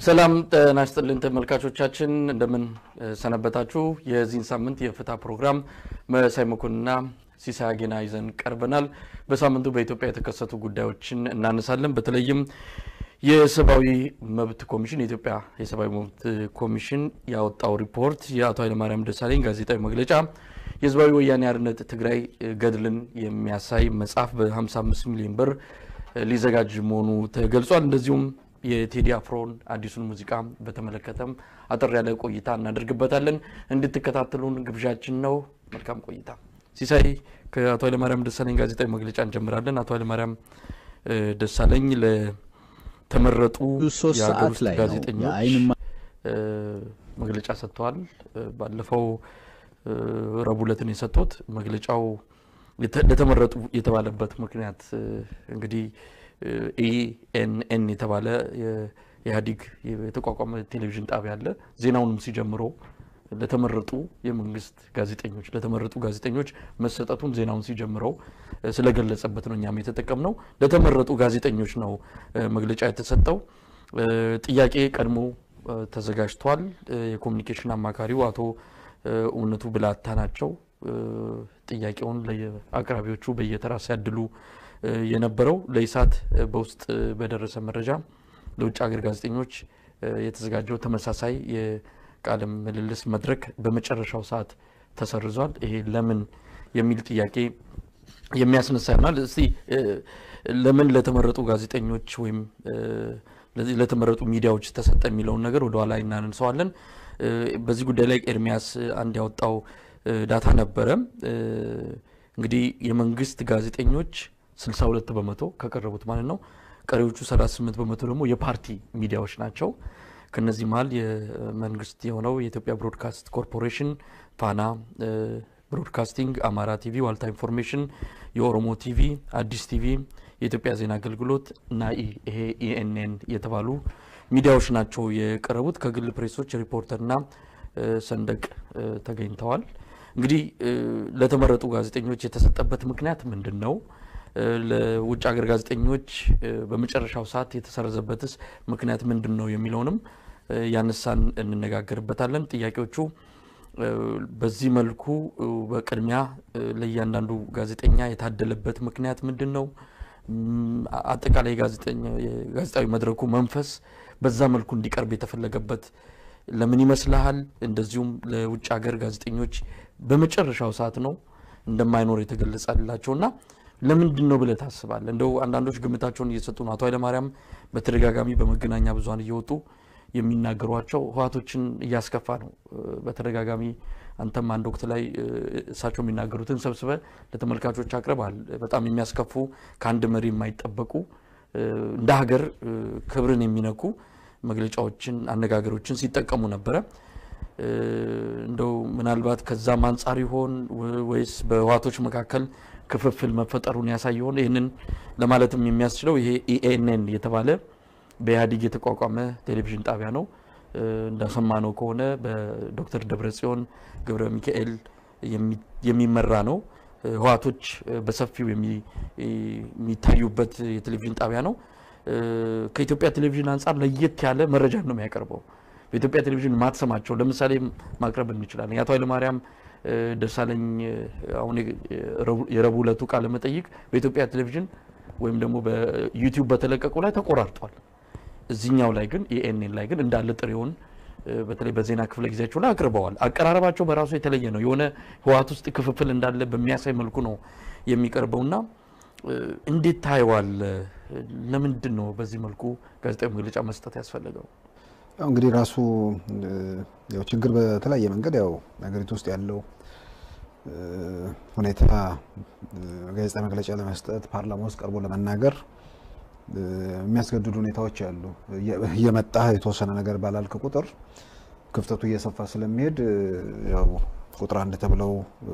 ሰላም ጤና ይስጥልን ተመልካቾቻችን፣ እንደምን ሰነበታችሁ? የዚህን ሳምንት የፍትህ ፕሮግራም መሳይ መኮንንና ሲሳይ አጌና ይዘን ቀርበናል። በሳምንቱ በኢትዮጵያ የተከሰቱ ጉዳዮችን እናነሳለን። በተለይም የሰብአዊ መብት ኮሚሽን የኢትዮጵያ የሰብአዊ መብት ኮሚሽን ያወጣው ሪፖርት፣ የአቶ ኃይለማርያም ደሳለኝ ጋዜጣዊ መግለጫ፣ የህዝባዊ ወያኔ ሓርነት ትግራይ ገድልን የሚያሳይ መጽሐፍ በ55 ሚሊዮን ብር ሊዘጋጅ መሆኑ ተገልጿል። እንደዚሁም የቴዲ አፍሮን አዲሱን ሙዚቃ በተመለከተም አጠር ያለ ቆይታ እናደርግበታለን። እንድትከታተሉን ግብዣችን ነው። መልካም ቆይታ። ሲሳይ፣ ከአቶ ኃይለማርያም ደሳለኝ ጋዜጣዊ መግለጫ እንጀምራለን። አቶ ኃይለማርያም ደሳለኝ ለተመረጡ ሶስት የሀገር ሰዓት ውስጥ ላይ ነው ጋዜጠኞች የአይን መግለጫ ሰጥተዋል። ባለፈው ረቡዕ ዕለት ነው የሰጡት። መግለጫው የተ- ለተመረጡ የተባለበት ምክንያት እንግዲህ ኢኤንኤን የተባለ የኢህአዴግ የተቋቋመ ቴሌቪዥን ጣቢያ አለ። ዜናውንም ሲጀምሮ ለተመረጡ የመንግስት ጋዜጠኞች ለተመረጡ ጋዜጠኞች መሰጠቱን ዜናውን ሲጀምረው ስለገለጸበት ነው እኛም የተጠቀምነው። ለተመረጡ ጋዜጠኞች ነው እ፣ መግለጫ የተሰጠው። እ፣ ጥያቄ ቀድሞ እ፣ ተዘጋጅቷል። እ፣ የኮሚኒኬሽን አማካሪው አቶ እ፣ እውነቱ ብላታ ናቸው። እ፣ ጥያቄውን ለአቅራቢዎቹ በየተራ ሲያድሉ እ፣ የነበረው ለኢሳት እ፣ በውስጥ እ፣ በደረሰ መረጃ ለውጭ ሀገር ጋዜጠኞች እ፣ የተዘጋጀው ተመሳሳይ የቃለ ምልልስ መድረክ በመጨረሻው ሰዓት ተሰርዟል። ይሄ ለምን የሚል ጥያቄ የሚያስነሳ ይሆናል። እስቲ እ፣ ለምን ለተመረጡ ጋዜጠኞች ወይም እ፣ ለዚህ ለተመረጡ ሚዲያዎች ተሰጠ የሚለውን ነገር ወደ ኋላ እናነሳዋለን። እ፣ በዚህ ጉዳይ ላይ ኤርሚያስ አንድ ያወጣው እ፣ ዳታ ነበረ። እ፣ እንግዲህ የመንግስት ጋዜጠኞች 62 በመቶ ከቀረቡት ማለት ነው። ቀሪዎቹ 38 በመቶ ደግሞ የፓርቲ ሚዲያዎች ናቸው። ከነዚህ መሀል የመንግስት የሆነው የኢትዮጵያ ብሮድካስት ኮርፖሬሽን፣ ፋና እ፣ ብሮድካስቲንግ፣ አማራ ቲቪ፣ ዋልታ ኢንፎርሜሽን፣ የኦሮሞ ቲቪ፣ አዲስ ቲቪ፣ የኢትዮጵያ ዜና አገልግሎት እና ኢ- ይሄ ኢኤንኤን የተባሉ ሚዲያዎች ናቸው የቀረቡት። ከግል ፕሬሶች ሪፖርተርና እ፣ ሰንደቅ እ፣ ተገኝተዋል። እንግዲህ እ፣ ለተመረጡ ጋዜጠኞች የተሰጠበት ምክንያት ምንድን ነው? እ፣ ለውጭ ሀገር ጋዜጠኞች እ፣ በመጨረሻው ሰዓት የተሰረዘበትስ ምክንያት ምንድን ነው የሚለውንም እ፣ ያነሳን እንነጋገርበታለን። ጥያቄዎቹ እ፣ በዚህ መልኩ እ፣ በቅድሚያ እ፣ ለእያንዳንዱ ጋዜጠኛ የታደለበት ምክንያት ምንድን ነው? ም፣ አጠቃላይ የጋዜጠኛ- የጋዜጣዊ መድረኩ መንፈስ በዛ መልኩ እንዲቀርብ የተፈለገበት ለምን ይመስልሃል? እንደዚሁም ለውጭ ሀገር ጋዜጠኞች በመጨረሻው ሰዓት ነው እንደማይኖር የተገለጸላቸው እና ለምንድን ነው ብለህ ታስባለህ? እንደው አንዳንዶች ግምታቸውን እየሰጡ ነው። አቶ ኃይለማርያም በተደጋጋሚ በመገናኛ ብዙኃን እየወጡ የሚናገሯቸው ህዋቶችን እያስከፋ ነው። እ፣ በተደጋጋሚ አንተም አንድ ወቅት ላይ እ፣ እሳቸው የሚናገሩትን ሰብስበ ለተመልካቾች አቅርበሃል። በጣም የሚያስከፉ ከአንድ መሪ የማይጠበቁ እ፣ እንደ ሀገር እ፣ ክብርን የሚነኩ መግለጫዎችን፣ አነጋገሮችን ሲጠቀሙ ነበረ። እ፣ እንደው ምናልባት ከዛም አንጻር ይሆን ወ- ወይስ በህዋቶች መካከል ክፍፍል መፈጠሩን ያሳይ ይሆን? ይህንን ለማለትም የሚያስችለው ይሄ ኢኤንኤን የተባለ በኢህአዴግ የተቋቋመ ቴሌቪዥን ጣቢያ ነው። እ፣ እንደሰማነው ከሆነ በዶክተር ደብረጽዮን ገብረ ሚካኤል የሚ- የሚመራ ነው። እ፣ ህዋቶች እ፣ በሰፊው የሚ- የሚታዩበት የቴሌቪዥን ጣቢያ ነው። እ፣ ከኢትዮጵያ ቴሌቪዥን አንጻር ለየት ያለ መረጃ ነው የሚያቀርበው። በኢትዮጵያ ቴሌቪዥን ማትሰማቸው ለምሳሌ ማቅረብ እንችላለን። የአቶ ኃይለማርያም እ፣ ደሳለኝ እ፣ አሁን የ- የረቡዕ- የረቡዕ ዕለቱ ቃለ መጠይቅ በኢትዮጵያ ቴሌቪዥን ወይም ደግሞ በዩቲዩብ በተለቀቁ ላይ ተቆራርጧል። እዚህኛው ላይ ግን ኢኤንኤን ላይ ግን እንዳለ ጥሬውን እ፣ በተለይ በዜና ክፍለ ጊዜያቸው ላይ አቅርበዋል። አቀራረባቸው በራሱ የተለየ ነው። የሆነ ህወሓት ውስጥ ክፍፍል እንዳለ በሚያሳይ መልኩ ነው የሚቀርበውና እ፣ እንዴት ታየዋል? ለምንድን ነው በዚህ መልኩ ጋዜጣዊ መግለጫ መስጠት ያስፈለገው? ያው እንግዲህ ራሱ እ፣ ያው ችግር በተለያየ መንገድ ያው ሀገሪቱ ውስጥ ያለው እ፣ ሁኔታ እ፣ ጋዜጣዊ መግለጫ ለመስጠት ፓርላማ ውስጥ ቀርቦ ለመናገር እ፣ የሚያስገድዱ ሁኔታዎች አሉ። እየ- እየመጣ የተወሰነ ነገር ባላልክ ቁጥር ክፍተቱ እየሰፋ ስለሚሄድ እ፣ ያው ቁጥር አንድ ተብለው እ፣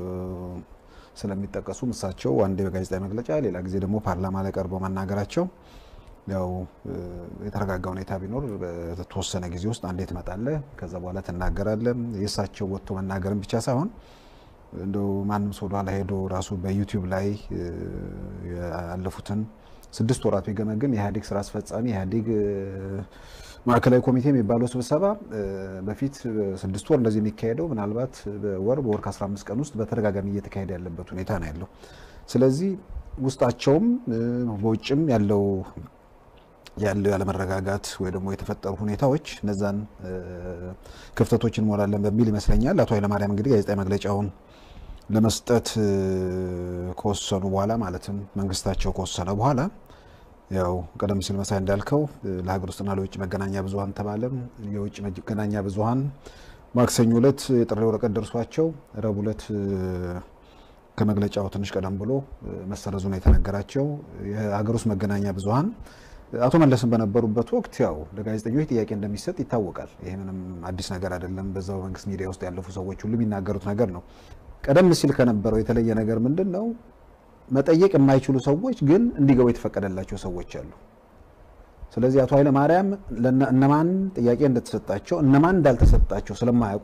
ስለሚጠቀሱ እሳቸው አንዴ በጋዜጣዊ መግለጫ ሌላ ጊዜ ደግሞ ፓርላማ ላይ ቀርበው መናገራቸው ያው እ፣ የተረጋጋ ሁኔታ ቢኖር በተወሰነ ጊዜ ውስጥ አንዴ ትመጣለህ፣ ከዛ በኋላ ትናገራለህ። የእሳቸው ወጥቶ መናገርን ብቻ ሳይሆን እንደው ማንም ሰው ወደኋላ ሄዶ ራሱ በዩቲዩብ ላይ ያለፉትን ስድስት ወራት ቢገመግም የኢህአዴግ ስራ አስፈጻሚ ኢህአዴግ ማዕከላዊ ኮሚቴ የሚባለው ስብሰባ በፊት ስድስት ወር እንደዚህ የሚካሄደው ምናልባት በወር በወር ከ15 ቀን ውስጥ በተደጋጋሚ እየተካሄደ ያለበት ሁኔታ ነው ያለው። ስለዚህ ውስጣቸውም በውጭም ያለው ያለው ያለመረጋጋት ወይ ደግሞ የተፈጠሩ ሁኔታዎች እነዛን ክፍተቶች እንሞላለን በሚል ይመስለኛል አቶ ኃይለማርያም እንግዲህ ጋዜጣዊ መግለጫውን ለመስጠት ከወሰኑ በኋላ ማለትም መንግስታቸው ከወሰነ በኋላ ያው ቀደም ሲል መሳይ እንዳልከው ለሀገር ውስጥና ለውጭ መገናኛ ብዙኃን ተባለም። የውጭ መገናኛ ብዙኃን ማክሰኞ ዕለት የጥሪ ወረቀት ደርሷቸው ረቡዕ ዕለት ከመግለጫው ትንሽ ቀደም ብሎ መሰረዙን የተነገራቸው የሀገር ውስጥ መገናኛ ብዙኃን አቶ መለስን በነበሩበት ወቅት ያው ለጋዜጠኞች ጥያቄ እንደሚሰጥ ይታወቃል። ይሄ ምንም አዲስ ነገር አይደለም። በዛው መንግስት ሚዲያ ውስጥ ያለፉ ሰዎች ሁሉ የሚናገሩት ነገር ነው። ቀደም ሲል ከነበረው የተለየ ነገር ምንድን ነው? መጠየቅ የማይችሉ ሰዎች ግን እንዲገቡ የተፈቀደላቸው ሰዎች አሉ። ስለዚህ አቶ ኃይለ ማርያም እነማን ጥያቄ እንደተሰጣቸው እነማን እንዳልተሰጣቸው ስለማያውቁ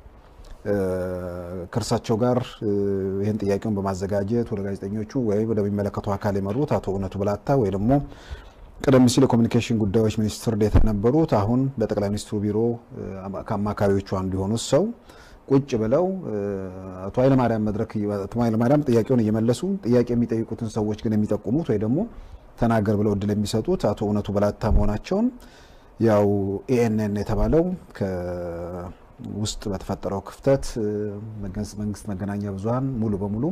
ከእርሳቸው ጋር ይህን ጥያቄውን በማዘጋጀት ወደ ጋዜጠኞቹ ወይ ወደሚመለከተው አካል የመሩት አቶ እውነቱ ብላታ ወይ ደግሞ ቀደም ሲል የኮሚኒኬሽን ጉዳዮች ሚኒስትር ዴኤታ የነበሩት አሁን በጠቅላይ ሚኒስትሩ ቢሮ ከአማካሪዎቹ አንዱ የሆኑት ሰው ቁጭ ብለው አቶ ኃይለማርያም መድረክ አቶ ኃይለማርያም ጥያቄውን እየመለሱ ጥያቄ የሚጠይቁትን ሰዎች ግን የሚጠቁሙት ወይ ደግሞ ተናገር ብለው እድል የሚሰጡት አቶ እውነቱ በላታ መሆናቸውን ያው ኤኤንኤን የተባለው ውስጥ በተፈጠረው ክፍተት መንግስት መገናኛ ብዙኃን ሙሉ በሙሉ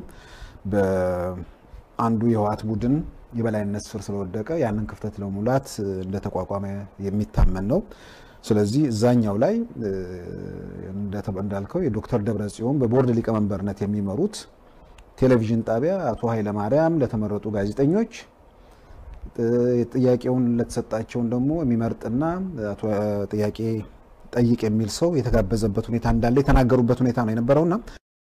በአንዱ የህወሓት ቡድን የበላይነት ስር ስለወደቀ ያንን ክፍተት ለሙላት እንደተቋቋመ የሚታመን ነው። ስለዚህ እዛኛው ላይ እንዳልከው የዶክተር ደብረ ጽዮን በቦርድ ሊቀመንበርነት የሚመሩት ቴሌቪዥን ጣቢያ አቶ ኃይለማርያም ለተመረጡ ጋዜጠኞች ጥያቄውን ለተሰጣቸውን ደግሞ የሚመርጥና ጥያቄ ጠይቅ የሚል ሰው የተጋበዘበት ሁኔታ እንዳለ የተናገሩበት ሁኔታ ነው የነበረውና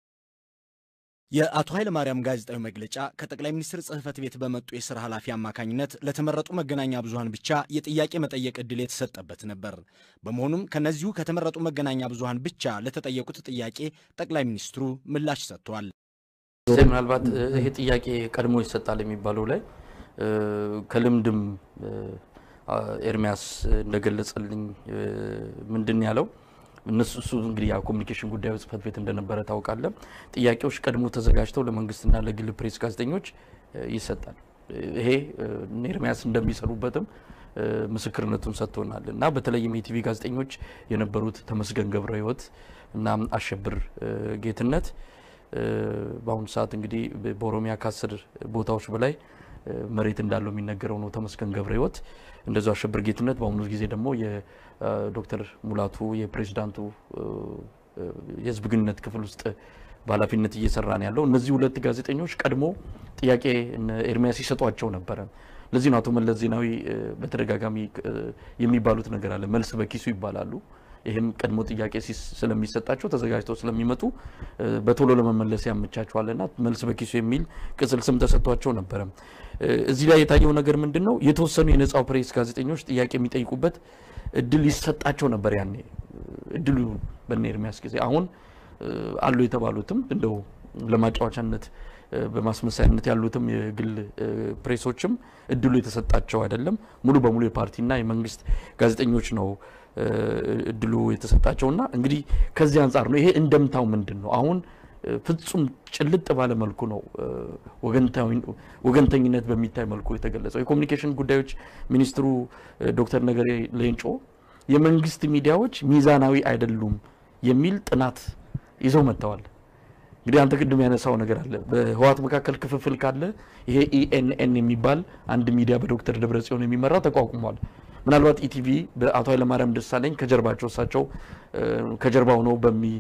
የአቶ ኃይለማርያም ጋዜጣዊ መግለጫ ከጠቅላይ ሚኒስትር ጽህፈት ቤት በመጡ የስራ ኃላፊ አማካኝነት ለተመረጡ መገናኛ ብዙኃን ብቻ የጥያቄ መጠየቅ ዕድል የተሰጠበት ነበር። በመሆኑም ከነዚሁ ከተመረጡ መገናኛ ብዙኃን ብቻ ለተጠየቁት ጥያቄ ጠቅላይ ሚኒስትሩ ምላሽ ሰጥተዋል። ምናልባት ይሄ ጥያቄ ቀድሞ ይሰጣል የሚባለው ላይ ከልምድም ኤርሚያስ እንደገለጸልኝ ምንድን ያለው እነሱ እሱ እንግዲህ ያ ኮሚኒኬሽን ጉዳዮች ጽህፈት ቤት እንደነበረ ታውቃለህ። ጥያቄዎች ቀድሞ ተዘጋጅተው ለመንግስትና ለግል ፕሬስ ጋዜጠኞች ይሰጣል። ይሄ ኤርሚያስ እንደሚሰሩበትም ምስክርነቱን ሰጥቶናል እና በተለይም የቲቪ ጋዜጠኞች የነበሩት ተመስገን ገብረ ህይወት እና አሸብር ጌትነት በአሁኑ ሰዓት እንግዲህ በኦሮሚያ ከአስር ቦታዎች በላይ መሬት እንዳለው የሚነገረው ነው ተመስገን ገብረ ህይወት። እንደዚሁ አሸብር ጌትነት በአሁኑ ጊዜ ደግሞ የዶክተር ሙላቱ የፕሬዚዳንቱ የህዝብ ግንኙነት ክፍል ውስጥ በኃላፊነት እየሰራ ነው ያለው። እነዚህ ሁለት ጋዜጠኞች ቀድሞ ጥያቄ ኤርሚያስ ይሰጧቸው ነበረ። ለዚህ ነው አቶ መለስ ዜናዊ በተደጋጋሚ የሚባሉት ነገር አለ፣ መልስ በኪሱ ይባላሉ። ይህም ቀድሞ ጥያቄ ስለሚሰጣቸው ተዘጋጅተው ስለሚመጡ በቶሎ ለመመለስ ያመቻቸዋልና መልስ በኪሱ የሚል ቅጽል ስም ተሰጥቷቸው ነበረ። እዚህ ላይ የታየው ነገር ምንድን ነው? የተወሰኑ የነጻው ፕሬስ ጋዜጠኞች ጥያቄ የሚጠይቁበት እድል ይሰጣቸው ነበር ያኔ እድሉ በነ ኤርሚያስ ጊዜ። አሁን አሉ የተባሉትም እንደው ለማጫወቻነት በማስመሳያነት ያሉትም የግል ፕሬሶችም እድሉ የተሰጣቸው አይደለም። ሙሉ በሙሉ የፓርቲና የመንግስት ጋዜጠኞች ነው እድሉ የተሰጣቸውና እንግዲህ ከዚህ አንጻር ነው ይሄ እንደምታው ምንድን ነው አሁን ፍጹም ጭልጥ ባለ መልኩ ነው ወገንተኝነት በሚታይ መልኩ የተገለጸው። የኮሚኒኬሽን ጉዳዮች ሚኒስትሩ ዶክተር ነገሬ ሌንጮ የመንግስት ሚዲያዎች ሚዛናዊ አይደሉም የሚል ጥናት ይዘው መጥተዋል። እንግዲህ አንተ ቅድም ያነሳው ነገር አለ። በህወሓት መካከል ክፍፍል ካለ ይሄ ኢኤንኤን የሚባል አንድ ሚዲያ በዶክተር ደብረጽዮን የሚመራ ተቋቁሟል። ምናልባት ኢቲቪ በአቶ ኃይለማርያም ደሳለኝ ከጀርባቸው እሳቸው ከጀርባ ሆነው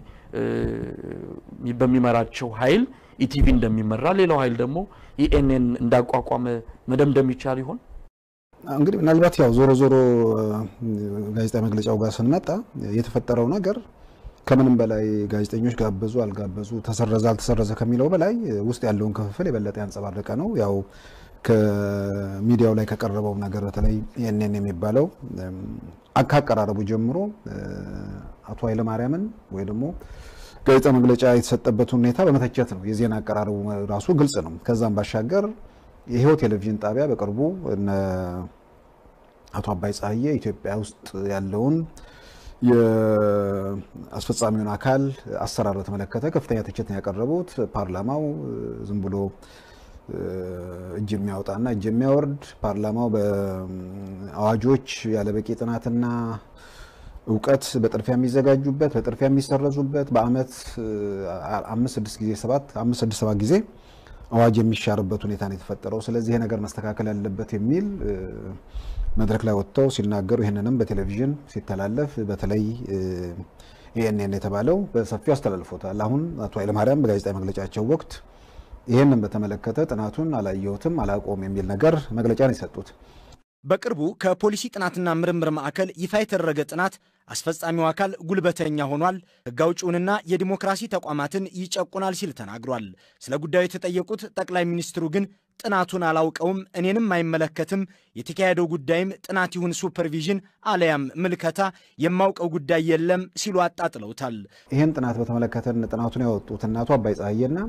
በሚመራቸው ኃይል ኢቲቪ እንደሚመራ ሌላው ኃይል ደግሞ ኢኤንኤን እንዳቋቋመ መደምደም ይቻል ይሆን? እንግዲህ ምናልባት ያው ዞሮ ዞሮ ጋዜጣዊ መግለጫው ጋር ስንመጣ የተፈጠረው ነገር ከምንም በላይ ጋዜጠኞች ጋበዙ አልጋበዙ፣ ተሰረዘ አልተሰረዘ ከሚለው በላይ ውስጥ ያለውን ክፍፍል የበለጠ ያንጸባረቀ ነው። ያው ከሚዲያው ላይ ከቀረበው ነገር በተለይ ኤንኤን የሚባለው ካቀራረቡ ጀምሮ አቶ ኃይለማርያምን ወይ ደግሞ ጋዜጣ መግለጫ የተሰጠበት ሁኔታ በመተቸት ነው። የዜና አቀራረቡ ራሱ ግልጽ ነው። ከዛም ባሻገር የህይወት ቴሌቪዥን ጣቢያ በቅርቡ እነ አቶ አባይ ፀሐዬ ኢትዮጵያ ውስጥ ያለውን የአስፈጻሚውን አካል አሰራር በተመለከተ ከፍተኛ ትችት ነው ያቀረቡት። ፓርላማው ዝም ብሎ እጅ የሚያወጣና እጅ የሚያወርድ ፓርላማው በአዋጆች ያለ በቂ ጥናትና እውቀት በጥድፊያ የሚዘጋጁበት በጥድፊያ የሚሰረዙበት በአመት አምስት ስድስት ጊዜ ሰባት አምስት ስድስት ሰባት ጊዜ አዋጅ የሚሻርበት ሁኔታ ነው የተፈጠረው። ስለዚህ ይሄ ነገር መስተካከል ያለበት የሚል መድረክ ላይ ወጥተው ሲናገሩ ይህንንም በቴሌቪዥን ሲተላለፍ በተለይ ኤኤንኤን የተባለው በሰፊው አስተላልፎታል። አሁን አቶ ኃይለማርያም በጋዜጣዊ መግለጫቸው ወቅት ይህንን በተመለከተ ጥናቱን አላየሁትም አላቆም የሚል ነገር መግለጫ ነው የሰጡት። በቅርቡ ከፖሊሲ ጥናትና ምርምር ማዕከል ይፋ የተደረገ ጥናት አስፈጻሚው አካል ጉልበተኛ ሆኗል፣ ሕግ አውጪውንና የዲሞክራሲ ተቋማትን ይጨቁናል ሲል ተናግሯል። ስለ ጉዳዩ የተጠየቁት ጠቅላይ ሚኒስትሩ ግን ጥናቱን አላውቀውም፣ እኔንም አይመለከትም፣ የተካሄደው ጉዳይም ጥናት ይሁን ሱፐርቪዥን አለያም ምልከታ የማውቀው ጉዳይ የለም ሲሉ አጣጥለውታል። ይህን ጥናት በተመለከተ ጥናቱን ያወጡት እናቱ አባይ ፀሐዬና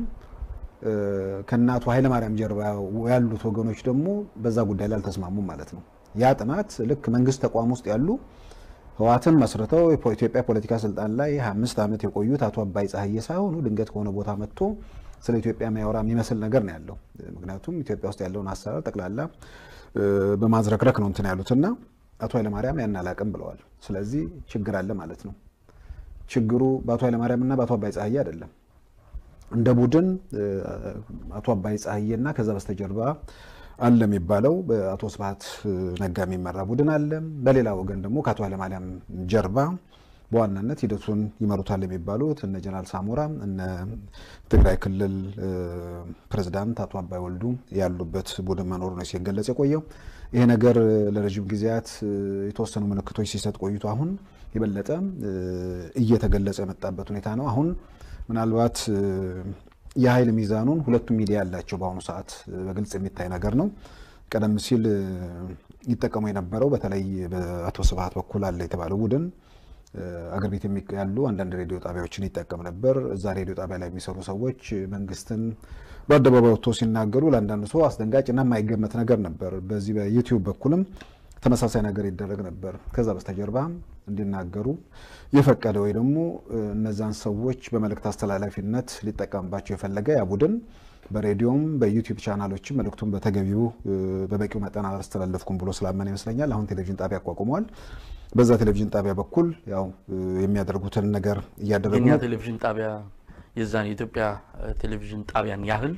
ከእናቱ ኃይለማርያም ጀርባ ያሉት ወገኖች ደግሞ በዛ ጉዳይ ላይ አልተስማሙም ማለት ነው። ያ ጥናት ልክ መንግስት ተቋም ውስጥ ያሉ ህወሓትን መስርተው ኢትዮጵያ ፖለቲካ ስልጣን ላይ 25 ዓመት የቆዩት አቶ አባይ ፀሐዬ ሳይሆኑ ድንገት ከሆነ ቦታ መጥቶ ስለ ኢትዮጵያ የሚያወራ የሚመስል ነገር ነው ያለው። ምክንያቱም ኢትዮጵያ ውስጥ ያለውን አሰራር ጠቅላላ በማዝረክረክ ነው እንትን ያሉትና አቶ ኃይለማርያም ያን አላቅም ብለዋል። ስለዚህ ችግር አለ ማለት ነው። ችግሩ በአቶ ኃይለማርያም እና በአቶ አባይ ፀሐዬ አይደለም። እንደ ቡድን አቶ አባይ ፀሐዬና ከዛ በስተጀርባ አለ የሚባለው በአቶ ስብሀት ነጋ የሚመራ ቡድን አለ። በሌላ ወገን ደግሞ ከአቶ ኃይለማርያም ጀርባ በዋናነት ሂደቱን ይመሩታል የሚባሉት እነ ጀነራል ሳሞራ እነ ትግራይ ክልል ፕሬዝዳንት አቶ አባይ ወልዱ ያሉበት ቡድን መኖሩ ነው ሲገለጽ የቆየው። ይሄ ነገር ለረዥም ጊዜያት የተወሰኑ ምልክቶች ሲሰጥ ቆይቶ አሁን የበለጠ እየተገለጸ የመጣበት ሁኔታ ነው። አሁን ምናልባት የኃይል ሚዛኑን ሁለቱም ሚዲያ ያላቸው በአሁኑ ሰዓት በግልጽ የሚታይ ነገር ነው። ቀደም ሲል ይጠቀሙ የነበረው በተለይ በአቶ ስብሀት በኩል አለ የተባለው ቡድን አገር ቤት ያሉ አንዳንድ ሬዲዮ ጣቢያዎችን ይጠቀም ነበር። እዛ ሬዲዮ ጣቢያ ላይ የሚሰሩ ሰዎች መንግስትን በአደባባይ ወጥቶ ሲናገሩ ለአንዳንድ ሰው አስደንጋጭና የማይገመት ነገር ነበር። በዚህ በዩቲዩብ በኩልም ተመሳሳይ ነገር ይደረግ ነበር። ከዛ በስተጀርባ እንዲናገሩ የፈቀደ ወይ ደግሞ እነዛን ሰዎች በመልእክት አስተላላፊነት ሊጠቀምባቸው የፈለገ ያ ቡድን በሬዲዮም በዩቲዩብ ቻናሎችም መልእክቱን በተገቢው በበቂው መጠን አላስተላለፍኩም ብሎ ስላመነ ይመስለኛል አሁን ቴሌቪዥን ጣቢያ አቋቁመዋል። በዛ ቴሌቪዥን ጣቢያ በኩል ያው የሚያደርጉትን ነገር እያደረጉ የኛ ቴሌቪዥን ጣቢያ የዛን የኢትዮጵያ ቴሌቪዥን ጣቢያን ያህል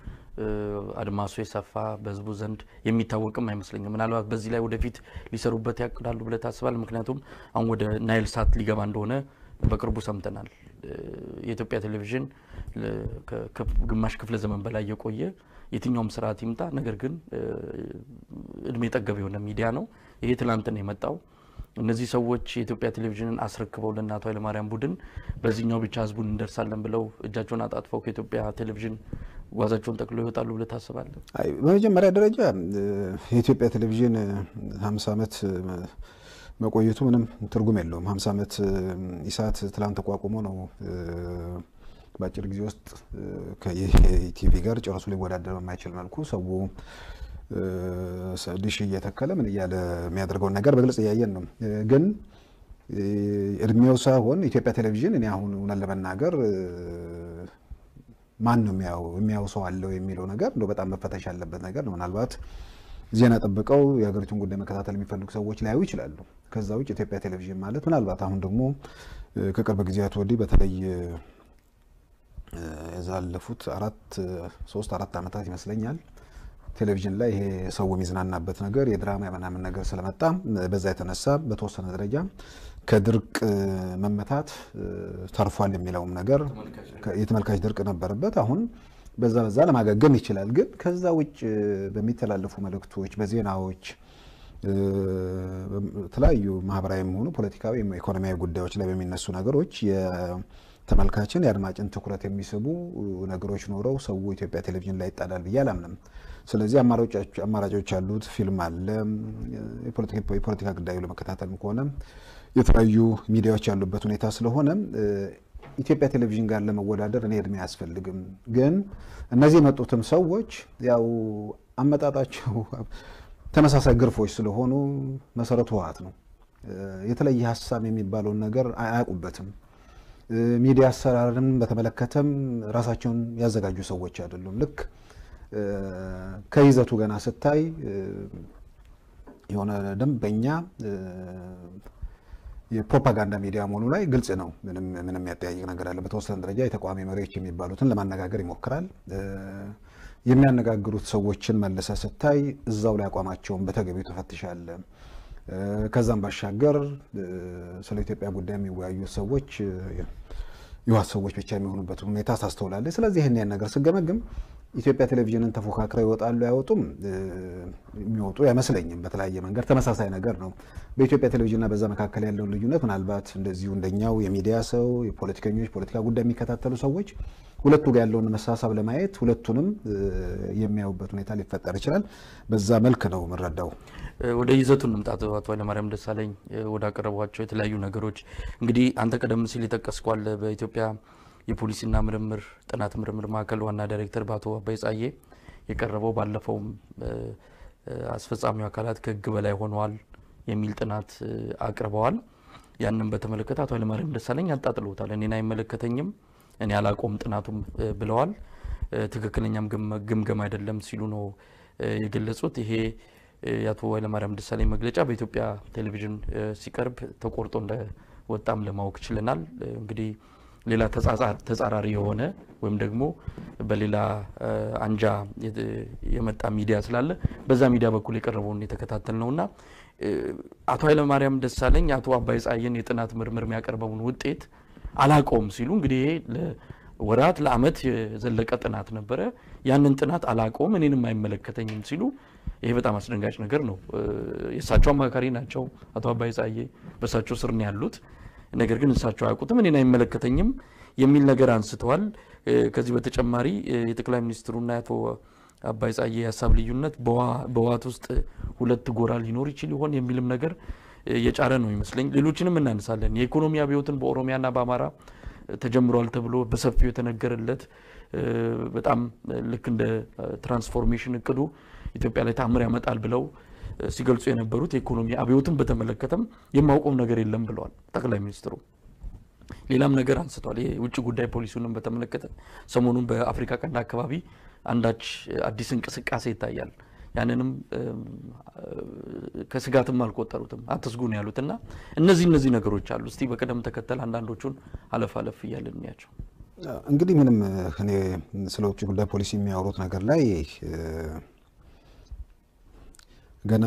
አድማሱ የሰፋ በህዝቡ ዘንድ የሚታወቅም አይመስለኝም። ምናልባት በዚህ ላይ ወደፊት ሊሰሩበት ያቅዳሉ ብለህ ታስባል? ምክንያቱም አሁን ወደ ናይል ሳት ሊገባ እንደሆነ በቅርቡ ሰምተናል። የኢትዮጵያ ቴሌቪዥን ግማሽ ክፍለ ዘመን በላይ የቆየ የትኛውም ስርዓት ይምጣ፣ ነገር ግን እድሜ ጠገብ የሆነ ሚዲያ ነው። ይሄ ትላንት ነው የመጣው። እነዚህ ሰዎች የኢትዮጵያ ቴሌቪዥንን አስረክበው ለእነ አቶ ኃይለማርያም ቡድን በዚህኛው ብቻ ህዝቡን እንደርሳለን ብለው እጃቸውን አጣጥፈው ከኢትዮጵያ ቴሌቪዥን ጓዛቸውን ጠቅሎ ይወጣሉ ብለህ ታስባለህ? በመጀመሪያ ደረጃ የኢትዮጵያ ቴሌቪዥን ሀምሳ ዓመት መቆየቱ ምንም ትርጉም የለውም። ሀምሳ ዓመት ኢሳት ትላንት ተቋቁሞ ነው በአጭር ጊዜ ውስጥ ከኢቲቪ ጋር ጨርሶ ሊወዳደር በማይችል መልኩ ሰው ዲሽ እየተከለ ምን እያለ የሚያደርገውን ነገር በግልጽ እያየን ነው። ግን እድሜው ሳይሆን ኢትዮጵያ ቴሌቪዥን እኔ አሁን እውነት ለመናገር ማን ነው የሚያው ሰው አለው የሚለው ነገር እንደው በጣም መፈተሽ ያለበት ነገር ነው። ምናልባት ዜና ጠብቀው የሀገሪቱን ጉዳይ መከታተል የሚፈልጉ ሰዎች ላያዩ ይችላሉ። ከዛ ውጭ ኢትዮጵያ ቴሌቪዥን ማለት ምናልባት አሁን ደግሞ ከቅርብ ጊዜያት ወዲህ በተለይ የዛለፉት አራት ሶስት አራት ዓመታት ይመስለኛል ቴሌቪዥን ላይ ይሄ ሰው የሚዝናናበት ነገር የድራማ ምናምን ነገር ስለመጣ በዛ የተነሳ በተወሰነ ደረጃ ከድርቅ መመታት ተርፏል የሚለውም ነገር የተመልካች ድርቅ ነበረበት። አሁን በዛ በዛ ለማገገም ይችላል። ግን ከዛ ውጭ በሚተላለፉ መልእክቶች፣ በዜናዎች የተለያዩ ማህበራዊም ሆኑ ፖለቲካዊ፣ ኢኮኖሚያዊ ጉዳዮች ላይ በሚነሱ ነገሮች ተመልካችን የአድማጭን ትኩረት የሚስቡ ነገሮች ኖረው ሰው ኢትዮጵያ ቴሌቪዥን ላይ ይጣላል ብዬ አላምንም። ስለዚህ አማራጮች ያሉት ፊልም አለ። የፖለቲካ ጉዳዩ ለመከታተልም ከሆነ የተለያዩ ሚዲያዎች ያሉበት ሁኔታ ስለሆነ ኢትዮጵያ ቴሌቪዥን ጋር ለመወዳደር እኔ እድሜ አያስፈልግም። ግን እነዚህ የመጡትም ሰዎች ያው አመጣጣቸው ተመሳሳይ ግርፎች ስለሆኑ መሰረቱ ህወሓት ነው። የተለየ ሀሳብ የሚባለውን ነገር አያውቁበትም። ሚዲያ አሰራርን በተመለከተም ራሳቸውን ያዘጋጁ ሰዎች አይደሉም። ልክ ከይዘቱ ገና ስታይ የሆነ ደንበኛ የፕሮፓጋንዳ ሚዲያ መሆኑ ላይ ግልጽ ነው። ምንም ምንም ያጠያይቅ ነገር አለ። በተወሰነ ደረጃ የተቃዋሚ መሪዎች የሚባሉትን ለማነጋገር ይሞክራል። የሚያነጋግሩት ሰዎችን መልሰ ስታይ እዛው ላይ አቋማቸውን በተገቢው ትፈትሻለ። ከዛም ባሻገር ስለ ኢትዮጵያ ጉዳይ የሚወያዩ ሰዎች የህወሓት ሰዎች ብቻ የሚሆኑበት ሁኔታ ታስተውላለች። ስለዚህ ይህን ያን ነገር ስገመግም ኢትዮጵያ ቴሌቪዥንን ተፎካክረው ይወጣሉ አይወጡም የሚወጡ አይመስለኝም። በተለያየ መንገድ ተመሳሳይ ነገር ነው። በኢትዮጵያ ቴሌቪዥንና በዛ መካከል ያለውን ልዩነት ምናልባት እንደዚሁ እንደኛው የሚዲያ ሰው፣ የፖለቲከኞች ፖለቲካ ጉዳይ የሚከታተሉ ሰዎች ሁለቱ ጋር ያለውን መሳሳብ ለማየት ሁለቱንም የሚያዩበት ሁኔታ ሊፈጠር ይችላል። በዛ መልክ ነው የምንረዳው። ወደ ይዘቱ እንምጣት። አቶ ኃይለማርያም ደሳለኝ ወደ አቀረቧቸው የተለያዩ ነገሮች እንግዲህ አንተ ቀደም ሲል የጠቀስኳል በኢትዮጵያ የፖሊሲና ምርምር ጥናት ምርምር ማዕከል ዋና ዳይሬክተር በአቶ አባይ ጻዬ የቀረበው ባለፈውም አስፈጻሚው አካላት ከህግ በላይ ሆነዋል የሚል ጥናት አቅርበዋል። ያንን በተመለከተ አቶ ኃይለማርያም ደሳለኝ አጣጥለውታል። እኔን አይመለከተኝም፣ እኔ አላቆም ጥናቱም ብለዋል። ትክክለኛም ግምገም አይደለም ሲሉ ነው የገለጹት። ይሄ የአቶ ኃይለማርያም ደሳለኝ መግለጫ በኢትዮጵያ ቴሌቪዥን ሲቀርብ ተቆርጦ እንደወጣም ለማወቅ ችለናል። እንግዲህ ሌላ ተጻራሪ የሆነ ወይም ደግሞ በሌላ አንጃ የመጣ ሚዲያ ስላለ በዛ ሚዲያ በኩል የቀረበውን የተከታተል ነውና አቶ ኃይለማርያም ደሳለኝ አቶ አባይ ጻየን የጥናት ምርምር የሚያቀርበውን ውጤት አላቀውም ሲሉ እንግዲህ ይሄ ለወራት ለአመት የዘለቀ ጥናት ነበረ። ያንን ጥናት አላቀውም እኔንም አይመለከተኝም ሲሉ ይሄ በጣም አስደንጋጭ ነገር ነው። የእሳቸው አማካሪ ናቸው አቶ አባይ ጻዬ፣ በእሳቸው ስር ነው ያሉት። ነገር ግን እሳቸው አያውቁትም፣ እኔን አይመለከተኝም የሚል ነገር አንስተዋል። ከዚህ በተጨማሪ የጠቅላይ ሚኒስትሩና የአቶ አባይ ጻዬ የሀሳብ ልዩነት በህወሓት ውስጥ ሁለት ጎራ ሊኖር ይችል ይሆን የሚልም ነገር የጫረ ነው ይመስለኝ። ሌሎችንም እናነሳለን። የኢኮኖሚ አብዮትን በኦሮሚያና በአማራ ተጀምሯል ተብሎ በሰፊው የተነገረለት በጣም ልክ እንደ ትራንስፎርሜሽን እቅዱ ኢትዮጵያ ላይ ታምር ያመጣል ብለው ሲገልጹ የነበሩት የኢኮኖሚ አብዮትን በተመለከተም የማውቀው ነገር የለም ብለዋል ጠቅላይ ሚኒስትሩ። ሌላም ነገር አንስተዋል። የውጭ ጉዳይ ፖሊሲውንም በተመለከተ ሰሞኑን በአፍሪካ ቀንድ አካባቢ አንዳች አዲስ እንቅስቃሴ ይታያል። ያንንም ከስጋትም አልቆጠሩትም አትስጉ ነው ያሉት እና እነዚህ እነዚህ ነገሮች አሉ። እስቲ በቅደም ተከተል አንዳንዶቹን አለፍ አለፍ እያለን እንያቸው። እንግዲህ ምንም እኔ ስለ ውጭ ጉዳይ ፖሊሲ የሚያወሩት ነገር ላይ ገና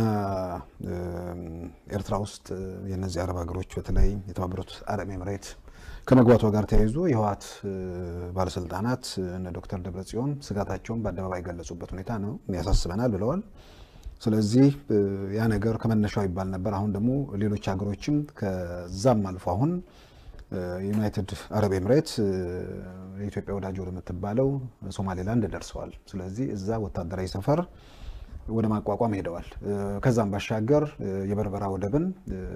ኤርትራ ውስጥ የነዚህ አረብ ሀገሮች በተለይ የተባበሩት አረብ ኤምሬት ከመግባቷ ጋር ተያይዞ የህወሓት ባለስልጣናት እነ ዶክተር ደብረጽዮን ስጋታቸውን በአደባባይ የገለጹበት ሁኔታ ነው ያሳስበናል ብለዋል። ስለዚህ ያ ነገር ከመነሻው ይባል ነበር። አሁን ደግሞ ሌሎች ሀገሮችም ከዛም አልፎ አሁን ዩናይትድ አረብ ኤምሬት የኢትዮጵያ ወዳጅ ወደምትባለው ሶማሌላንድ ደርሰዋል። ስለዚህ እዛ ወታደራዊ ሰፈር ወደ ማቋቋም ሄደዋል። ከዛም ባሻገር የበርበራ ወደብን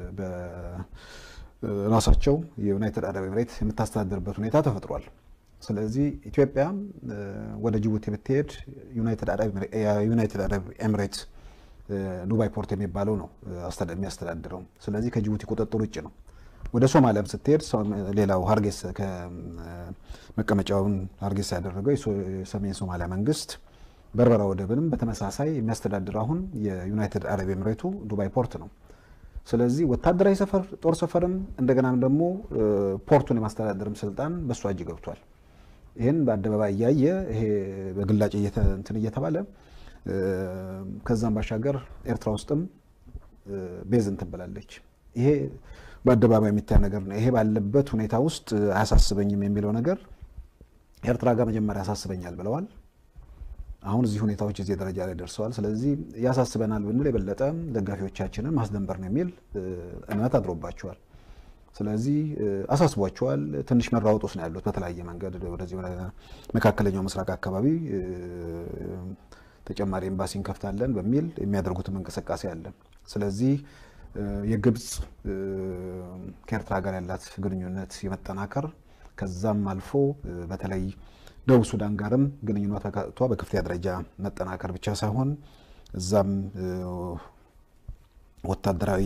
ራሳቸው የዩናይትድ አረብ ኤምሬት የምታስተዳድርበት ሁኔታ ተፈጥሯል። ስለዚህ ኢትዮጵያ ወደ ጅቡቲ ብትሄድ ዩናይትድ አረብ ኤምሬት ዱባይ ፖርት የሚባለው ነው የሚያስተዳድረው። ስለዚህ ከጅቡቲ ቁጥጥር ውጭ ነው። ወደ ሶማሊያም ስትሄድ ሌላው ሀርጌሳ መቀመጫውን ሀርጌሳ ያደረገው የሰሜን ሶማሊያ መንግስት በርበራ ወደብንም በተመሳሳይ የሚያስተዳድር አሁን የዩናይትድ አረብ ኤምሬቱ ዱባይ ፖርት ነው። ስለዚህ ወታደራዊ ሰፈር ጦር ሰፈርም እንደገናም ደግሞ ፖርቱን የማስተዳደርም ስልጣን በእሷ እጅ ገብቷል። ይህን በአደባባይ እያየ ይሄ በግላጭ እንትን እየተባለ ከዛም ባሻገር ኤርትራ ውስጥም ቤዝ እንትን ብላለች። ይሄ በአደባባይ የሚታይ ነገር ነው። ይሄ ባለበት ሁኔታ ውስጥ አያሳስበኝም የሚለው ነገር ኤርትራ ጋር መጀመሪያ ያሳስበኛል ብለዋል። አሁን እዚህ ሁኔታዎች እዚህ ደረጃ ላይ ደርሰዋል። ስለዚህ ያሳስበናል ብንል የበለጠ ደጋፊዎቻችንን ማስደንበር ነው የሚል እምነት አድሮባቸዋል። ስለዚህ አሳስቧቸዋል። ትንሽ መራወጥ ውስጥ ነው ያሉት። በተለያየ መንገድ ወደዚህ ወደ መካከለኛው ምስራቅ አካባቢ ተጨማሪ ኤምባሲ እንከፍታለን በሚል የሚያደርጉትም እንቅስቃሴ አለ። ስለዚህ የግብፅ ከኤርትራ ጋር ያላት ግንኙነት የመጠናከር ከዛም አልፎ በተለይ ደቡብ ሱዳን ጋርም ግንኙነቷ በከፍተኛ ደረጃ መጠናከር ብቻ ሳይሆን እዛም ወታደራዊ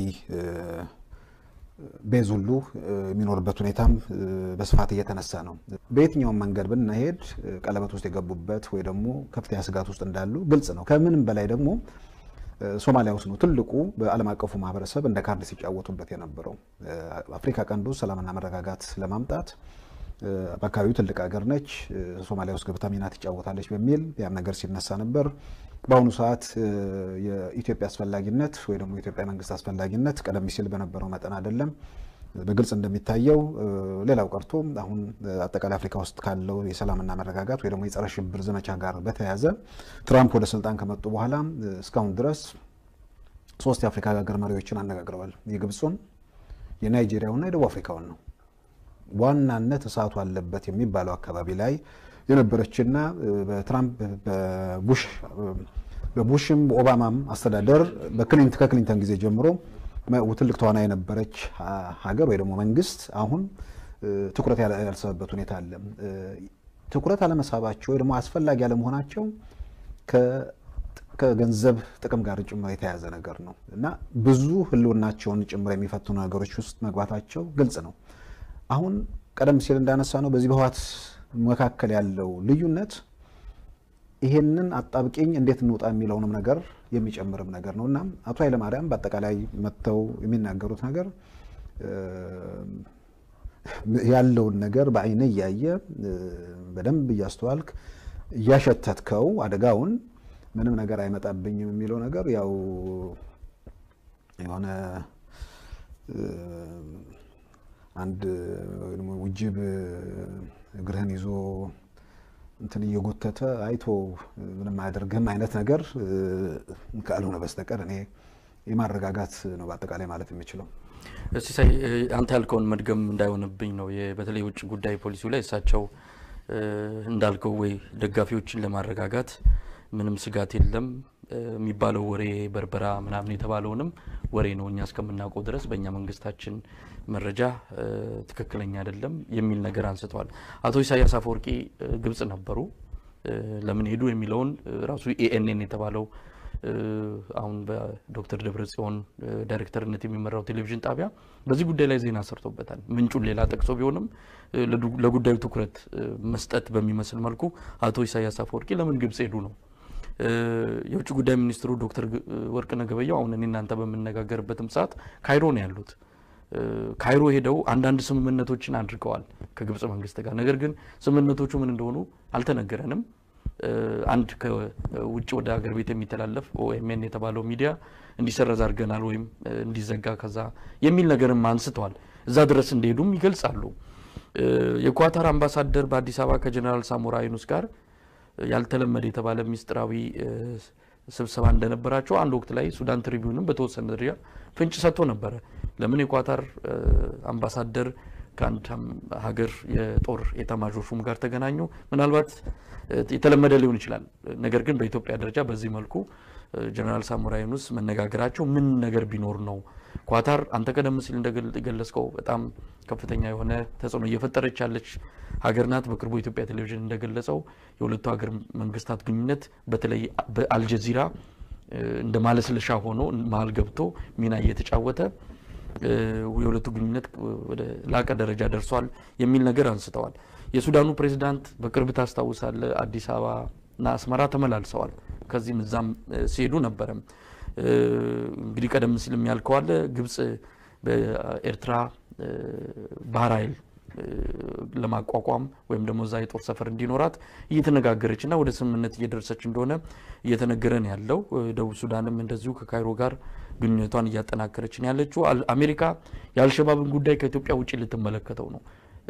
ቤዝ ሁሉ የሚኖርበት ሁኔታም በስፋት እየተነሳ ነው። በየትኛውም መንገድ ብንሄድ ቀለበት ውስጥ የገቡበት ወይ ደግሞ ከፍተኛ ስጋት ውስጥ እንዳሉ ግልጽ ነው። ከምንም በላይ ደግሞ ሶማሊያ ውስጥ ነው ትልቁ በዓለም አቀፉ ማህበረሰብ እንደ ካርድ ሲጫወቱበት የነበረው። አፍሪካ ቀንዱ ሰላምና መረጋጋት ለማምጣት በአካባቢው ትልቅ ሀገር ነች፣ ሶማሊያ ውስጥ ገብታ ሚና ትጫወታለች በሚል ያም ነገር ሲነሳ ነበር። በአሁኑ ሰዓት የኢትዮጵያ አስፈላጊነት ወይ ደግሞ የኢትዮጵያ መንግስት አስፈላጊነት ቀደም ሲል በነበረው መጠን አይደለም። በግልጽ እንደሚታየው ሌላው ቀርቶ አሁን አጠቃላይ አፍሪካ ውስጥ ካለው የሰላምና መረጋጋት ወይ ደግሞ የጸረ ሽብር ዘመቻ ጋር በተያያዘ ትራምፕ ወደ ስልጣን ከመጡ በኋላ እስካሁን ድረስ ሶስት የአፍሪካ ሀገር መሪዎችን አነጋግረዋል። የግብፁን፣ የናይጄሪያውና የደቡብ አፍሪካውን ነው። ዋናነት እሳቱ አለበት የሚባለው አካባቢ ላይ የነበረችና በትራምፕ በቡሽ በቡሽም በኦባማም አስተዳደር ከክሊንተን ጊዜ ጀምሮ ትልቅ ተዋና የነበረች ሀገር ወይ ደግሞ መንግስት አሁን ትኩረት ያልሰበበት ሁኔታ አለ። ትኩረት አለመሳባቸው ወይ ደግሞ አስፈላጊ አለመሆናቸው ከገንዘብ ጥቅም ጋር ጭምር የተያያዘ ነገር ነው እና ብዙ ህልውናቸውን ጭምር የሚፈትኑ ነገሮች ውስጥ መግባታቸው ግልጽ ነው። አሁን ቀደም ሲል እንዳነሳ ነው በዚህ በህወሓት መካከል ያለው ልዩነት ይሄንን አጣብቂኝ እንዴት እንውጣ የሚለውንም ነገር የሚጨምርም ነገር ነው እና አቶ ኃይለማርያም በአጠቃላይ መጥተው የሚናገሩት ነገር ያለውን ነገር በአይነ እያየ በደንብ እያስተዋልክ እያሸተትከው አደጋውን ምንም ነገር አይመጣብኝም የሚለው ነገር ያው የሆነ አንድ ውጅብ እግርህን ይዞ እንትን እየጎተተ አይቶ ምንም አያደርግህም አይነት ነገር ካልሆነ በስተቀር እኔ የማረጋጋት ነው በአጠቃላይ ማለት የሚችለው። ሲሳይ አንተ ያልከውን መድገም እንዳይሆንብኝ ነው። በተለይ የውጭ ጉዳይ ፖሊሲው ላይ እሳቸው እንዳልከው ወይ ደጋፊዎችን ለማረጋጋት ምንም ስጋት የለም የሚባለው ወሬ በርበራ ምናምን የተባለውንም ወሬ ነው እኛ እስከምናውቀው ድረስ በእኛ መንግስታችን መረጃ ትክክለኛ አይደለም የሚል ነገር አንስተዋል። አቶ ኢሳያስ አፈወርቂ ግብጽ ነበሩ። ለምን ሄዱ የሚለውን ራሱ ኤኤንኤን የተባለው አሁን በዶክተር ደብረጽዮን ዳይሬክተርነት የሚመራው ቴሌቪዥን ጣቢያ በዚህ ጉዳይ ላይ ዜና ሰርቶበታል። ምንጩን ሌላ ጠቅሶ ቢሆንም ለጉዳዩ ትኩረት መስጠት በሚመስል መልኩ አቶ ኢሳያስ አፈወርቂ ለምን ግብጽ ሄዱ ነው። የውጭ ጉዳይ ሚኒስትሩ ዶክተር ወርቅነህ ገበየሁ አሁን እኔ እናንተ በምነጋገርበትም ሰዓት ካይሮ ነው ያሉት። ካይሮ ሄደው አንዳንድ ስምምነቶችን አድርገዋል ከግብጽ መንግስት ጋር። ነገር ግን ስምምነቶቹ ምን እንደሆኑ አልተነገረንም። አንድ ከውጭ ወደ ሀገር ቤት የሚተላለፍ ኦኤምኤን የተባለው ሚዲያ እንዲሰረዝ አድርገናል ወይም እንዲዘጋ ከዛ የሚል ነገርም አንስተዋል። እዛ ድረስ እንደሄዱም ይገልጻሉ። የኳታር አምባሳደር በአዲስ አበባ ከጀኔራል ሳሞራ ዩኑስ ጋር ያልተለመደ የተባለ ሚስጥራዊ ስብሰባ እንደነበራቸው አንድ ወቅት ላይ ሱዳን ትሪቢዩንም በተወሰነ ደረጃ ፍንጭ ሰጥቶ ነበረ። ለምን የኳታር አምባሳደር ከአንድ ሀገር የጦር ኤታማዦር ሹም ጋር ተገናኙ? ምናልባት የተለመደ ሊሆን ይችላል። ነገር ግን በኢትዮጵያ ደረጃ በዚህ መልኩ ጀነራል ሳሞራ ዩኑስ መነጋገራቸው ምን ነገር ቢኖር ነው? ኳታር አንተ ቀደም ሲል እንደገለጽከው በጣም ከፍተኛ የሆነ ተጽዕኖ እየፈጠረች ያለች ሀገር ናት። በቅርቡ የኢትዮጵያ ቴሌቪዥን እንደገለጸው የሁለቱ ሀገር መንግስታት ግንኙነት በተለይ በአልጀዚራ እንደ ማለስለሻ ሆኖ መሀል ገብቶ ሚና እየተጫወተ የሁለቱ ግንኙነት ወደ ላቀ ደረጃ ደርሷል የሚል ነገር አንስተዋል። የሱዳኑ ፕሬዚዳንት በቅርብ ታስታውሳለ አዲስ አበባና አስመራ ተመላልሰዋል። ከዚህም እዛም ሲሄዱ ነበረ። እንግዲህ ቀደም ሲል የሚያልከዋለ ግብጽ በኤርትራ ባህር ኃይል ለማቋቋም ወይም ደግሞ እዛ የጦር ሰፈር እንዲኖራት እየተነጋገረች እና ወደ ስምምነት እየደረሰች እንደሆነ እየተነገረ ነው ያለው። ደቡብ ሱዳንም እንደዚሁ ከካይሮ ጋር ግንኙነቷን እያጠናከረች ነው ያለችው። አሜሪካ የአልሸባብን ጉዳይ ከኢትዮጵያ ውጭ ልትመለከተው ነው።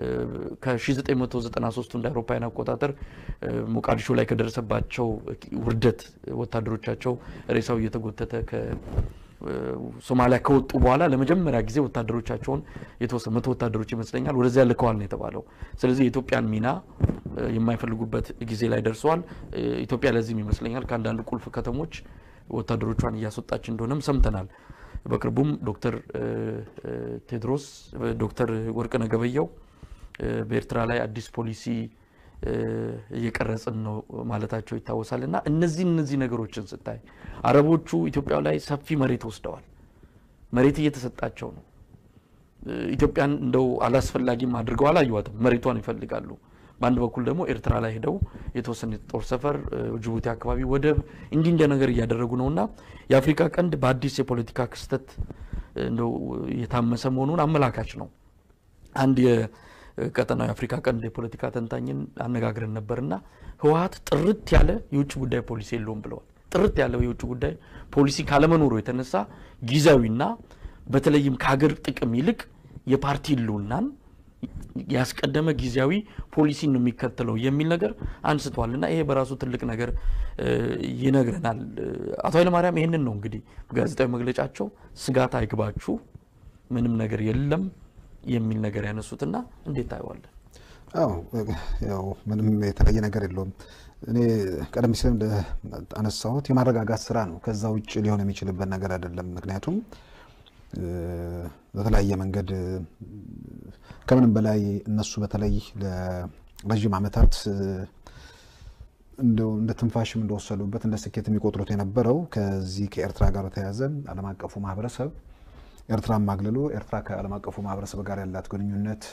ከ1993 እንደ አውሮፓውያን አቆጣጠር ሞቃዲሾ ላይ ከደረሰባቸው ውርደት ወታደሮቻቸው ሬሳው እየተጎተተ ሶማሊያ ከወጡ በኋላ ለመጀመሪያ ጊዜ ወታደሮቻቸውን የተወሰኑ መቶ ወታደሮች ይመስለኛል ወደዚያ ልከዋል ነው የተባለው። ስለዚህ የኢትዮጵያን ሚና የማይፈልጉበት ጊዜ ላይ ደርሰዋል። ኢትዮጵያ ለዚህም ይመስለኛል ከአንዳንድ ቁልፍ ከተሞች ወታደሮቿን እያስወጣች እንደሆነም ሰምተናል። በቅርቡም ዶክተር ቴድሮስ ዶክተር ወርቅነህ ገበየሁ በኤርትራ ላይ አዲስ ፖሊሲ እየቀረጽን ነው ማለታቸው ይታወሳል። እና እነዚህ እነዚህ ነገሮችን ስታይ አረቦቹ ኢትዮጵያ ላይ ሰፊ መሬት ወስደዋል። መሬት እየተሰጣቸው ነው። ኢትዮጵያን እንደው አላስፈላጊም አድርገው አላዩዋትም። መሬቷን ይፈልጋሉ። በአንድ በኩል ደግሞ ኤርትራ ላይ ሄደው የተወሰነ ጦር ሰፈር፣ ጅቡቲ አካባቢ ወደብ እንዲህ እንደ ነገር እያደረጉ ነው እና የአፍሪካ ቀንድ በአዲስ የፖለቲካ ክስተት እንደው የታመሰ መሆኑን አመላካች ነው። አንድ የቀጠናው የአፍሪካ ቀንድ የፖለቲካ ተንታኝን አነጋግረን ነበርና ህወሀት ጥርት ያለ የውጭ ጉዳይ ፖሊሲ የለውም ብለዋል። ጥርት ያለው የውጭ ጉዳይ ፖሊሲ ካለመኖሩ የተነሳ ጊዜያዊና በተለይም ከሀገር ጥቅም ይልቅ የፓርቲ ህልውናን ያስቀደመ ጊዜያዊ ፖሊሲን ነው የሚከተለው የሚል ነገር አንስተዋል እና ይሄ በራሱ ትልቅ ነገር ይነግረናል። አቶ ኃይለማርያም ይህንን ነው እንግዲህ ጋዜጣዊ መግለጫቸው ስጋት አይግባችሁ፣ ምንም ነገር የለም የሚል ነገር ያነሱትና እንዴት ታየዋለን? አዎ ያው ምንም የተለየ ነገር የለውም። እኔ ቀደም ሲል አነሳሁት የማረጋጋት ስራ ነው። ከዛ ውጭ ሊሆን የሚችልበት ነገር አይደለም። ምክንያቱም በተለያየ መንገድ ከምንም በላይ እነሱ በተለይ ለረዥም ዓመታት እንደ ትንፋሽም እንደወሰዱበት እንደ ስኬት የሚቆጥሩት የነበረው ከዚህ ከኤርትራ ጋር በተያያዘ ዓለም አቀፉ ማህበረሰብ ኤርትራን ማግለሉ ኤርትራ ከዓለም አቀፉ ማህበረሰብ ጋር ያላት ግንኙነት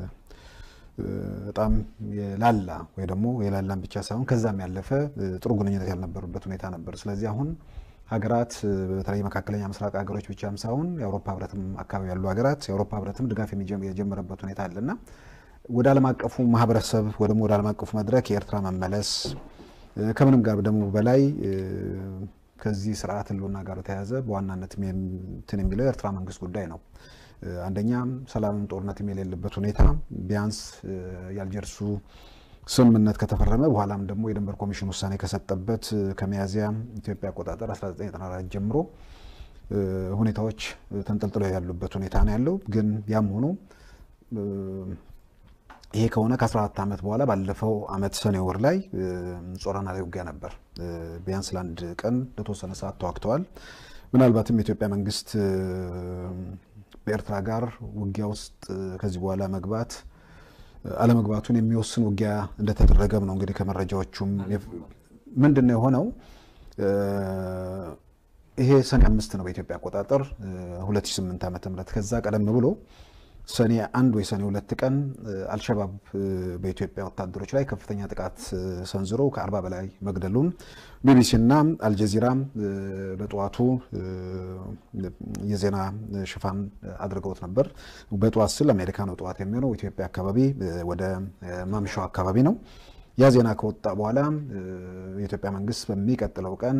በጣም የላላ ወይ ደግሞ የላላን ብቻ ሳይሆን ከዛም ያለፈ ጥሩ ግንኙነት ያልነበሩበት ሁኔታ ነበር። ስለዚህ አሁን ሀገራት በተለይ መካከለኛ ምስራቅ ሀገሮች ብቻም ሳይሆን የአውሮፓ ህብረትም አካባቢ ያሉ ሀገራት የአውሮፓ ህብረትም ድጋፍ የጀመረበት ሁኔታ አለና ወደ ዓለም አቀፉ ማህበረሰብ ወይ ደግሞ ወደ ዓለም አቀፉ መድረክ የኤርትራ መመለስ ከምንም ጋር ደግሞ በላይ ከዚህ ስርዓት ህልውና ጋር በተያያዘ በዋናነት እንትን የሚለው የኤርትራ መንግስት ጉዳይ ነው። አንደኛ ሰላምም ጦርነትም የሌለበት ሁኔታ ቢያንስ የአልጀርሱ ስምምነት ከተፈረመ በኋላም ደግሞ የድንበር ኮሚሽን ውሳኔ ከሰጠበት ከሚያዝያ ኢትዮጵያ አቆጣጠር 1994 ጀምሮ ሁኔታዎች ተንጠልጥለው ያሉበት ሁኔታ ነው ያለው። ግን ያም ሆኖ ይሄ ከሆነ ከ14 ዓመት በኋላ ባለፈው ዓመት ሰኔ ወር ላይ ጾረና ላይ ውጊያ ነበር። ቢያንስ ለአንድ ቀን ለተወሰነ ሰዓት ተዋግተዋል። ምናልባትም የኢትዮጵያ መንግስት በኤርትራ ጋር ውጊያ ውስጥ ከዚህ በኋላ መግባት አለመግባቱን የሚወስን ውጊያ እንደተደረገም ነው እንግዲህ ከመረጃዎቹም ምንድን ነው የሆነው? ይሄ ሰኔ አምስት ነው በኢትዮጵያ አቆጣጠር 2008 ዓመተ ምህረት ከዛ ቀደም ብሎ ሰኔ አንድ ወይ ሰኔ ሁለት ቀን አልሸባብ በኢትዮጵያ ወታደሮች ላይ ከፍተኛ ጥቃት ሰንዝሮ ከአርባ በላይ መግደሉን ቢቢሲና አልጀዚራ በጠዋቱ የዜና ሽፋን አድርገውት ነበር። በጠዋት ስል አሜሪካ ነው ጠዋት የሚሆነው፣ ኢትዮጵያ አካባቢ ወደ ማምሻው አካባቢ ነው። ያ ዜና ከወጣ በኋላ የኢትዮጵያ መንግስት በሚቀጥለው ቀን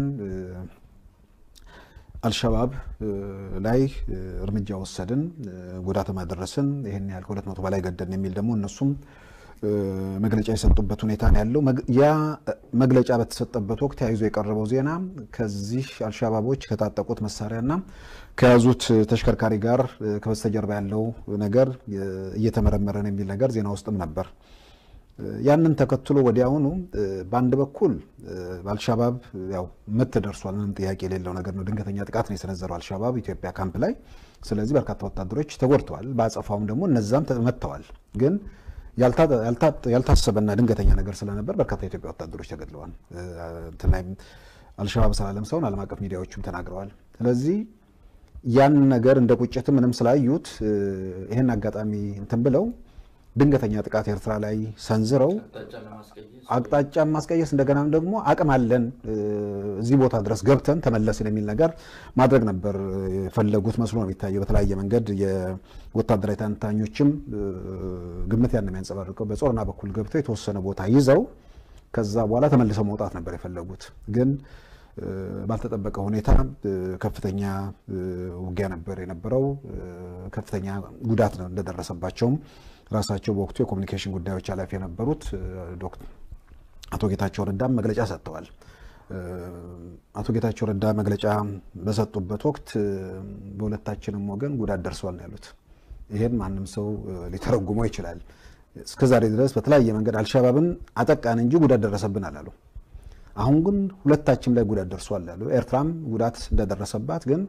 አልሸባብ ላይ እርምጃ ወሰድን፣ ጉዳትም አደረስን፣ ይህን ያህል ከሁለት መቶ በላይ ገደልን የሚል ደግሞ እነሱም መግለጫ የሰጡበት ሁኔታ ነው ያለው። ያ መግለጫ በተሰጠበት ወቅት ተያይዞ የቀረበው ዜና ከዚህ አልሸባቦች ከታጠቁት መሳሪያና ከያዙት ተሽከርካሪ ጋር ከበስተጀርባ ያለው ነገር እየተመረመረ ነው የሚል ነገር ዜና ውስጥም ነበር። ያንን ተከትሎ ወዲያውኑ በአንድ በኩል አልሻባብ ያው ምት ደርሷል። ምንም ጥያቄ የሌለው ነገር ነው። ድንገተኛ ጥቃት ነው የሰነዘረው አልሻባብ ኢትዮጵያ ካምፕ ላይ። ስለዚህ በርካታ ወታደሮች ተጎድተዋል። በአጸፋውም ደግሞ እነዛም ተመተዋል። ግን ያልታሰበና ድንገተኛ ነገር ስለነበር በርካታ የኢትዮጵያ ወታደሮች ተገድለዋል። እንትን ላይም አልሸባብ ስላለም ሰውን ዓለም አቀፍ ሚዲያዎችም ተናግረዋል። ስለዚህ ያን ነገር እንደ ቁጭትም ምንም ስላዩት ይህን አጋጣሚ እንትን ብለው ድንገተኛ ጥቃት ኤርትራ ላይ ሰንዝረው አቅጣጫ ማስቀየስ እንደገናም ደግሞ አቅም አለን እዚህ ቦታ ድረስ ገብተን ተመለስን የሚል ነገር ማድረግ ነበር የፈለጉት መስሎ ነው የሚታየው። በተለያየ መንገድ የወታደራዊ ተንታኞችም ግምት ያን የሚያንጸባርቀው በጾረና በኩል ገብተው የተወሰነ ቦታ ይዘው ከዛ በኋላ ተመልሰው መውጣት ነበር የፈለጉት ግን ባልተጠበቀ ሁኔታ ከፍተኛ ውጊያ ነበር የነበረው። ከፍተኛ ጉዳት ነው እንደደረሰባቸውም ራሳቸው በወቅቱ የኮሚኒኬሽን ጉዳዮች ኃላፊ የነበሩት አቶ ጌታቸው ረዳም መግለጫ ሰጥተዋል። አቶ ጌታቸው ረዳ መግለጫ በሰጡበት ወቅት በሁለታችንም ወገን ጉዳት ደርሷል ነው ያሉት። ይሄን ማንም ሰው ሊተረጉመው ይችላል። እስከዛሬ ድረስ በተለያየ መንገድ አልሸባብን አጠቃን እንጂ ጉዳት ደረሰብን አላሉ። አሁን ግን ሁለታችን ላይ ጉዳት ደርሷል አሉ። ኤርትራም ጉዳት እንደደረሰባት ግን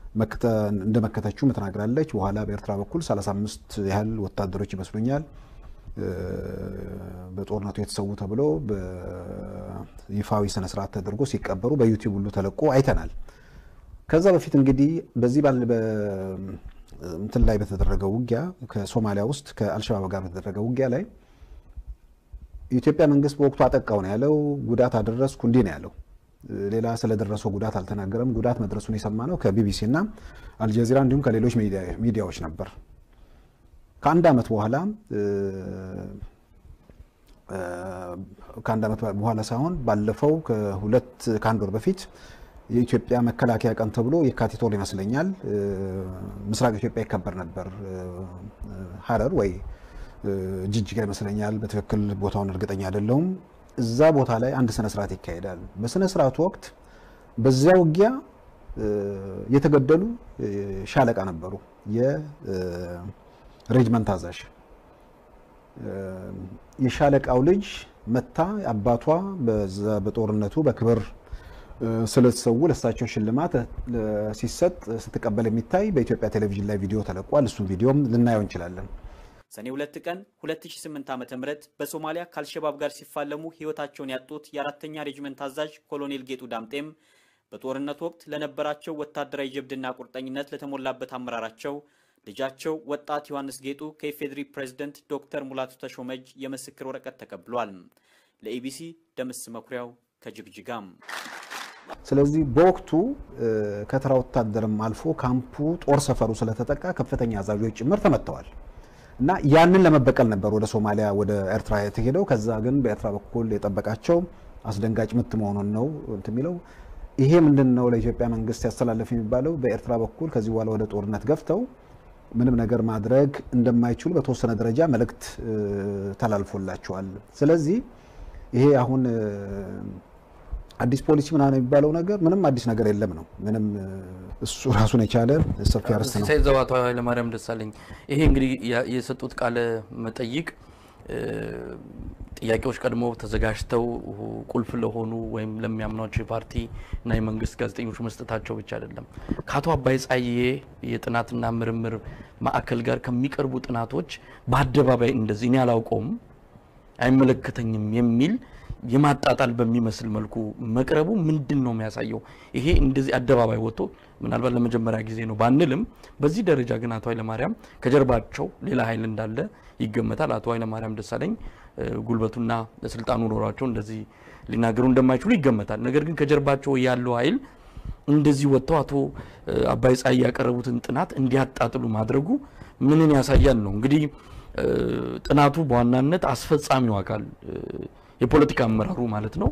እንደመከተችው ትናግራለች። በኋላ በኤርትራ በኩል 35 ያህል ወታደሮች ይመስሉኛል በጦርነቱ የተሰዉ ተብሎ በይፋዊ ስነስርዓት ተደርጎ ሲቀበሩ በዩቲዩብ ሁሉ ተለቆ አይተናል። ከዛ በፊት እንግዲህ በዚህ ባለ እንትን ላይ በተደረገው ውጊያ ከሶማሊያ ውስጥ ከአልሸባብ ጋር በተደረገው ውጊያ ላይ የኢትዮጵያ መንግስት በወቅቱ አጠቃው ነው ያለው። ጉዳት አደረስኩ እንዲህ ነው ያለው። ሌላ ስለደረሰው ጉዳት አልተናገረም። ጉዳት መድረሱን የሰማ ነው ከቢቢሲ እና አልጀዚራ እንዲሁም ከሌሎች ሚዲያዎች ነበር። ከአንድ ዓመት በኋላ ከአንድ ዓመት በኋላ ሳይሆን ባለፈው ከሁለት ከአንድ ወር በፊት የኢትዮጵያ መከላከያ ቀን ተብሎ የካቲት ወር ይመስለኛል ምስራቅ ኢትዮጵያ ይከበር ነበር። ሀረር ወይ ጅጅጋ ይመስለኛል። በትክክል ቦታውን እርግጠኛ አይደለሁም። እዛ ቦታ ላይ አንድ ስነ ስርዓት ይካሄዳል። በስነ ስርዓቱ ወቅት በዚያ ውጊያ የተገደሉ ሻለቃ ነበሩ፣ የሬጅመንት አዛዥ። የሻለቃው ልጅ መታ አባቷ በዛ በጦርነቱ በክብር ስለተሰዉ ለእሳቸው ሽልማት ሲሰጥ ስትቀበል የሚታይ በኢትዮጵያ ቴሌቪዥን ላይ ቪዲዮ ተለቋል። እሱም ቪዲዮም ልናየው እንችላለን። ሰኔ ሁለት ቀን 2008 ዓ.ም በሶማሊያ ከአልሸባብ ጋር ሲፋለሙ ሕይወታቸውን ያጡት የአራተኛ ሬጅመንት አዛዥ ኮሎኔል ጌጡ ዳምጤም በጦርነት ወቅት ለነበራቸው ወታደራዊ ጀብድና ቁርጠኝነት ለተሞላበት አመራራቸው ልጃቸው ወጣት ዮሐንስ ጌጡ ከኢፌዴሪ ፕሬዝደንት ዶክተር ሙላቱ ተሾመ እጅ የምስክር ወረቀት ተቀብሏል። ለኢቢሲ ደምስ መኩሪያው ከጅግጅጋም። ስለዚህ በወቅቱ ከተራ ወታደርም አልፎ ካምፑ ጦር ሰፈሩ ስለተጠቃ ከፍተኛ አዛዦች ጭምር ተመተዋል። እና ያንን ለመበቀል ነበር ወደ ሶማሊያ ወደ ኤርትራ የተሄደው። ከዛ ግን በኤርትራ በኩል የጠበቃቸው አስደንጋጭ ምት መሆኑን ነው እንትን የሚለው። ይሄ ምንድን ነው ለኢትዮጵያ መንግስት ያስተላለፍ የሚባለው በኤርትራ በኩል ከዚህ በኋላ ወደ ጦርነት ገፍተው ምንም ነገር ማድረግ እንደማይችሉ በተወሰነ ደረጃ መልእክት ተላልፎላቸዋል። ስለዚህ ይሄ አሁን አዲስ ፖሊሲ ምናምን የሚባለው ነገር ምንም አዲስ ነገር የለም ነው። ምንም እሱ ራሱን የቻለ ሰፊ አርዕስት ነው። ሲሳይ ዘዋቶ ኃይለማርያም ደሳለኝ ይሄ እንግዲህ የሰጡት ቃለ መጠይቅ ጥያቄዎች ቀድሞ ተዘጋጅተው ቁልፍ ለሆኑ ወይም ለሚያምኗቸው የፓርቲ እና የመንግስት ጋዜጠኞች መስጠታቸው ብቻ አይደለም። ከአቶ አባይ ጸሐዬ የጥናትና ምርምር ማዕከል ጋር ከሚቀርቡ ጥናቶች በአደባባይ እንደዚህ እኔ አላውቀውም አይመለከተኝም የሚል የማጣጣል በሚመስል መልኩ መቅረቡ ምንድን ነው የሚያሳየው? ይሄ እንደዚህ አደባባይ ወጥቶ ምናልባት ለመጀመሪያ ጊዜ ነው ባንልም፣ በዚህ ደረጃ ግን አቶ ኃይለማርያም ከጀርባቸው ሌላ ኃይል እንዳለ ይገመታል። አቶ ኃይለማርያም ደሳለኝ ጉልበቱና ስልጣኑ ኖሯቸው እንደዚህ ሊናገሩ እንደማይችሉ ይገመታል። ነገር ግን ከጀርባቸው ያለው ኃይል እንደዚህ ወጥተው አቶ አባይ ጸሐዬ ያቀረቡትን ጥናት እንዲያጣጥሉ ማድረጉ ምንን ያሳያል ነው እንግዲህ ጥናቱ በዋናነት አስፈጻሚው አካል የፖለቲካ አመራሩ ማለት ነው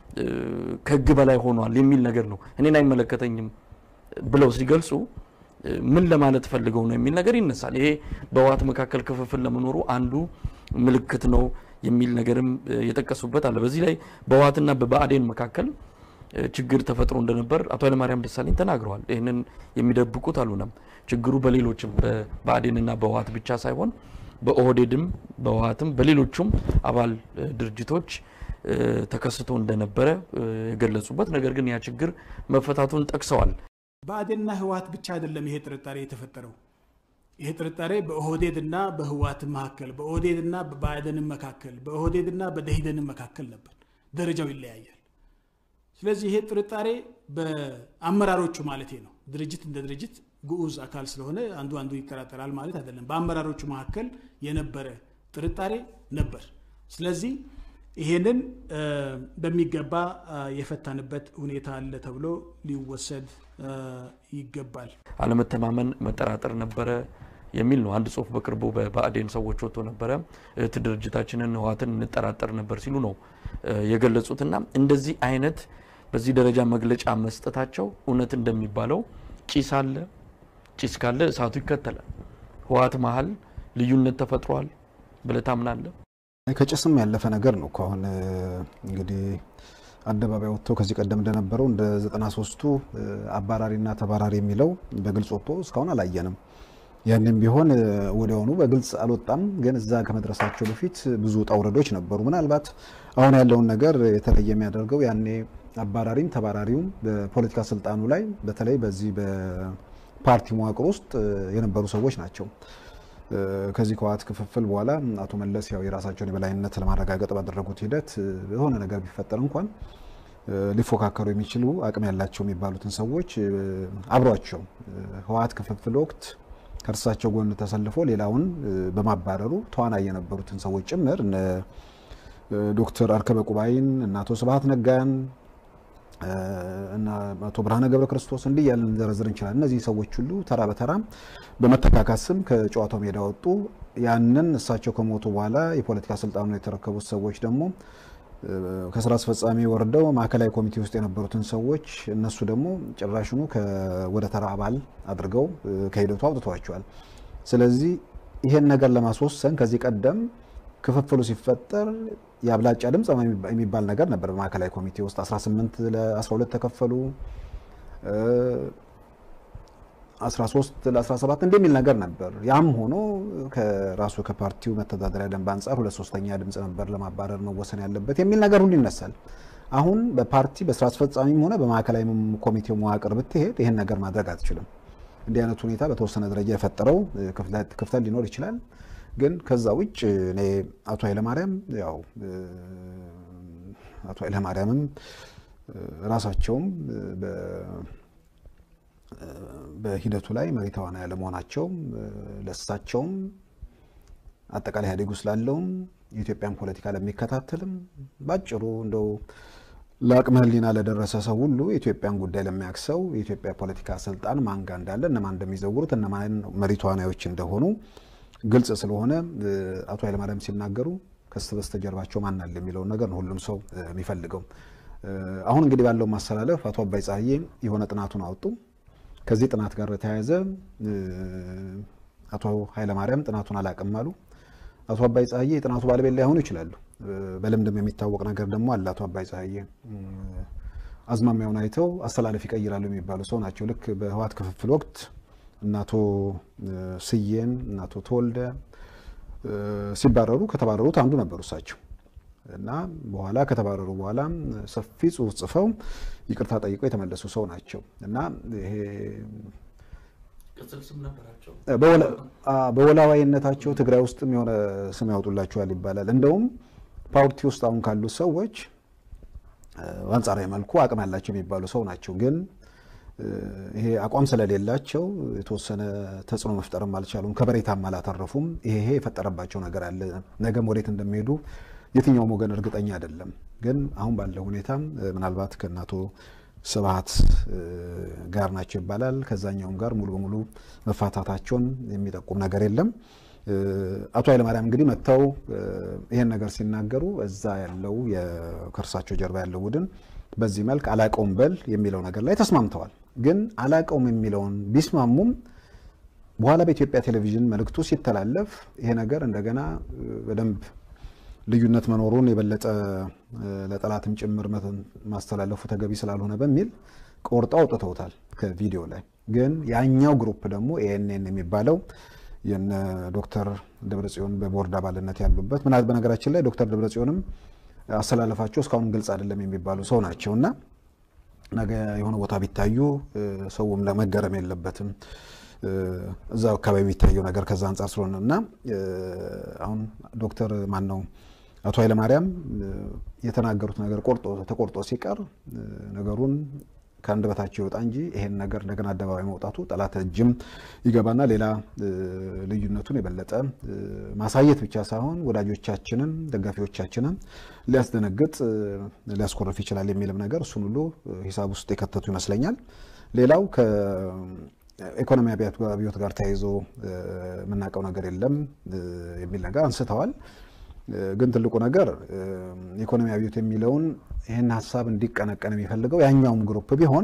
ከህግ በላይ ሆኗል የሚል ነገር ነው። እኔን አይመለከተኝም ብለው ሲገልጹ ምን ለማለት ፈልገው ነው የሚል ነገር ይነሳል። ይሄ በህወሓት መካከል ክፍፍል ለመኖሩ አንዱ ምልክት ነው የሚል ነገርም የጠቀሱበት አለ። በዚህ ላይ በህወሓትና በብአዴን መካከል ችግር ተፈጥሮ እንደነበር አቶ ኃይለማርያም ደሳለኝ ተናግረዋል። ይህንን የሚደብቁት አልሆነም። ችግሩ በሌሎችም በብአዴንና በህወሓት ብቻ ሳይሆን በኦህዴድም በህወሓትም በሌሎቹም አባል ድርጅቶች ተከስቶ እንደነበረ የገለጹበት ነገር ግን ያ ችግር መፈታቱን ጠቅሰዋል። ብአዴንና ህወሓት ብቻ አይደለም ይሄ ጥርጣሬ የተፈጠረው። ይሄ ጥርጣሬ በኦህዴድና በህወሓት መካከል፣ በኦህዴድና በብአዴን መካከል፣ በኦህዴድና በደኢህዴን መካከል ነበር። ደረጃው ይለያያል። ስለዚህ ይሄ ጥርጣሬ በአመራሮቹ ማለት ነው። ድርጅት እንደ ድርጅት ግዑዝ አካል ስለሆነ አንዱ አንዱ ይጠራጠራል ማለት አይደለም። በአመራሮቹ መካከል የነበረ ጥርጣሬ ነበር። ስለዚህ ይሄንን በሚገባ የፈታንበት ሁኔታ አለ ተብሎ ሊወሰድ ይገባል። አለመተማመን፣ መጠራጠር ነበረ የሚል ነው። አንድ ጽሁፍ በቅርቡ በብአዴን ሰዎች ወጥቶ ነበረ። እህት ድርጅታችንን ህወሓትን እንጠራጠር ነበር ሲሉ ነው የገለጹትና እንደዚህ አይነት በዚህ ደረጃ መግለጫ መስጠታቸው እውነት እንደሚባለው ጭስ አለ ጭስ ካለ እሳቱ ይከተላል። ህወሓት መሀል ልዩነት ተፈጥሯል ብለህ ታምናለህ? ከጭስም ያለፈ ነገር ነው እኮ አሁን እንግዲህ አደባባይ ወጥቶ ከዚህ ቀደም እንደነበረው እንደ ዘጠና ሶስቱ አባራሪና ተባራሪ የሚለው በግልጽ ወጥቶ እስካሁን አላየንም። ያንም ቢሆን ወዲያውኑ በግልጽ አልወጣም። ግን እዛ ከመድረሳቸው በፊት ብዙ ውጣ ውረዶች ነበሩ። ምናልባት አሁን ያለውን ነገር የተለየ የሚያደርገው ያኔ አባራሪም ተባራሪውም በፖለቲካ ስልጣኑ ላይ በተለይ በዚህ በፓርቲ መዋቅር ውስጥ የነበሩ ሰዎች ናቸው። ከዚህ ከህወሓት ክፍፍል በኋላ አቶ መለስ ያው የራሳቸውን የበላይነት ለማረጋገጥ ባደረጉት ሂደት የሆነ ነገር ቢፈጠር እንኳን ሊፎካከሩ የሚችሉ አቅም ያላቸው የሚባሉትን ሰዎች አብሯቸው ህወሓት ክፍፍል ወቅት ከእርሳቸው ጎን ተሰልፎ ሌላውን በማባረሩ ተዋናይ የነበሩትን ሰዎች ጭምር እነ ዶክተር አርከበ ቁባይን እና አቶ ስብሀት ነጋን እና አቶ ብርሃነ ገብረ ክርስቶስ እንዲህ ያለን ልንዘረዝር እንችላለን። እነዚህ ሰዎች ሁሉ ተራ በተራ በመተካካት ስም ከጨዋታው ሜዳ ወጡ። ያንን እሳቸው ከሞቱ በኋላ የፖለቲካ ስልጣኑን የተረከቡት ሰዎች ደግሞ ከስራ አስፈጻሚ ወርደው ማዕከላዊ ኮሚቴ ውስጥ የነበሩትን ሰዎች እነሱ ደግሞ ጭራሽኑ ወደ ተራ አባል አድርገው ከሂደቱ አውጥተዋቸዋል። ስለዚህ ይሄን ነገር ለማስወሰን ከዚህ ቀደም ክፍፍሉ ሲፈጠር የአብላጫ ድምፅ የሚባል ነገር ነበር። በማዕከላዊ ኮሚቴ ውስጥ 18 ለ12 ተከፈሉ፣ 13 ለ17 እንደሚል ነገር ነበር። ያም ሆኖ ከራሱ ከፓርቲው መተዳደሪያ ደንብ አንጻር ሁለት ሶስተኛ ድምፅ ነበር ለማባረር መወሰን ያለበት የሚል ነገር ሁሉ ይነሳል። አሁን በፓርቲ በስራ አስፈጻሚም ሆነ በማዕከላዊ ኮሚቴው መዋቅር ብትሄድ ይህን ነገር ማድረግ አትችልም። እንዲህ አይነት ሁኔታ በተወሰነ ደረጃ የፈጠረው ክፍተት ሊኖር ይችላል። ግን ከዛ ውጭ እኔ አቶ ኃይለማርያም ያው አቶ ኃይለማርያምም ራሳቸውም በሂደቱ ላይ መሪ ተዋናይ ያለመሆናቸው ለእሳቸውም አጠቃላይ ኢህአዴግ ውስጥ ላለውም የኢትዮጵያን ፖለቲካ ለሚከታተልም ባጭሩ እንደው ለአቅመ ሕሊና ለደረሰ ሰው ሁሉ የኢትዮጵያን ጉዳይ ለሚያውቅ ሰው የኢትዮጵያ ፖለቲካ ስልጣን ማን ጋር እንዳለ እነማን እንደሚዘውሩት እነማን መሪ ተዋናዮች እንደሆኑ ግልጽ ስለሆነ አቶ ኃይለማርያም ሲናገሩ ከስ በስተጀርባቸው ማን አለ የሚለውን ነገር ነው ሁሉም ሰው የሚፈልገው። አሁን እንግዲህ ባለው ማስተላለፍ አቶ አባይ ፀሐዬ የሆነ ጥናቱን አወጡ። ከዚህ ጥናት ጋር በተያያዘ አቶ ኃይለማርያም ጥናቱን አላቅም አሉ። አቶ አባይ ፀሐዬ የጥናቱ ባለቤት ላይሆኑ ይችላሉ። በልምድም የሚታወቅ ነገር ደግሞ አለ። አቶ አባይ ፀሐዬ አዝማሚያውን አይተው አስተላለፍ ይቀይራሉ የሚባሉ ሰው ናቸው። ልክ በህወሓት ክፍፍል ወቅት እናቶ ስዬን እናቶ ተወልደ ሲባረሩ ከተባረሩት አንዱ ነበሩ እሳቸው እና በኋላ ከተባረሩ በኋላ ሰፊ ጽሁፍ ጽፈው ይቅርታ ጠይቀው የተመለሱ ሰው ናቸው እና ይሄ በወላዋይነታቸው ትግራይ ውስጥም የሆነ ስም ያወጡላቸዋል ይባላል። እንደውም ፓርቲ ውስጥ አሁን ካሉት ሰዎች በአንጻራዊ መልኩ አቅም ያላቸው የሚባሉ ሰው ናቸው ግን ይሄ አቋም ስለሌላቸው የተወሰነ ተጽዕኖ መፍጠርም አልቻሉም። ከበሬታም አላተረፉም። ይሄ የፈጠረባቸው ነገር አለ። ነገም ወዴት እንደሚሄዱ የትኛውም ወገን እርግጠኛ አይደለም። ግን አሁን ባለው ሁኔታ ምናልባት ከእናቶ ስብሀት ጋር ናቸው ይባላል። ከዛኛውም ጋር ሙሉ በሙሉ መፋታታቸውን የሚጠቁም ነገር የለም። አቶ ኃይለማርያም እንግዲህ መጥተው ይሄን ነገር ሲናገሩ እዛ ያለው ከእርሳቸው ጀርባ ያለው ቡድን በዚህ መልክ አላቀውም በል የሚለው ነገር ላይ ተስማምተዋል። ግን አላቀውም የሚለውን ቢስማሙም በኋላ በኢትዮጵያ ቴሌቪዥን መልእክቱ ሲተላለፍ ይሄ ነገር እንደገና በደንብ ልዩነት መኖሩን የበለጠ ለጠላትም ጭምር ማስተላለፉ ተገቢ ስላልሆነ በሚል ቆርጠው አውጥተውታል ከቪዲዮ ላይ። ግን ያኛው ግሩፕ ደግሞ ኤኤንኤን የሚባለው የነ ዶክተር ደብረጽዮን በቦርድ አባልነት ያሉበት ምናል በነገራችን ላይ ዶክተር ደብረጽዮንም አሰላለፋቸው እስካሁን ግልጽ አይደለም የሚባሉ ሰው ናቸው እና ነገ የሆነ ቦታ ቢታዩ ሰውም ለመገረም የለበትም እዛ አካባቢ የሚታየው ነገር ከዛ አንጻር ስለሆነ እና አሁን ዶክተር ማን ነው አቶ ኃይለማርያም የተናገሩት ነገር ቆርጦ ተቆርጦ ሲቀር ነገሩን ከአንደበታቸው ይወጣ እንጂ ይሄን ነገር እንደገና አደባባይ መውጣቱ ጠላት እጅም ይገባና ሌላ ልዩነቱን የበለጠ ማሳየት ብቻ ሳይሆን ወዳጆቻችንን፣ ደጋፊዎቻችንን ሊያስደነግጥ ሊያስኮርፍ ይችላል የሚልም ነገር እሱን ሁሉ ሂሳብ ውስጥ የከተቱ ይመስለኛል። ሌላው ከኢኮኖሚ አብዮት ጋር ተያይዞ የምናውቀው ነገር የለም የሚል ነገር አንስተዋል። ግን ትልቁ ነገር ኢኮኖሚ አብዮት የሚለውን ይህን ሀሳብ እንዲቀነቀን የሚፈልገው ያኛውም ግሩፕ ቢሆን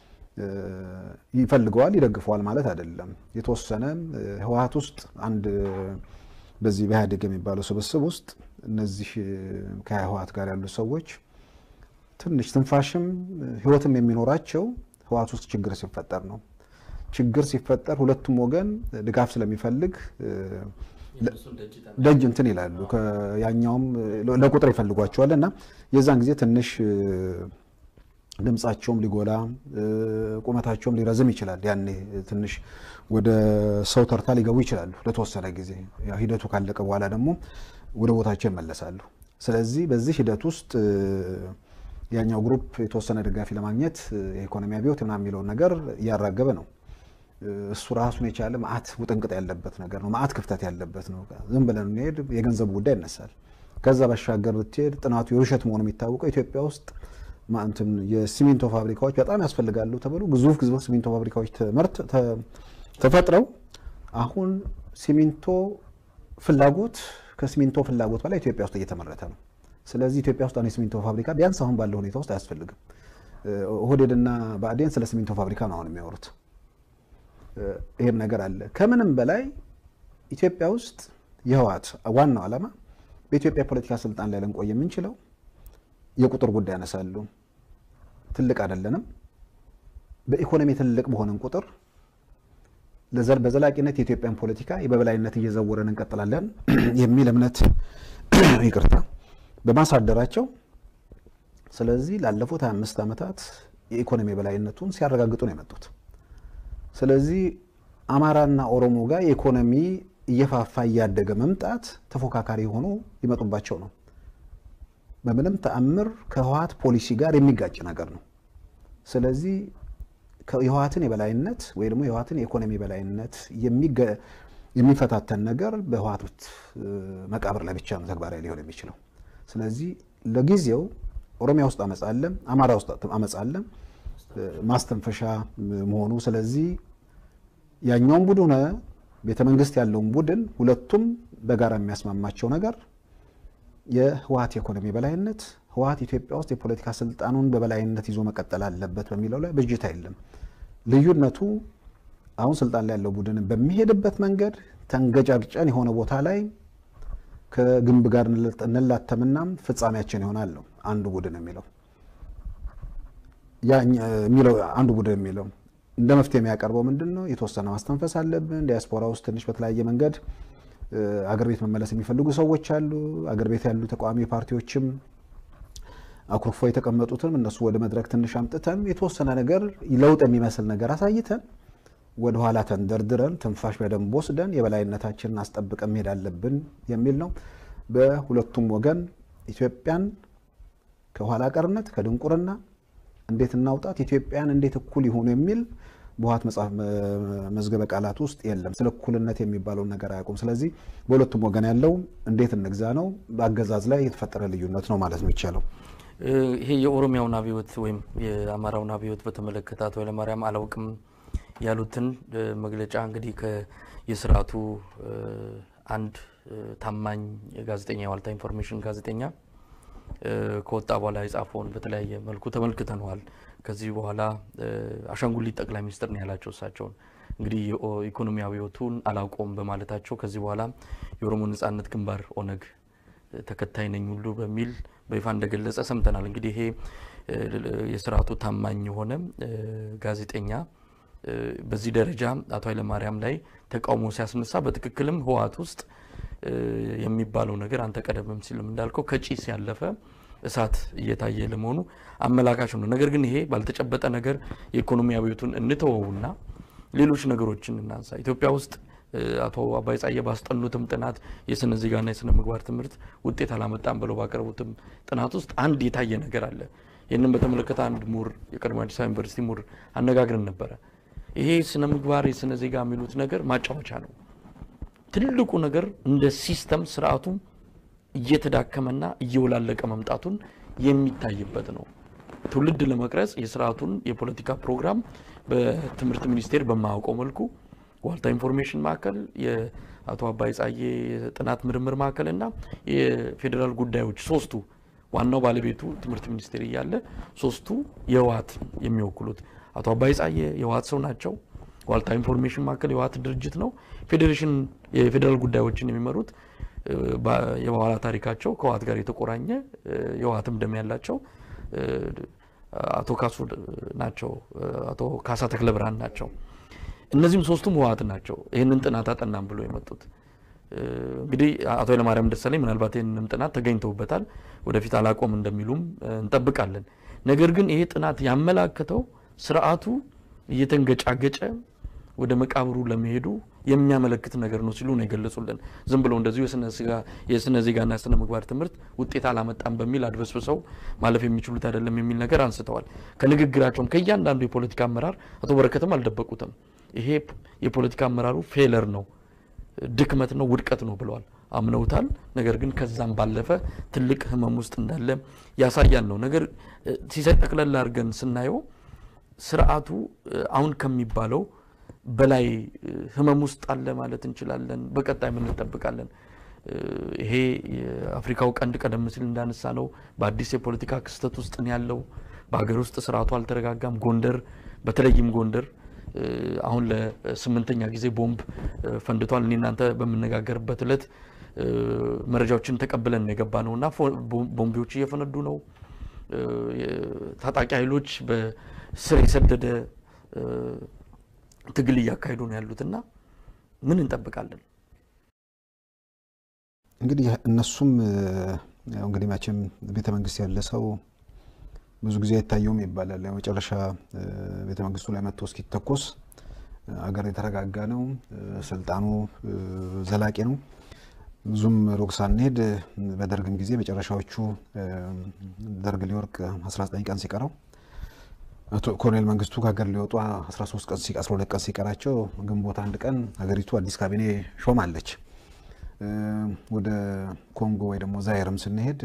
ይፈልገዋል፣ ይደግፈዋል ማለት አይደለም። የተወሰነ ህወሓት ውስጥ አንድ በዚህ በኢህአዴግ የሚባለው ስብስብ ውስጥ እነዚህ ከህወሓት ጋር ያሉ ሰዎች ትንሽ ትንፋሽም ህይወትም የሚኖራቸው ህወሓት ውስጥ ችግር ሲፈጠር ነው። ችግር ሲፈጠር ሁለቱም ወገን ድጋፍ ስለሚፈልግ ደጅ እንትን ይላሉ። ያኛውም ለቁጥር ይፈልጓቸዋል እና የዛን ጊዜ ትንሽ ድምጻቸውም ሊጎላ ቁመታቸውም ሊረዝም ይችላል። ያኔ ትንሽ ወደ ሰው ተርታ ሊገቡ ይችላሉ ለተወሰነ ጊዜ። ሂደቱ ካለቀ በኋላ ደግሞ ወደ ቦታቸው ይመለሳሉ። ስለዚህ በዚህ ሂደት ውስጥ ያኛው ግሩፕ የተወሰነ ደጋፊ ለማግኘት የኢኮኖሚ አብዮት ምናምን የሚለውን ነገር እያራገበ ነው። እሱ ራሱን የቻለ መዓት ውጥንቅጥ ያለበት ነገር ነው። መዓት ክፍተት ያለበት ነው። ዝም ብለን እንሄድ የገንዘቡ ጉዳይ ይነሳል። ከዛ ባሻገር ብትሄድ ጥናቱ የውሸት መሆኑ የሚታወቀው ኢትዮጵያ ውስጥ እንትን የሲሚንቶ ፋብሪካዎች በጣም ያስፈልጋሉ ተብሎ ግዙፍ ግዙፍ ሲሚንቶ ፋብሪካዎች ትምህርት ተፈጥረው አሁን ሲሚንቶ ፍላጎት ከሲሚንቶ ፍላጎት በላይ ኢትዮጵያ ውስጥ እየተመረተ ነው። ስለዚህ ኢትዮጵያ ውስጥ አሁን የሲሚንቶ ፋብሪካ ቢያንስ አሁን ባለው ሁኔታ ውስጥ አያስፈልግም። ኦህዴድና ብአዴን ስለ ሲሚንቶ ፋብሪካ ነው አሁን የሚያወሩት። ይህም ነገር አለ። ከምንም በላይ ኢትዮጵያ ውስጥ የህወሓት ዋናው ዓላማ በኢትዮጵያ ፖለቲካ ስልጣን ላይ ልንቆይ የምንችለው የቁጥር ጉዳይ ያነሳሉ። ትልቅ አይደለንም። በኢኮኖሚ ትልቅ በሆንን ቁጥር በዘላቂነት የኢትዮጵያን ፖለቲካ በበላይነት እየዘወረን እንቀጥላለን የሚል እምነት ይቅርታ በማሳደራቸው ስለዚህ ላለፉት 25 ዓመታት የኢኮኖሚ የበላይነቱን ሲያረጋግጡ ነው የመጡት። ስለዚህ አማራና ኦሮሞ ጋር የኢኮኖሚ እየፋፋ እያደገ መምጣት ተፎካካሪ ሆኖ ሊመጡባቸው ነው። በምንም ተአምር ከህወሓት ፖሊሲ ጋር የሚጋጭ ነገር ነው። ስለዚህ የህወሓትን የበላይነት ወይ ደግሞ የህወሓትን የኢኮኖሚ የበላይነት የሚፈታተን ነገር በህወሓት መቃብር ላይ ብቻ ነው ተግባራዊ ሊሆን የሚችለው። ስለዚህ ለጊዜው ኦሮሚያ ውስጥ አመፅ አለ፣ አማራ ውስጥ አመፅ አለ፣ ማስተንፈሻ መሆኑ ስለዚህ ያኛውን ቡድን ሆነ ቤተ መንግስት ያለውን ቡድን ሁለቱም በጋራ የሚያስማማቸው ነገር የህወሓት የኢኮኖሚ በላይነት ህወሓት ኢትዮጵያ ውስጥ የፖለቲካ ስልጣኑን በበላይነት ይዞ መቀጠል አለበት በሚለው ላይ ብዥታ የለም። ልዩነቱ አሁን ስልጣን ላይ ያለው ቡድን በሚሄድበት መንገድ ተንገጫግጨን የሆነ ቦታ ላይ ከግንብ ጋር እንላተምናም ፍጻሜያችን ይሆናል ነው አንዱ ቡድን የሚለው የሚለው አንዱ ቡድን የሚለው እንደ መፍትሄ የሚያቀርበው ምንድን ነው? የተወሰነ ማስተንፈስ አለብን። ዲያስፖራ ውስጥ ትንሽ በተለያየ መንገድ አገር ቤት መመለስ የሚፈልጉ ሰዎች አሉ። አገር ቤት ያሉ ተቃዋሚ ፓርቲዎችም አኩርፎ የተቀመጡትም እነሱ ወደ መድረክ ትንሽ አምጥተን የተወሰነ ነገር ለውጥ የሚመስል ነገር አሳይተን ወደ ኋላ ተንደርድረን ትንፋሽ በደንብ ወስደን የበላይነታችንን አስጠብቀን መሄድ አለብን የሚል ነው። በሁለቱም ወገን ኢትዮጵያን ከኋላ ቀርነት ከድንቁርና እንዴት እናውጣት፣ ኢትዮጵያን እንዴት እኩል ይሁኑ የሚል በህወሓት መጽሐፍ መዝገበ ቃላት ውስጥ የለም። ስለ እኩልነት የሚባለውን ነገር አያውቁም። ስለዚህ በሁለቱም ወገን ያለው እንዴት እንግዛ ነው፣ በአገዛዝ ላይ የተፈጠረ ልዩነት ነው ማለት ነው ይቻለው። ይሄ የኦሮሚያውን አብዮት ወይም የአማራውን አብዮት በተመለከተ አቶ ኃይለማርያም አላውቅም ያሉትን መግለጫ እንግዲህ የስርዓቱ አንድ ታማኝ ጋዜጠኛ የዋልታ ኢንፎርሜሽን ጋዜጠኛ ከወጣ በኋላ የጻፈውን በተለያየ መልኩ ተመልክተነዋል። ከዚህ በኋላ አሻንጉሊት ጠቅላይ ሚኒስትር ነው ያላቸው እሳቸውን እንግዲህ የኢኮኖሚ አብዮቱን አላውቀውም በማለታቸው ከዚህ በኋላ የኦሮሞ ነጻነት ግንባር ኦነግ ተከታይ ነኝ ሁሉ በሚል በይፋ እንደገለጸ ሰምተናል። እንግዲህ ይሄ የስርዓቱ ታማኝ የሆነ ጋዜጠኛ በዚህ ደረጃ አቶ ኃይለማርያም ላይ ተቃውሞ ሲያስነሳ በትክክልም ህወሓት ውስጥ የሚባለው ነገር አንተ ቀደምም ሲልም እንዳልከው ከጭስ ያለፈ እሳት እየታየ ለመሆኑ አመላካች ነው። ነገር ግን ይሄ ባልተጨበጠ ነገር የኢኮኖሚ አብዮቱን እንተወውና ሌሎች ነገሮችን እናንሳ። ኢትዮጵያ ውስጥ አቶ አባይ ጻየ ባስጠኑትም ጥናት የስነ ዜጋና የስነ ምግባር ትምህርት ውጤት አላመጣም ብለው ባቀረቡትም ጥናት ውስጥ አንድ የታየ ነገር አለ። ይህንን በተመለከተ አንድ ምሁር የቀድሞ አዲስ አበባ ዩኒቨርሲቲ ምሁር አነጋግረን ነበረ። ይሄ ስነ ምግባር የስነ ዜጋ የሚሉት ነገር ማጫወቻ ነው። ትልቁ ነገር እንደ ሲስተም ስርዓቱ እየተዳከመና እየወላለቀ መምጣቱን የሚታይበት ነው። ትውልድ ለመቅረጽ የስርዓቱን የፖለቲካ ፕሮግራም በትምህርት ሚኒስቴር በማያውቀው መልኩ ዋልታ ኢንፎርሜሽን ማዕከል፣ የአቶ አባይ ጻዬ የጥናት ምርምር ማዕከል እና የፌዴራል ጉዳዮች ሶስቱ ዋናው ባለቤቱ ትምህርት ሚኒስቴር እያለ ሶስቱ የህወሓት የሚወክሉት አቶ አባይ ጻዬ የህወሓት ሰው ናቸው። ዋልታ ኢንፎርሜሽን ማዕከል የህወሓት ድርጅት ነው። ፌዴሬሽን የፌዴራል ጉዳዮችን የሚመሩት የበኋላ ታሪካቸው ከህወሓት ጋር የተቆራኘ የህወሓትም ደም ያላቸው አቶ ካሱ ናቸው። አቶ ካሳ ተክለ ብርሃን ናቸው። እነዚህም ሶስቱም ህወሓት ናቸው። ይህንን ጥናት አጠናም ብሎ የመጡት እንግዲህ አቶ ኃይለማርያም ደሳለኝ ምናልባት ይህንንም ጥናት ተገኝተውበታል። ወደፊት አላቆም እንደሚሉም እንጠብቃለን። ነገር ግን ይሄ ጥናት ያመላከተው ስርዓቱ እየተንገጫገጨ ወደ መቃብሩ ለመሄዱ የሚያመለክት ነገር ነው ሲሉ ነው የገለጹልን። ዝም ብለው እንደዚሁ የስነ ዜጋና የስነ ምግባር ትምህርት ውጤት አላመጣም በሚል አድበስብሰው ማለፍ የሚችሉት አይደለም የሚል ነገር አንስተዋል። ከንግግራቸውም ከእያንዳንዱ የፖለቲካ አመራር አቶ በረከትም አልደበቁትም። ይሄ የፖለቲካ አመራሩ ፌለር ነው፣ ድክመት ነው፣ ውድቀት ነው ብለዋል። አምነውታል። ነገር ግን ከዛም ባለፈ ትልቅ ህመም ውስጥ እንዳለ ያሳያል ነው ነገር ሲሳይ ጠቅለል አድርገን ስናየው ስርዓቱ አሁን ከሚባለው በላይ ህመም ውስጥ አለ ማለት እንችላለን። በቀጣይ ምን እንጠብቃለን? ይሄ የአፍሪካው ቀንድ ቀደም ሲል እንዳነሳ ነው በአዲስ የፖለቲካ ክስተት ውስጥ ነው ያለው። በሀገር ውስጥ ስርዓቱ አልተረጋጋም። ጎንደር፣ በተለይም ጎንደር አሁን ለስምንተኛ ጊዜ ቦምብ ፈንድቷል። እኔ እናንተ በምነጋገርበት እለት መረጃዎችን ተቀብለን ነው የገባ ነው እና ቦምቢዎች እየፈነዱ ነው። ታጣቂ ኃይሎች በስር የሰደደ ትግል እያካሄዱ ነው ያሉት እና ምን እንጠብቃለን? እንግዲህ እነሱም ያው እንግዲህ መቼም ቤተ መንግስት ያለ ሰው ብዙ ጊዜ አይታየውም ይባላል። የመጨረሻ ቤተ መንግስቱ ላይ መጥቶ እስኪተኮስ አገር የተረጋጋ ነው፣ ስልጣኑ ዘላቂ ነው። ብዙም ሩቅ ሳንሄድ በደርግም ጊዜ መጨረሻዎቹ ደርግ ሊወርቅ 19 ቀን ሲቀረው ኮሎኔል መንግስቱ ከሀገር ሊወጡ 13 ቀን 12 ቀን ሲቀራቸው ግንቦት አንድ ቀን ሀገሪቱ አዲስ ካቢኔ ሾማለች። ወደ ኮንጎ ወይ ደግሞ ዛይርም ስንሄድ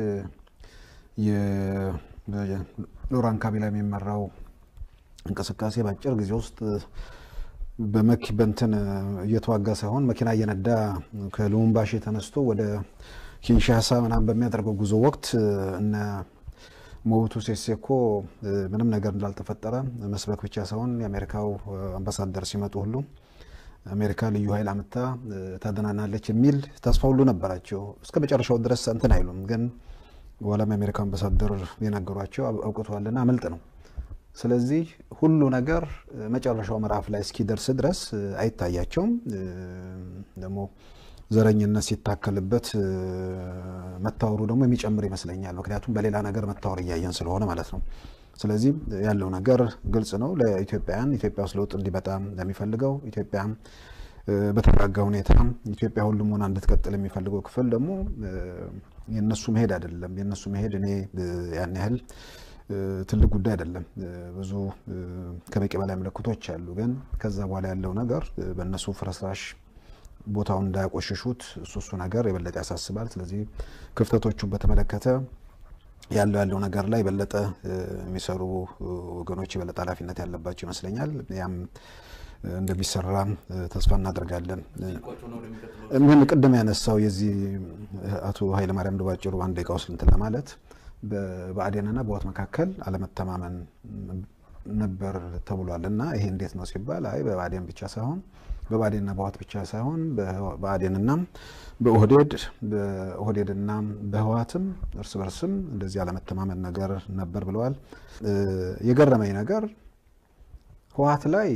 ሎራን ካቢላ የሚመራው እንቅስቃሴ በአጭር ጊዜ ውስጥ በመኪ በንትን እየተዋጋ ሳይሆን መኪና እየነዳ ከሉሙምባሺ ተነስቶ ወደ ኪንሻሳ ምናምን በሚያደርገው ጉዞ ወቅት እነ ሞቡቱ ሴሴኮ ምንም ነገር እንዳልተፈጠረ መስበክ ብቻ ሳይሆን የአሜሪካው አምባሳደር ሲመጡ ሁሉ አሜሪካ ልዩ ኃይል አምታ ታደናናለች የሚል ተስፋ ሁሉ ነበራቸው። እስከ መጨረሻው ድረስ እንትን አይሉም። ግን በኋላም የአሜሪካ አምባሳደር የነገሯቸው አውቅቷልና አመልጥ ነው። ስለዚህ ሁሉ ነገር መጨረሻው ምዕራፍ ላይ እስኪደርስ ድረስ አይታያቸውም። ደግሞ ዘረኝነት ሲታከልበት መታወሩ ደግሞ የሚጨምር ይመስለኛል። ምክንያቱም በሌላ ነገር መታወር እያየን ስለሆነ ማለት ነው። ስለዚህ ያለው ነገር ግልጽ ነው። ለኢትዮጵያውያን ኢትዮጵያ ውስጥ ለውጥ እንዲመጣ ለሚፈልገው ኢትዮጵያ በተረጋጋ ሁኔታ ኢትዮጵያ ሁሉም ሆና እንድትቀጥል የሚፈልገው ክፍል ደግሞ የእነሱ መሄድ አይደለም። የእነሱ መሄድ እኔ ያን ያህል ትልቅ ጉዳይ አይደለም። ብዙ ከበቂ በላይ ምልክቶች አሉ። ግን ከዛ በኋላ ያለው ነገር በእነሱ ፍርስራሽ ቦታውን እንዳያቆሽሹት እሱ እሱ ነገር የበለጠ ያሳስባል። ስለዚህ ክፍተቶቹን በተመለከተ ያለው ያለው ነገር ላይ የበለጠ የሚሰሩ ወገኖች የበለጠ ኃላፊነት ያለባቸው ይመስለኛል። ያም እንደሚሰራ ተስፋ እናደርጋለን። ምን ቅድም ያነሳው የዚህ አቶ ኃይለማርያም ባጭሩ አንድ ደቂቃ ውስጥ እንትን ለማለት በብአዴንና በህወሓት መካከል አለመተማመን ነበር ተብሏል እና ይሄ እንዴት ነው ሲባል አይ በብአዴን ብቻ ሳይሆን በብአዴንና በህወሓት ብቻ ሳይሆን በብአዴንና በኦህዴድ በኦህዴድና በህወሓትም እርስ በርስም እንደዚህ አለመተማመን ነገር ነበር ብለዋል። የገረመኝ ነገር ህወሓት ላይ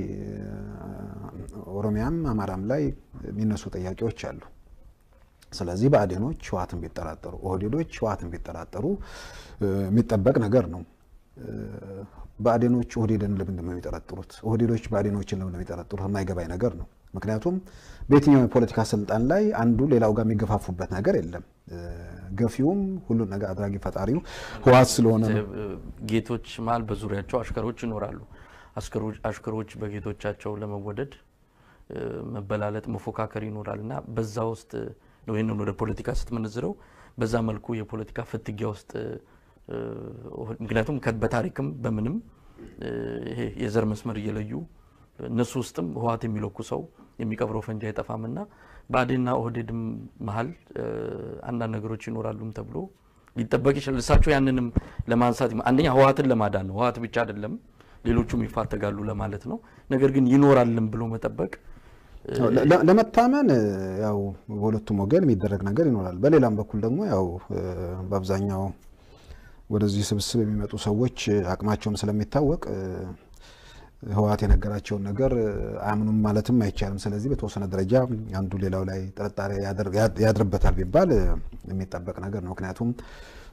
ኦሮሚያም አማራም ላይ የሚነሱ ጥያቄዎች አሉ። ስለዚህ ብአዴኖች ህወሓትን ቢጠራጠሩ፣ ኦህዴዶች ህወሓትን ቢጠራጠሩ የሚጠበቅ ነገር ነው። ብአዴኖች ኦህዴድን ለምንድን ነው የሚጠረጥሩት? ኦህዴዶች ብአዴኖችን ለምን ነው የሚጠረጥሩት? የማይገባኝ ነገር ነው። ምክንያቱም በየትኛው የፖለቲካ ስልጣን ላይ አንዱ ሌላው ጋር የሚገፋፉበት ነገር የለም። ገፊውም ሁሉን ነገር አድራጊ ፈጣሪው ህወሓት ስለሆነ ነው። ጌቶች መሀል በዙሪያቸው አሽከሮች ይኖራሉ። አሽከሮች በጌቶቻቸው ለመወደድ መበላለጥ፣ መፎካከር ይኖራል እና በዛ ውስጥ ነው ይህንን ወደ ፖለቲካ ስትመነዝረው በዛ መልኩ የፖለቲካ ፍትጊያ ውስጥ ምክንያቱም በታሪክም በምንም ይሄ የዘር መስመር እየለዩ እነሱ ውስጥም ህወሓት የሚለኩ ሰው የሚቀብረው ፈንጂ አይጠፋም እና ብአዴንና ኦህዴድም መሀል አንዳንድ ነገሮች ይኖራሉም ተብሎ ሊጠበቅ ይችላል። እሳቸው ያንንም ለማንሳት አንደኛ ህወሓትን ለማዳን ነው። ህወሓት ብቻ አይደለም ሌሎቹም ይፋተጋሉ ለማለት ነው። ነገር ግን ይኖራልም ብሎ መጠበቅ ለመታመን ያው በሁለቱም ወገን የሚደረግ ነገር ይኖራል። በሌላም በኩል ደግሞ ያው በአብዛኛው ወደዚህ ስብስብ የሚመጡ ሰዎች አቅማቸውም ስለሚታወቅ ህወሓት የነገራቸውን ነገር አያምኑም ማለትም አይቻልም። ስለዚህ በተወሰነ ደረጃ አንዱ ሌላው ላይ ጥርጣሬ ያድርበታል ቢባል የሚጠበቅ ነገር ነው። ምክንያቱም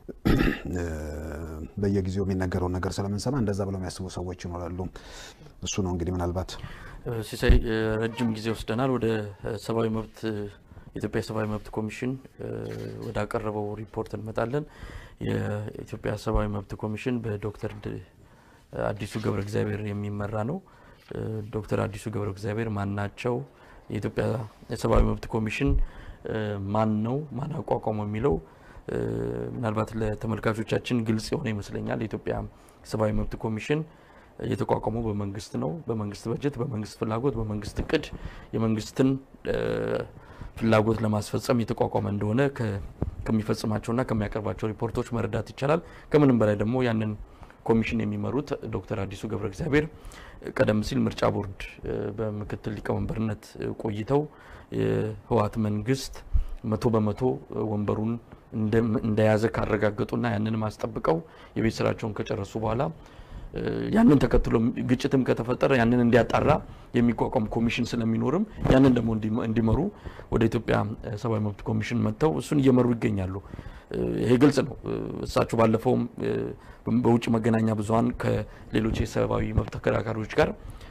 በየጊዜው የሚነገረውን ነገር ስለምንሰማ እንደዛ ብለው የሚያስቡ ሰዎች ይኖራሉ። እሱ ነው እንግዲህ ምናልባት ሲሳይ ረጅም ጊዜ ወስደናል። ወደ ሰብአዊ መብት የኢትዮጵያ ሰብአዊ መብት ኮሚሽን ወደ አቀረበው ሪፖርት እንመጣለን። የኢትዮጵያ ሰብአዊ መብት ኮሚሽን በዶክተር አዲሱ ገብረ እግዚአብሔር የሚመራ ነው። ዶክተር አዲሱ ገብረ እግዚአብሔር ማን ናቸው? የኢትዮጵያ የሰብአዊ መብት ኮሚሽን ማን ነው? ማን አቋቋመው የሚለው ምናልባት ለተመልካቾቻችን ግልጽ የሆነ ይመስለኛል። የኢትዮጵያ ሰብአዊ መብት ኮሚሽን የተቋቋመው በመንግስት ነው። በመንግስት በጀት፣ በመንግስት ፍላጎት፣ በመንግስት እቅድ የመንግስትን ፍላጎት ለማስፈጸም የተቋቋመ እንደሆነ ከሚፈጽማቸውና ከሚያቀርባቸው ሪፖርቶች መረዳት ይቻላል። ከምንም በላይ ደግሞ ያንን ኮሚሽን የሚመሩት ዶክተር አዲሱ ገብረ እግዚአብሔር ቀደም ሲል ምርጫ ቦርድ በምክትል ሊቀመንበርነት ቆይተው የህወሓት መንግስት መቶ በመቶ ወንበሩን እንደያዘ ካረጋገጡና ያንን ማስጠብቀው የቤት ስራቸውን ከጨረሱ በኋላ ያንን ተከትሎ ግጭትም ከተፈጠረ ያንን እንዲያጣራ የሚቋቋም ኮሚሽን ስለሚኖርም ያንን ደግሞ እንዲመሩ ወደ ኢትዮጵያ ሰብአዊ መብት ኮሚሽን መጥተው እሱን እየመሩ ይገኛሉ። ይሄ ግልጽ ነው። እሳቸው ባለፈውም በውጭ መገናኛ ብዙኃን ከሌሎች የሰብአዊ መብት ተከራካሪዎች ጋር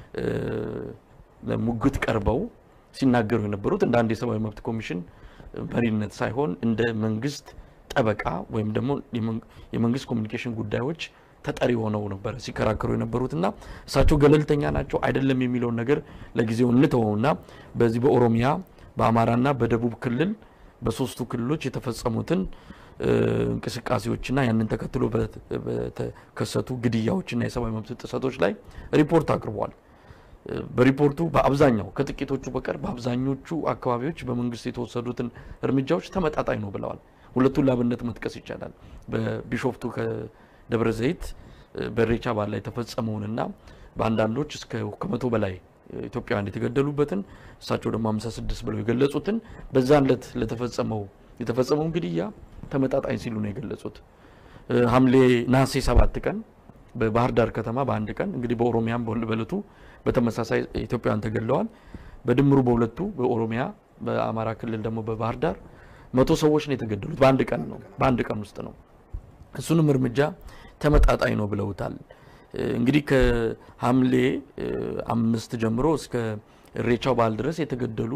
ለሙግት ቀርበው ሲናገሩ የነበሩት እንደ አንድ የሰብአዊ መብት ኮሚሽን መሪነት ሳይሆን እንደ መንግስት ጠበቃ ወይም ደግሞ የመንግስት ኮሚኒኬሽን ጉዳዮች ተጠሪ ሆነው ነበረ ሲከራከሩ የነበሩት እና እሳቸው ገለልተኛ ናቸው አይደለም የሚለውን ነገር ለጊዜው እንተወውና በዚህ በኦሮሚያ በአማራና በደቡብ ክልል በሶስቱ ክልሎች የተፈጸሙትን እንቅስቃሴዎችና ያንን ተከትሎ በተከሰቱ ግድያዎችና የሰብአዊ መብት ጥሰቶች ላይ ሪፖርት አቅርበዋል። በሪፖርቱ በአብዛኛው ከጥቂቶቹ በቀር በአብዛኞቹ አካባቢዎች በመንግስት የተወሰዱትን እርምጃዎች ተመጣጣኝ ነው ብለዋል። ሁለቱን ላብነት መጥቀስ ይቻላል። በቢሾፍቱ ከደብረ ዘይት በኢሬቻ በዓል ላይ የተፈጸመውንና በአንዳንዶች እስከ ከመቶ በላይ ኢትዮጵያውያን የተገደሉበትን እሳቸው ደግሞ 56 ብለው የገለጹትን በዛን ዕለት ለተፈጸመው የተፈጸመውን ግድያ ተመጣጣኝ ሲሉ ነው የገለጹት። ሐምሌ ነሐሴ ሰባት ቀን በባህር ዳር ከተማ በአንድ ቀን እንግዲህ በኦሮሚያም በእለቱ በተመሳሳይ ኢትዮጵያውያን ተገድለዋል። በድምሩ በሁለቱ በኦሮሚያ በአማራ ክልል ደግሞ በባህር ዳር መቶ ሰዎች ነው የተገደሉት። በአንድ ቀን ነው በአንድ ቀን ውስጥ ነው። እሱንም እርምጃ ተመጣጣኝ ነው ብለውታል። እንግዲህ ከሐምሌ አምስት ጀምሮ እስከ ኢሬቻው በዓል ድረስ የተገደሉ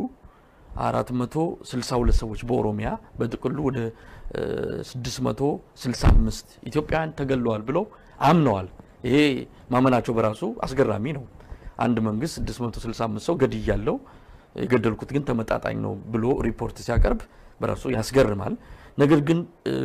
462 ሰዎች በኦሮሚያ በጥቅሉ ወደ 665 ኢትዮጵያውያን ተገድለዋል ብለው አምነዋል። ይሄ ማመናቸው በራሱ አስገራሚ ነው። አንድ መንግስት 665 ሰው ገድያለው የገደልኩት ግን ተመጣጣኝ ነው ብሎ ሪፖርት ሲያቀርብ በራሱ ያስገርማል። ነገር ግን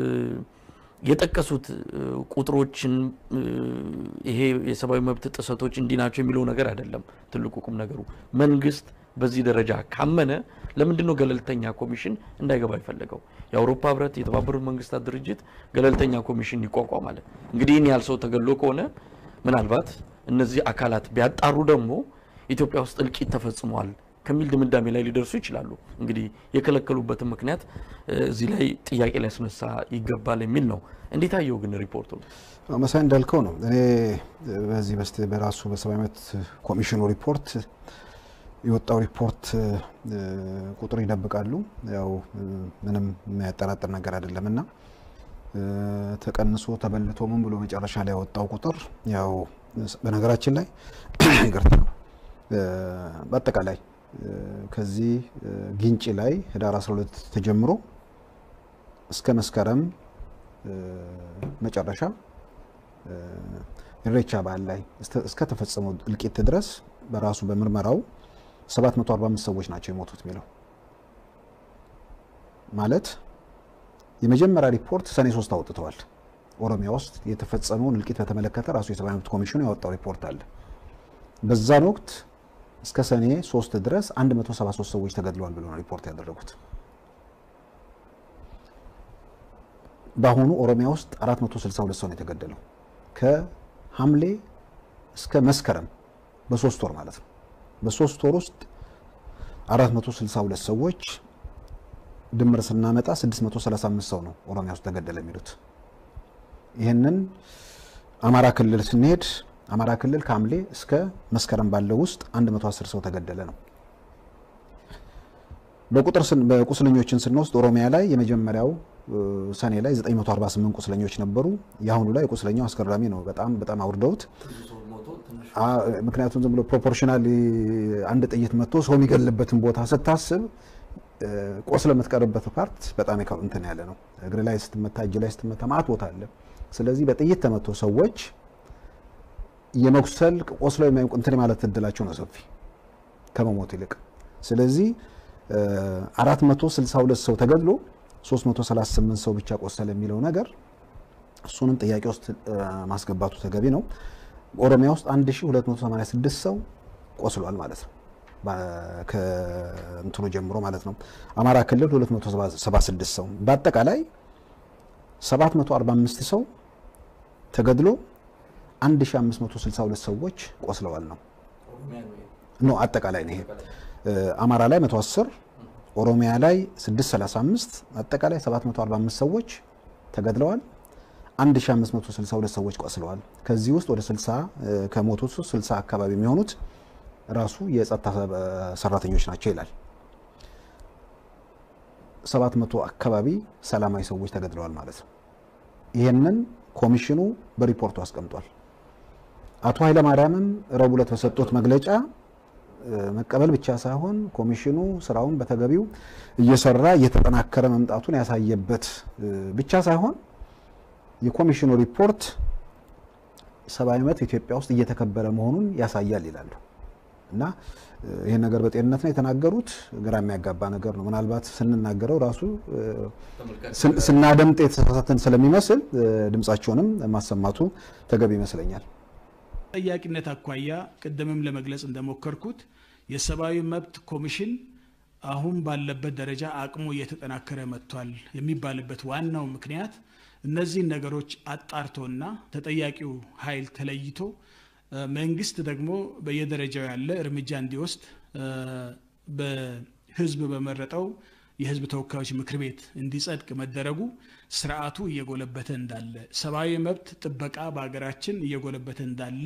የጠቀሱት ቁጥሮችን ይሄ የሰብአዊ መብት ጥሰቶች እንዲህ ናቸው የሚለው ነገር አይደለም። ትልቁ ቁም ነገሩ መንግስት በዚህ ደረጃ ካመነ ለምንድን ነው ገለልተኛ ኮሚሽን እንዳይገባ የፈለገው? የአውሮፓ ህብረት፣ የተባበሩት መንግስታት ድርጅት ገለልተኛ ኮሚሽን ይቋቋማል። እንግዲህ ይህን ያህል ሰው ተገድሎ ከሆነ ምናልባት እነዚህ አካላት ቢያጣሩ ደግሞ ኢትዮጵያ ውስጥ እልቂት ተፈጽሟል ከሚል ድምዳሜ ላይ ሊደርሱ ይችላሉ። እንግዲህ የከለከሉበትን ምክንያት እዚህ ላይ ጥያቄ ሊያስነሳ ይገባል የሚል ነው። እንዴት አየው ግን ሪፖርቱ? መሳይ እንዳልከው ነው። እኔ በዚህ በስተ በራሱ በሰብአዊ መብት ኮሚሽኑ ሪፖርት የወጣው ሪፖርት ቁጥር ይደብቃሉ። ያው ምንም የሚያጠራጥር ነገር አይደለም እና ተቀንሶ ተበልቶ ምን ብሎ መጨረሻ ላይ ያወጣው ቁጥር ያው በነገራችን ላይ ይቅርታ በአጠቃላይ ከዚህ ግንጭ ላይ ህዳር 12 ተጀምሮ እስከ መስከረም መጨረሻ ኢሬቻ በዓል ላይ እስከ ተፈጸመው እልቂት ድረስ በራሱ በምርመራው 745 ሰዎች ናቸው የሞቱት የሚለው ማለት የመጀመሪያ ሪፖርት ሰኔ ሶስት አውጥተዋል። ኦሮሚያ ውስጥ የተፈጸመውን እልቂት በተመለከተ ራሱ የሰብአዊ መብት ኮሚሽኑ ያወጣው ሪፖርት አለ። በዛን ወቅት እስከ ሰኔ ሶስት ድረስ 173 ሰዎች ተገድለዋል ብለው ነው ሪፖርት ያደረጉት። በአሁኑ ኦሮሚያ ውስጥ 462 ሰው ነው የተገደለው ከሐምሌ እስከ መስከረም በሶስት ወር ማለት ነው። በሶስት ወር ውስጥ 462 ሰዎች ድምር ስናመጣ 635 ሰው ነው ኦሮሚያ ውስጥ ተገደለ የሚሉት። ይህንን አማራ ክልል ስንሄድ አማራ ክልል ከሐምሌ እስከ መስከረም ባለው ውስጥ 110 ሰው ተገደለ ነው። በቁጥር በቁስለኞችን ስንወስድ ኦሮሚያ ላይ የመጀመሪያው ሰኔ ላይ 948 ቁስለኞች ነበሩ። የአሁኑ ላይ ቁስለኛው አስገራሚ ነው። በጣም በጣም አውርደውት ምክንያቱም ዝም ብሎ ፕሮፖርሽናል አንድ ጥይት መጥቶ ሰው የሚገልበትን ቦታ ስታስብ ቆስለ የምትቀርበት ፓርት በጣም እንትን ያለ ነው። እግር ላይ ስትመታ፣ እጅ ላይ ስትመታ ማት ቦታ አለ። ስለዚህ በጥይት ተመቶ ሰዎች የመቁሰል ቆስለው እንትን ማለት እድላቸው ነው ሰፊ ከመሞት ይልቅ። ስለዚህ 462 ሰው ተገድሎ 338 ሰው ብቻ ቆሰለ የሚለው ነገር እሱንም ጥያቄ ውስጥ ማስገባቱ ተገቢ ነው። ኦሮሚያ ውስጥ 1286 ሰው ቆስሏል ማለት ነው ከእንትኑ ጀምሮ ማለት ነው። አማራ ክልል 276 ሰው በአጠቃላይ 745 ሰው ተገድሎ 1562 ሰዎች ቆስለዋል ነው ኖ አጠቃላይ ነው ይሄ። አማራ ላይ 110 ኦሮሚያ ላይ 635 አጠቃላይ 745 ሰዎች ተገድለዋል። 1562 ሰዎች ቆስለዋል። ከዚህ ውስጥ ወደ 60 ከሞቱት ውስጥ 60 አካባቢ የሚሆኑት ራሱ የጸጥታ ሰራተኞች ናቸው ይላል። 700 አካባቢ ሰላማዊ ሰዎች ተገድለዋል ማለት ነው። ይህንን ኮሚሽኑ በሪፖርቱ አስቀምጧል። አቶ ኃይለማርያምም ረቡዕ ዕለት በሰጡት መግለጫ መቀበል ብቻ ሳይሆን ኮሚሽኑ ስራውን በተገቢው እየሰራ እየተጠናከረ መምጣቱን ያሳየበት ብቻ ሳይሆን የኮሚሽኑ ሪፖርት ሰብአዊ መብት ኢትዮጵያ ውስጥ እየተከበረ መሆኑን ያሳያል ይላሉ እና ይህን ነገር በጤንነት ነው የተናገሩት። ግራ የሚያጋባ ነገር ነው። ምናልባት ስንናገረው ራሱ ስናደምጥ የተሳሳተን ስለሚመስል ድምጻቸውንም ማሰማቱ ተገቢ ይመስለኛል። ጠያቂነት አኳያ ቅድምም ለመግለጽ እንደሞከርኩት የሰብአዊ መብት ኮሚሽን አሁን ባለበት ደረጃ አቅሙ እየተጠናከረ መጥቷል የሚባልበት ዋናው ምክንያት እነዚህን ነገሮች አጣርቶና ተጠያቂው ኃይል ተለይቶ መንግስት ደግሞ በየደረጃው ያለ እርምጃ እንዲወስድ በህዝብ በመረጠው የህዝብ ተወካዮች ምክር ቤት እንዲጸድቅ መደረጉ ስርዓቱ እየጎለበተ እንዳለ ሰብአዊ መብት ጥበቃ በሀገራችን እየጎለበተ እንዳለ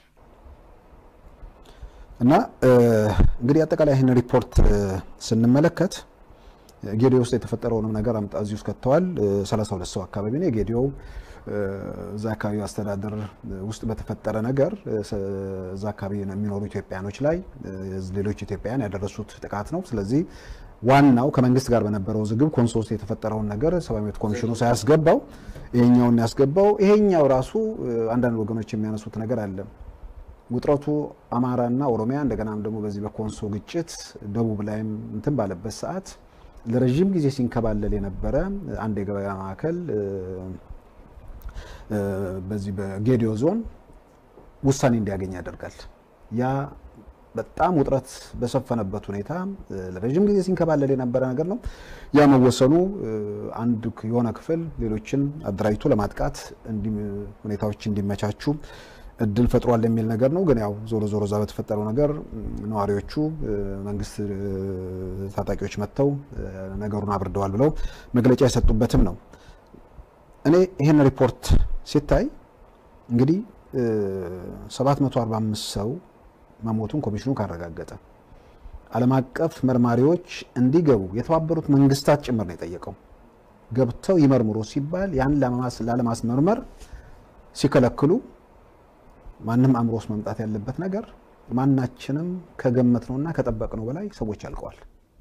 እና እንግዲህ አጠቃላይ ይህን ሪፖርት ስንመለከት ጌዲዮ ውስጥ የተፈጠረውንም ነገር አምጣ እዚህ ውስጥ ከተዋል። 32 ሰው አካባቢ ነው የጌዲዮ እዛ አካባቢ አስተዳደር ውስጥ በተፈጠረ ነገር እዛ አካባቢ የሚኖሩ ኢትዮጵያኖች ላይ ሌሎች ኢትዮጵያውያን ያደረሱት ጥቃት ነው። ስለዚህ ዋናው ከመንግስት ጋር በነበረው ዝግብ ኮንሶ ውስጥ የተፈጠረውን ነገር ሰብአዊ መብት ኮሚሽኑ ሳያስገባው ይሄኛውን ያስገባው። ይሄኛው ራሱ አንዳንድ ወገኖች የሚያነሱት ነገር አለ። ውጥረቱ አማራና ኦሮሚያ እንደገናም ደግሞ በዚህ በኮንሶ ግጭት ደቡብ ላይም እንትን ባለበት ሰዓት ለረዥም ጊዜ ሲንከባለል የነበረ አንድ የገበያ ማዕከል በዚህ በጌዲዮ ዞን ውሳኔ እንዲያገኝ ያደርጋል። ያ በጣም ውጥረት በሰፈነበት ሁኔታ ለረዥም ጊዜ ሲንከባለል የነበረ ነገር ነው። ያ መወሰኑ አንድ የሆነ ክፍል ሌሎችን አደራጅቶ ለማጥቃት ሁኔታዎች እንዲመቻቹ እድል ፈጥሯል የሚል ነገር ነው። ግን ያው ዞሮ ዞሮ እዛ በተፈጠረው ነገር ነዋሪዎቹ መንግስት ታጣቂዎች መጥተው ነገሩን አብርደዋል ብለው መግለጫ የሰጡበትም ነው። እኔ ይህን ሪፖርት ሲታይ እንግዲህ 745 ሰው መሞቱን ኮሚሽኑ ካረጋገጠ ዓለም አቀፍ መርማሪዎች እንዲገቡ የተባበሩት መንግስታት ጭምር ነው የጠየቀው። ገብተው ይመርምሩ ሲባል ያን ላለማስመርመር ሲከለክሉ ማንም አእምሮ ውስጥ መምጣት ያለበት ነገር ማናችንም ከገመት ነውና ከጠበቅ ነው በላይ ሰዎች አልቀዋል።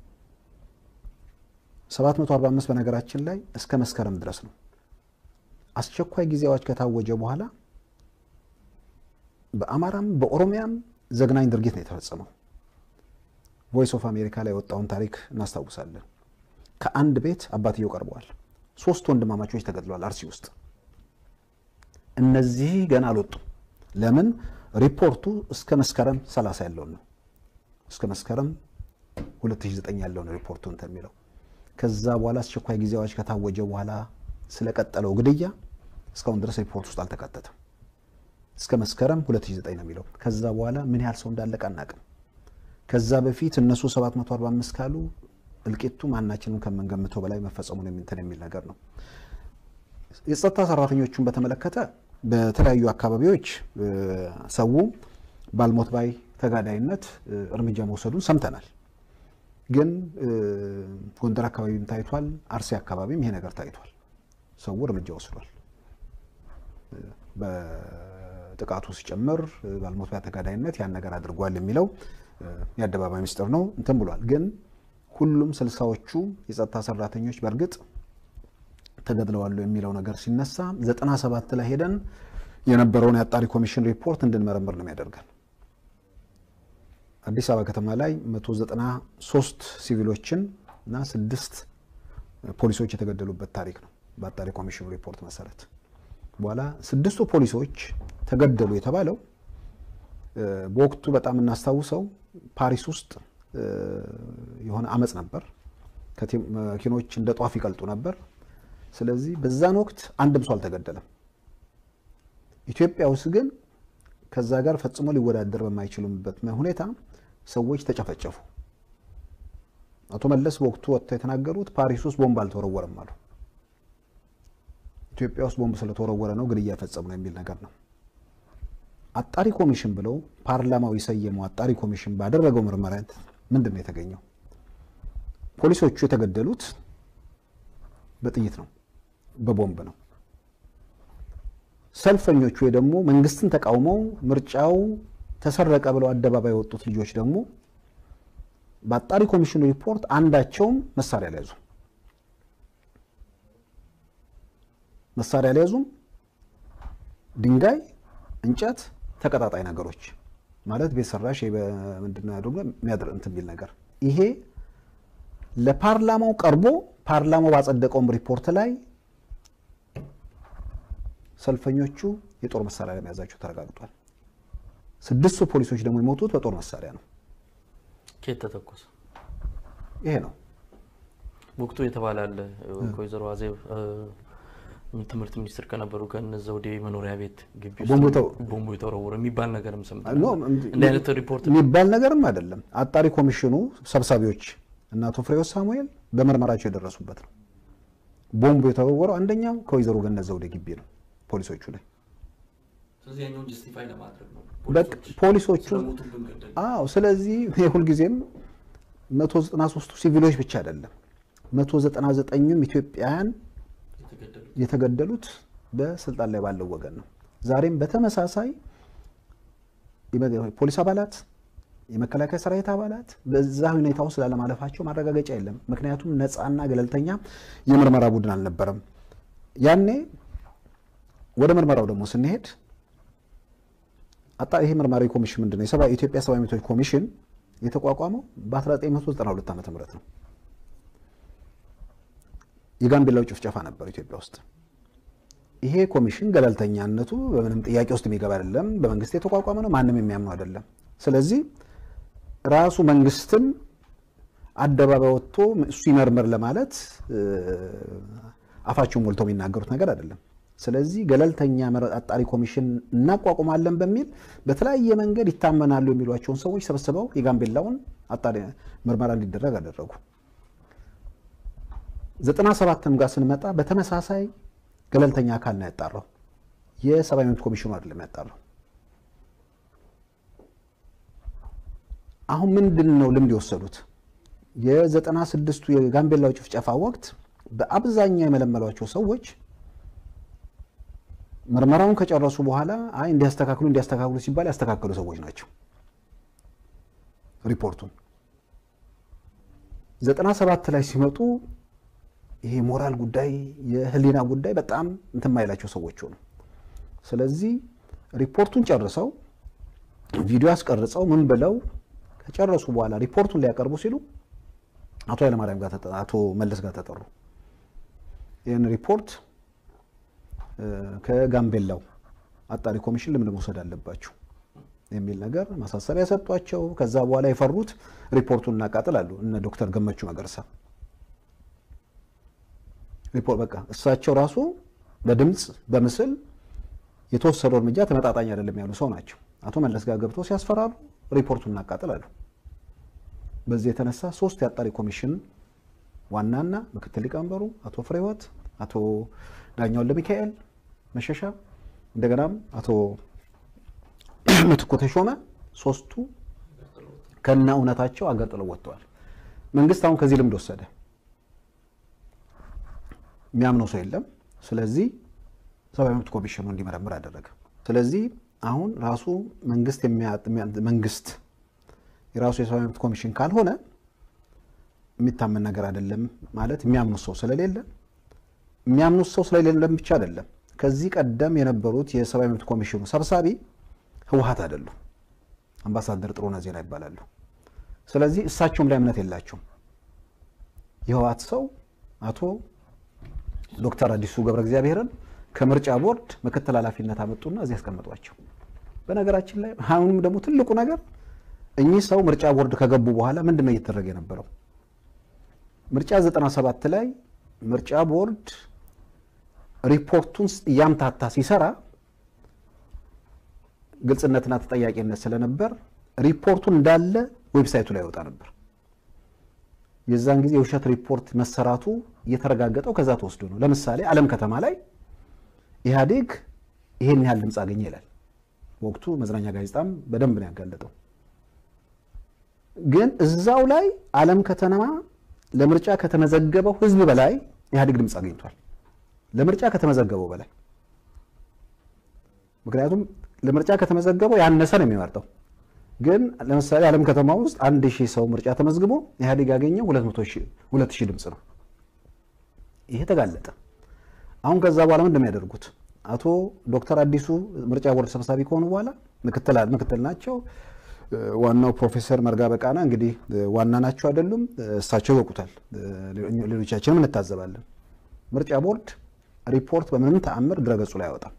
745 በነገራችን ላይ እስከ መስከረም ድረስ ነው። አስቸኳይ ጊዜ አዋጅ ከታወጀ በኋላ በአማራም በኦሮሚያም ዘግናኝ ድርጊት ነው የተፈጸመው። ቮይስ ኦፍ አሜሪካ ላይ የወጣውን ታሪክ እናስታውሳለን። ከአንድ ቤት አባትየው ቀርበዋል። ሶስት ወንድማማቾች ተገድለዋል አርሲ ውስጥ። እነዚህ ገና አልወጡም። ለምን? ሪፖርቱ እስከ መስከረም 30 ያለውን ነው። እስከ መስከረም 2009 ያለውን ሪፖርቱ እንትን የሚለው ከዛ በኋላ አስቸኳይ ጊዜ አዋጅ ከታወጀ በኋላ ስለቀጠለው ግድያ እስካሁን ድረስ ሪፖርት ውስጥ አልተካተተም። እስከ መስከረም 2009 ነው የሚለው። ከዛ በኋላ ምን ያህል ሰው እንዳለቀ አናቅም። ከዛ በፊት እነሱ 745 ካሉ እልቂቱ ማናችንም ከምንገምተው በላይ መፈጸሙን እንትን የሚል ነገር ነው። የጸጥታ ሰራተኞቹን በተመለከተ በተለያዩ አካባቢዎች ሰው ባልሞት ባይ ተጋዳይነት እርምጃ መውሰዱን ሰምተናል። ግን ጎንደር አካባቢም ታይቷል፣ አርሲ አካባቢም ይሄ ነገር ታይቷል። ሰው እርምጃ ወስዷል። በጥቃቱ ሲጨምር ባልሞት ተጋዳይነት ያን ነገር አድርጓል የሚለው የአደባባይ ምስጢር ነው እንትን ብሏል። ግን ሁሉም ስልሳዎቹ የጸጥታ ሰራተኞች በእርግጥ ተገድለዋል የሚለው ነገር ሲነሳ ዘጠና ሰባት ላይ ሄደን የነበረውን የአጣሪ ኮሚሽን ሪፖርት እንድንመረምር ነው የሚያደርገን። አዲስ አበባ ከተማ ላይ 193 ሲቪሎችን እና ስድስት ፖሊሶች የተገደሉበት ታሪክ ነው በአጣሪ ኮሚሽኑ ሪፖርት መሰረት። በኋላ ስድስቱ ፖሊሶች ተገደሉ የተባለው በወቅቱ በጣም እናስታውሰው ፓሪስ ውስጥ የሆነ አመፅ ነበር። መኪኖች እንደ ጧፍ ይቀልጡ ነበር። ስለዚህ በዛን ወቅት አንድም ሰው አልተገደለም። ኢትዮጵያ ውስጥ ግን ከዛ ጋር ፈጽሞ ሊወዳደር በማይችሉበት ሁኔታ ሰዎች ተጨፈጨፉ። አቶ መለስ በወቅቱ ወጥተው የተናገሩት ፓሪስ ውስጥ ቦምብ አልተወረወረም አሉ። ኢትዮጵያ ውስጥ ቦምብ ስለተወረወረ ነው ግድያ እየፈጸሙ ነው የሚል ነገር ነው። አጣሪ ኮሚሽን ብለው ፓርላማው የሰየመው አጣሪ ኮሚሽን ባደረገው ምርመራ ምንድን ነው የተገኘው? ፖሊሶቹ የተገደሉት በጥይት ነው፣ በቦምብ ነው። ሰልፈኞቹ ወይ ደግሞ መንግስትን ተቃውመው ምርጫው ተሰረቀ ብለው አደባባይ የወጡት ልጆች ደግሞ በአጣሪ ኮሚሽኑ ሪፖርት አንዳቸውም መሳሪያ አልያዙም። መሳሪያ አልያዙም። ድንጋይ፣ እንጨት፣ ተቀጣጣይ ነገሮች ማለት ቤት ሰራሽ ምንድነው ደግሞ የሚያድር እንትን የሚል ነገር ይሄ ለፓርላማው ቀርቦ ፓርላማው ባጸደቀውም ሪፖርት ላይ ሰልፈኞቹ የጦር መሳሪያ ለመያዛቸው ተረጋግጧል። ስድስቱ ፖሊሶች ደግሞ የሞቱት በጦር መሳሪያ ነው። ኬት ተተኮሰ? ይሄ ነው ወቅቱ የተባለ አለ። ከወይዘሮ አዜብ ትምህርት ሚኒስትር ከነበሩ ከእነ ዘውዴ መኖሪያ ቤት ግቢ ውስጥ ቦምቡ የተወረወረ የሚባል ነገርም ሰምተናል። እንዲህ አይነት ሪፖርት የሚባል ነገርም አይደለም። አጣሪ ኮሚሽኑ ሰብሳቢዎች እና አቶ ፍሬሕይወት ሳሙኤል በምርመራቸው የደረሱበት ነው። ቦምቡ የተወረወረው አንደኛው ከወይዘሮ ገነት ዘውዴ ግቢ ነው ፖሊሶቹ ላይ ፖሊሶቹ አዎ። ስለዚህ ሁልጊዜም 193ቱ ሲቪሎች ብቻ አይደለም 199ኙም ኢትዮጵያውያን የተገደሉት በስልጣን ላይ ባለው ወገን ነው። ዛሬም በተመሳሳይ ፖሊስ አባላት፣ የመከላከያ ሰራዊት አባላት በዛ ሁኔታ ውስጥ ላለማለፋቸው ማረጋገጫ የለም። ምክንያቱም ነፃና ገለልተኛ የምርመራ ቡድን አልነበረም። ያኔ ወደ ምርመራው ደግሞ ስንሄድ አጣ ይሄ መርማሪ ኮሚሽን ምንድን ነው? የኢትዮጵያ ሰብአዊ መብቶች ኮሚሽን የተቋቋመው በ1992 ዓ ም ነው። የጋምቤላው ጭፍጨፋ ነበር ኢትዮጵያ ውስጥ። ይሄ ኮሚሽን ገለልተኛነቱ በምንም ጥያቄ ውስጥ የሚገባ አይደለም። በመንግስት የተቋቋመ ነው። ማንም የሚያምነው አይደለም። ስለዚህ ራሱ መንግስትም አደባባይ ወጥቶ እሱ ይመርምር ለማለት አፋቸውን ሞልተው የሚናገሩት ነገር አይደለም። ስለዚህ ገለልተኛ አጣሪ ኮሚሽን እናቋቁማለን በሚል በተለያየ መንገድ ይታመናሉ የሚሏቸውን ሰዎች ሰብስበው የጋምቤላውን አጣሪ ምርመራ እንዲደረግ አደረጉ። ዘጠና ሰባትም ጋር ስንመጣ በተመሳሳይ ገለልተኛ አካል ነው ያጣራው። የሰብአዊ መብት ኮሚሽኑ አይደለም ያጣራው። አሁን ምንድን ነው ልምድ የወሰዱት? የዘጠና ስድስቱ የጋምቤላው ጭፍጨፋ ወቅት በአብዛኛው የመለመሏቸው ሰዎች ምርመራውን ከጨረሱ በኋላ አይ እንዲያስተካክሉ እንዲያስተካክሉ ሲባል ያስተካከሉ ሰዎች ናቸው። ሪፖርቱን ዘጠና ሰባት ላይ ሲመጡ ይሄ ሞራል ጉዳይ የህሊና ጉዳይ በጣም እንትን ማይላቸው ሰዎች ሆኑ። ስለዚህ ሪፖርቱን ጨርሰው ቪዲዮ አስቀርጸው ምን ብለው ከጨረሱ በኋላ ሪፖርቱን ሊያቀርቡ ሲሉ አቶ ኃይለማርያም ጋር አቶ መለስ ጋር ተጠሩ። ይህን ሪፖርት ከጋምቤላው አጣሪ ኮሚሽን ልምድ መውሰድ አለባቸው የሚል ነገር ማሳሰቢያ ሰጧቸው። ከዛ በኋላ የፈሩት ሪፖርቱን እናቃጥላሉ እነ ዶክተር ገመቹ መገርሳ ሪፖርት በቃ እሳቸው ራሱ በድምፅ በምስል የተወሰደው እርምጃ ተመጣጣኝ አይደለም ያሉ ሰው ናቸው። አቶ መለስ ጋር ገብተው ሲያስፈራሩ ሪፖርቱን እናቃጥላሉ። በዚህ የተነሳ ሶስት የአጣሪ ኮሚሽን ዋናና ምክትል ሊቀመንበሩ አቶ ፍሬህይወት፣ አቶ ዳኛውን ለሚካኤል መሸሻ እንደገናም አቶ ምትኩ ተሾመ ሶስቱ ከነ እውነታቸው አገር ጥለው ወጥተዋል። መንግስት አሁን ከዚህ ልምድ ወሰደ። የሚያምነው ሰው የለም። ስለዚህ ሰብአዊ መብት ኮሚሽኑ እንዲመረምር አደረገ። ስለዚህ አሁን ራሱ መንግስት መንግስት የራሱ የሰብአዊ መብት ኮሚሽን ካልሆነ የሚታመን ነገር አይደለም ማለት የሚያምኑት ሰው ስለሌለ የሚያምኑት ሰው ስለሌለም ብቻ አይደለም። ከዚህ ቀደም የነበሩት የሰብአዊ መብት ኮሚሽኑ ሰብሳቢ ህወሀት አይደሉም፣ አምባሳደር ጥሩነህ ዜና ይባላሉ። ስለዚህ እሳቸውም ላይ እምነት የላቸውም። የህወሀት ሰው አቶ ዶክተር አዲሱ ገብረ እግዚአብሔርን ከምርጫ ቦርድ ምክትል ኃላፊነት አመጡና እዚህ ያስቀመጧቸው። በነገራችን ላይ አሁንም ደግሞ ትልቁ ነገር እኚህ ሰው ምርጫ ቦርድ ከገቡ በኋላ ምንድን ነው እየተደረገ የነበረው? ምርጫ 97 ላይ ምርጫ ቦርድ ሪፖርቱን እያምታታ ሲሰራ ግልጽነትና ተጠያቂነት ስለነበር ሪፖርቱን እንዳለ ዌብሳይቱ ላይ ይወጣ ነበር። የዛን ጊዜ የውሸት ሪፖርት መሰራቱ እየተረጋገጠው ከዛ ተወስዶ ነው። ለምሳሌ አለም ከተማ ላይ ኢህአዴግ ይሄን ያህል ድምፅ አገኘ ይላል። ወቅቱ መዝናኛ ጋዜጣም በደንብ ነው ያጋለጠው። ግን እዛው ላይ አለም ከተማ ለምርጫ ከተመዘገበው ህዝብ በላይ ኢህአዴግ ድምፅ አግኝቷል። ለምርጫ ከተመዘገበው በላይ ምክንያቱም ለምርጫ ከተመዘገበው ያነሰ ነው የሚመርጠው። ግን ለምሳሌ አለም ከተማ ውስጥ አንድ ሺህ ሰው ምርጫ ተመዝግቦ ኢህአዴግ ያገኘው ሁለት ሺህ ድምፅ ነው። ይሄ ተጋለጠ። አሁን ከዛ በኋላ ምንድን ነው የሚያደርጉት? አቶ ዶክተር አዲሱ ምርጫ ቦርድ ሰብሳቢ ከሆኑ በኋላ ምክትል ናቸው። ዋናው ፕሮፌሰር መርጋ በቃና እንግዲህ ዋና ናቸው አይደሉም፣ እሳቸው ይወቁታል። ሌሎቻችንም እንታዘባለን። ምርጫ ቦርድ ሪፖርት በምንም ተአምር ድረገጹ ላይ አይወጣም።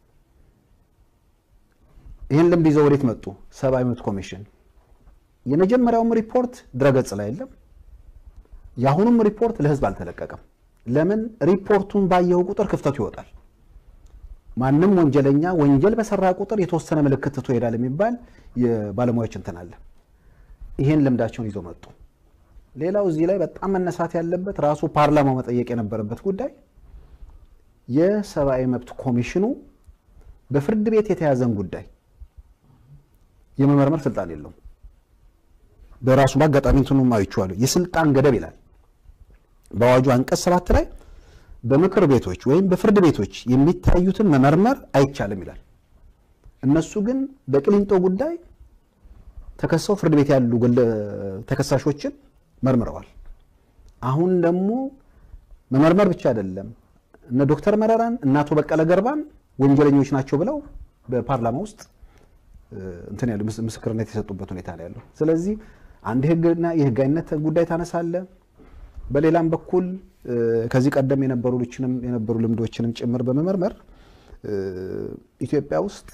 ይህን ልምድ ይዘው ወዴት መጡ? ሰብአዊ መብት ኮሚሽን የመጀመሪያውም ሪፖርት ድረገጽ ላይ የለም። የአሁኑም ሪፖርት ለህዝብ አልተለቀቀም። ለምን? ሪፖርቱን ባየው ቁጥር ክፍተቱ ይወጣል። ማንም ወንጀለኛ ወንጀል በሰራ ቁጥር የተወሰነ ምልክት ትቶ ይሄዳል የሚባል የባለሙያዎች እንትን አለ። ይሄን ልምዳቸውን ይዘው መጡ። ሌላው እዚህ ላይ በጣም መነሳት ያለበት ራሱ ፓርላማው መጠየቅ የነበረበት ጉዳይ የሰብአዊ መብት ኮሚሽኑ በፍርድ ቤት የተያዘን ጉዳይ የመመርመር ስልጣን የለውም። በራሱ በአጋጣሚ እንትኑም አይቼዋለሁ። የስልጣን ገደብ ይላል በአዋጁ አንቀጽ ሰባት ላይ በምክር ቤቶች ወይም በፍርድ ቤቶች የሚታዩትን መመርመር አይቻልም ይላል። እነሱ ግን በቅሊንጦ ጉዳይ ተከሰው ፍርድ ቤት ያሉ ተከሳሾችን መርምረዋል። አሁን ደግሞ መመርመር ብቻ አይደለም እነ ዶክተር መረራን እና አቶ በቀለ ገርባን ወንጀለኞች ናቸው ብለው በፓርላማ ውስጥ እንትን ያሉ ምስክርነት የሰጡበት ሁኔታ ነው ያለው። ስለዚህ አንድ ህግና የህጋዊነት ጉዳይ ታነሳለ። በሌላም በኩል ከዚህ ቀደም የነበሩ ልችንም የነበሩ ልምዶችንም ጭምር በመመርመር ኢትዮጵያ ውስጥ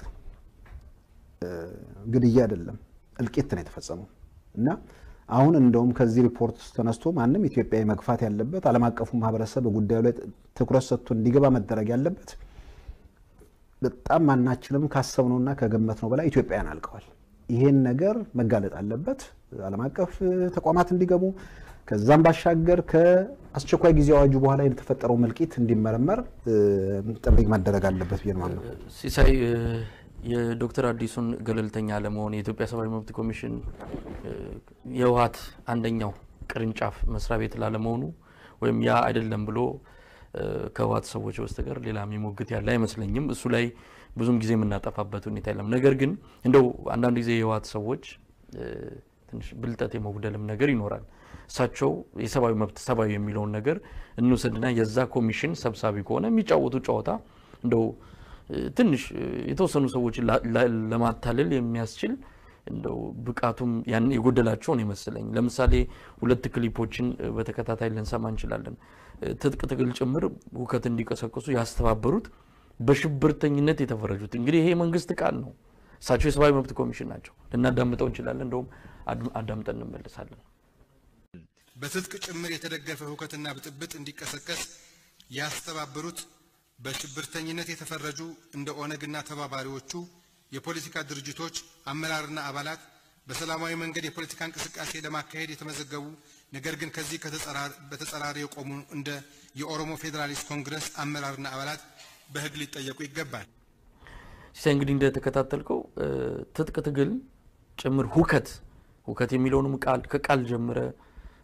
ግድያ አይደለም እልቂት ነው የተፈጸመው እና አሁን እንደውም ከዚህ ሪፖርት ተነስቶ ማንም ኢትዮጵያዊ መግፋት ያለበት ዓለም አቀፉ ማህበረሰብ በጉዳዩ ላይ ትኩረት ሰጥቶ እንዲገባ መደረግ ያለበት በጣም ማናችንም ካሰብነውና ከገመትነው በላይ ኢትዮጵያውያን አልቀዋል። ይሄን ነገር መጋለጥ አለበት። ዓለም አቀፍ ተቋማት እንዲገቡ ከዛም ባሻገር ከአስቸኳይ ጊዜ አዋጁ በኋላ የተፈጠረው መልቂት እንዲመረመር ጥሪ መደረግ አለበት ብዬ ነው። ሲሳይ የዶክተር አዲሱን ገለልተኛ አለመሆን የኢትዮጵያ ሰብአዊ መብት ኮሚሽን የህወሓት አንደኛው ቅርንጫፍ መስሪያ ቤት ላለመሆኑ ወይም ያ አይደለም ብሎ ከህወሓት ሰዎች በስተቀር ሌላ የሚሞግት ያለ አይመስለኝም። እሱ ላይ ብዙም ጊዜ የምናጠፋበት ሁኔታ የለም። ነገር ግን እንደው አንዳንድ ጊዜ የህወሓት ሰዎች ትንሽ ብልጠት የመጉደልም ነገር ይኖራል። እሳቸው የሰብአዊ መብት ሰብአዊ የሚለውን ነገር እንውሰድና የዛ ኮሚሽን ሰብሳቢ ከሆነ የሚጫወቱ ጨዋታ እንደው ትንሽ የተወሰኑ ሰዎችን ለማታለል የሚያስችል እንደው ብቃቱም ያን የጎደላቸው ነው ይመስለኝ። ለምሳሌ ሁለት ክሊፖችን በተከታታይ ልንሰማ እንችላለን። ትጥቅ ትግል ጭምር ሁከት እንዲቀሰቅሱ ያስተባበሩት በሽብርተኝነት የተፈረጁት እንግዲህ ይሄ የመንግስት ቃል ነው። እሳቸው የሰብአዊ መብት ኮሚሽን ናቸው። ልናዳምጠው እንችላለን። እንደውም አዳምጠን እንመለሳለን። በትጥቅ ጭምር የተደገፈ ሁከትና ብጥብጥ እንዲቀሰቀስ ያስተባበሩት በሽብርተኝነት የተፈረጁ እንደ ኦነግና ተባባሪዎቹ የፖለቲካ ድርጅቶች አመራርና አባላት በሰላማዊ መንገድ የፖለቲካ እንቅስቃሴ ለማካሄድ የተመዘገቡ ነገር ግን ከዚህ በተጸራሪ የቆሙ እንደ የኦሮሞ ፌዴራሊስት ኮንግረስ አመራርና አባላት በሕግ ሊጠየቁ ይገባል። ሲሳይ እንግዲህ እንደተከታተልከው ትጥቅ ትግል ጭምር ሁከት ሁከት የሚለውንም ቃል ከቃል ጀምረ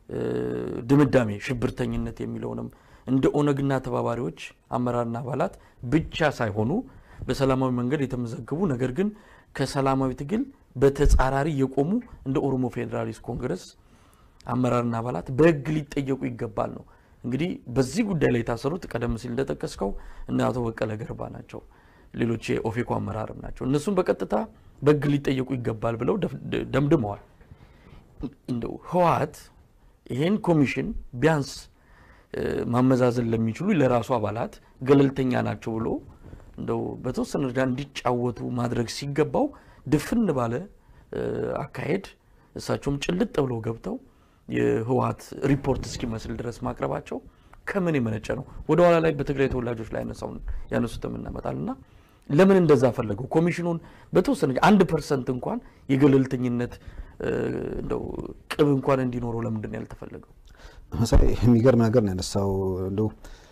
ድምዳሜ ሽብርተኝነት የሚለውንም እንደ ኦነግና ተባባሪዎች አመራርና አባላት ብቻ ሳይሆኑ በሰላማዊ መንገድ የተመዘገቡ ነገር ግን ከሰላማዊ ትግል በተጻራሪ የቆሙ እንደ ኦሮሞ ፌዴራሊስት ኮንግረስ አመራርና አባላት በሕግ ሊጠየቁ ይገባል ነው። እንግዲህ በዚህ ጉዳይ ላይ የታሰሩት ቀደም ሲል እንደጠቀስከው እነ አቶ በቀለ ገርባ ናቸው። ሌሎች የኦፌኮ አመራርም ናቸው። እነሱም በቀጥታ በሕግ ሊጠየቁ ይገባል ብለው ደምድመዋል። እንደው ህወሓት ይሄን ኮሚሽን ቢያንስ ማመዛዘን ለሚችሉ ለራሱ አባላት ገለልተኛ ናቸው ብሎ እንደው በተወሰነ ደረጃ እንዲጫወቱ ማድረግ ሲገባው ድፍን ባለ አካሄድ እሳቸውም ጭልጥ ብለው ገብተው የህወሓት ሪፖርት እስኪመስል ድረስ ማቅረባቸው ከምን የመነጨ ነው? ወደ ኋላ ላይ በትግራይ ተወላጆች ላይ ያነሳውን ያነሱትም እናመጣል እና ለምን እንደዛ ፈለገው? ኮሚሽኑን በተወሰነ አንድ ፐርሰንት እንኳን የገለልተኝነት እንደው ቅብ እንኳን እንዲኖረው ለምንድን ነው ያልተፈለገው? መሳይ የሚገርም ነገር ነው ያነሳው። እንደው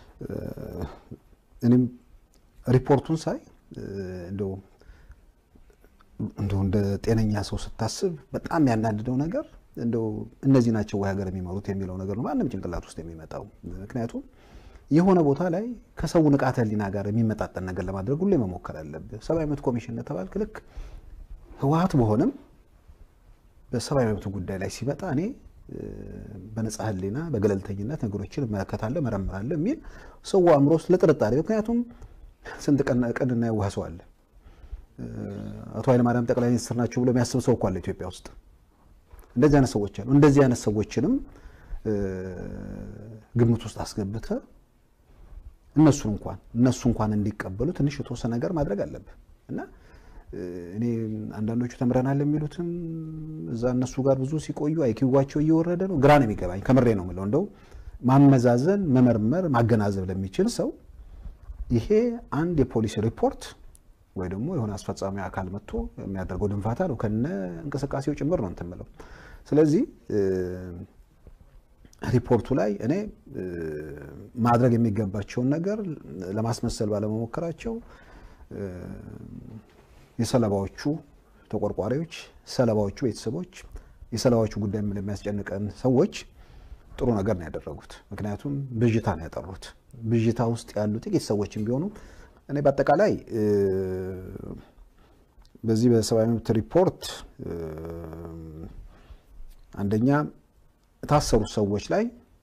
እኔም ሪፖርቱን ሳይ እንደው እንደው እንደ ጤነኛ ሰው ስታስብ በጣም ያናድደው ነገር እንደው እነዚህ ናቸው ወይ ሀገር የሚመሩት የሚለው ነገር ነው ማንም ጭንቅላት ውስጥ የሚመጣው። ምክንያቱም የሆነ ቦታ ላይ ከሰው ንቃተ ህሊና ጋር የሚመጣጠን ነገር ለማድረግ ሁሌ መሞከር አለብህ። ሰብአዊ መብት ኮሚሽን ተባልክ ልክ ህወሓት በሆነም በሰብአዊ መብት ጉዳይ ላይ ሲመጣ እኔ በነጻ ህሊና በገለልተኝነት ነገሮችን እመለከታለሁ፣ መረምራለሁ የሚል ሰው አእምሮ ውስጥ ለጥርጣሬ ምክንያቱም ስንት ቀንና የዋህ ሰው አለ። አቶ ኃይለማርያም ጠቅላይ ሚኒስትር ናቸው ብሎ የሚያስብ ሰው እኮ አለ ኢትዮጵያ ውስጥ። እንደዚህ አይነት ሰዎች አሉ። እንደዚህ አይነት ሰዎችንም ግምት ውስጥ አስገብተ እነሱን እንኳን እነሱ እንኳን እንዲቀበሉ ትንሽ የተወሰነ ነገር ማድረግ አለብህ እና እኔ አንዳንዶቹ ተምረናል የሚሉትም እዛ እነሱ ጋር ብዙ ሲቆዩ አይኪዋቸው እየወረደ ነው። ግራ ነው የሚገባኝ። ከምሬ ነው የምለው። እንደው ማመዛዘን፣ መመርመር፣ ማገናዘብ ለሚችል ሰው ይሄ አንድ የፖሊሲ ሪፖርት ወይ ደግሞ የሆነ አስፈጻሚ አካል መጥቶ የሚያደርገው ድንፋታ ነው ከነ እንቅስቃሴው ጭምር ነው እንትን የምለው። ስለዚህ ሪፖርቱ ላይ እኔ ማድረግ የሚገባቸውን ነገር ለማስመሰል ባለመሞከራቸው የሰለባዎቹ ተቆርቋሪዎች፣ ሰለባዎቹ ቤተሰቦች፣ የሰለባዎቹ ጉዳይ ለሚያስጨንቀን ሰዎች ጥሩ ነገር ነው ያደረጉት። ምክንያቱም ብዥታ ነው ያጠሩት። ብዥታ ውስጥ ያሉ ጥቂት ሰዎችም ቢሆኑ እኔ በአጠቃላይ በዚህ በሰብአዊ መብት ሪፖርት አንደኛ የታሰሩት ሰዎች ላይ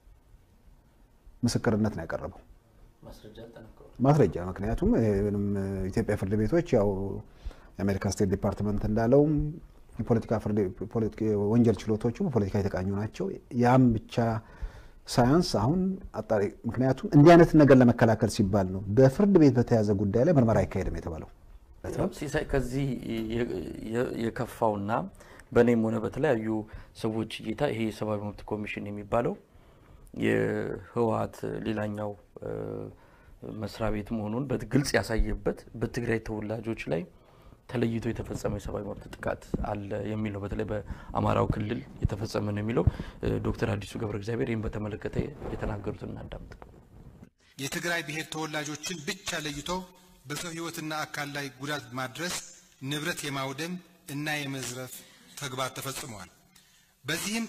ምስክርነት ነው ያቀረበው ማስረጃ። ምክንያቱም ምንም ኢትዮጵያ ፍርድ ቤቶች ያው የአሜሪካ ስቴት ዲፓርትመንት እንዳለውም የፖለቲካ ወንጀል ችሎቶቹ በፖለቲካ የተቃኙ ናቸው። ያም ብቻ ሳያንስ አሁን አጣሪ ምክንያቱም እንዲህ አይነት ነገር ለመከላከል ሲባል ነው በፍርድ ቤት በተያዘ ጉዳይ ላይ ምርመራ አይካሄድም የተባለው። ሲሳይ ከዚህ የከፋውና በእኔም ሆነ በተለያዩ ሰዎች እይታ ይሄ የሰብአዊ መብት ኮሚሽን የሚባለው የህወሓት ሌላኛው መስሪያ ቤት መሆኑን በግልጽ ያሳየበት በትግራይ ተወላጆች ላይ ተለይቶ የተፈጸመ የሰብአዊ መብት ጥቃት አለ የሚል ነው። በተለይ በአማራው ክልል የተፈጸመ ነው የሚለው ዶክተር አዲሱ ገብረ እግዚአብሔር ይህን በተመለከተ የተናገሩትን እናዳምጥ። የትግራይ ብሔር ተወላጆችን ብቻ ለይቶ በሰው ህይወትና አካል ላይ ጉዳት ማድረስ፣ ንብረት የማውደም እና የመዝረፍ ተግባር ተፈጽመዋል። በዚህም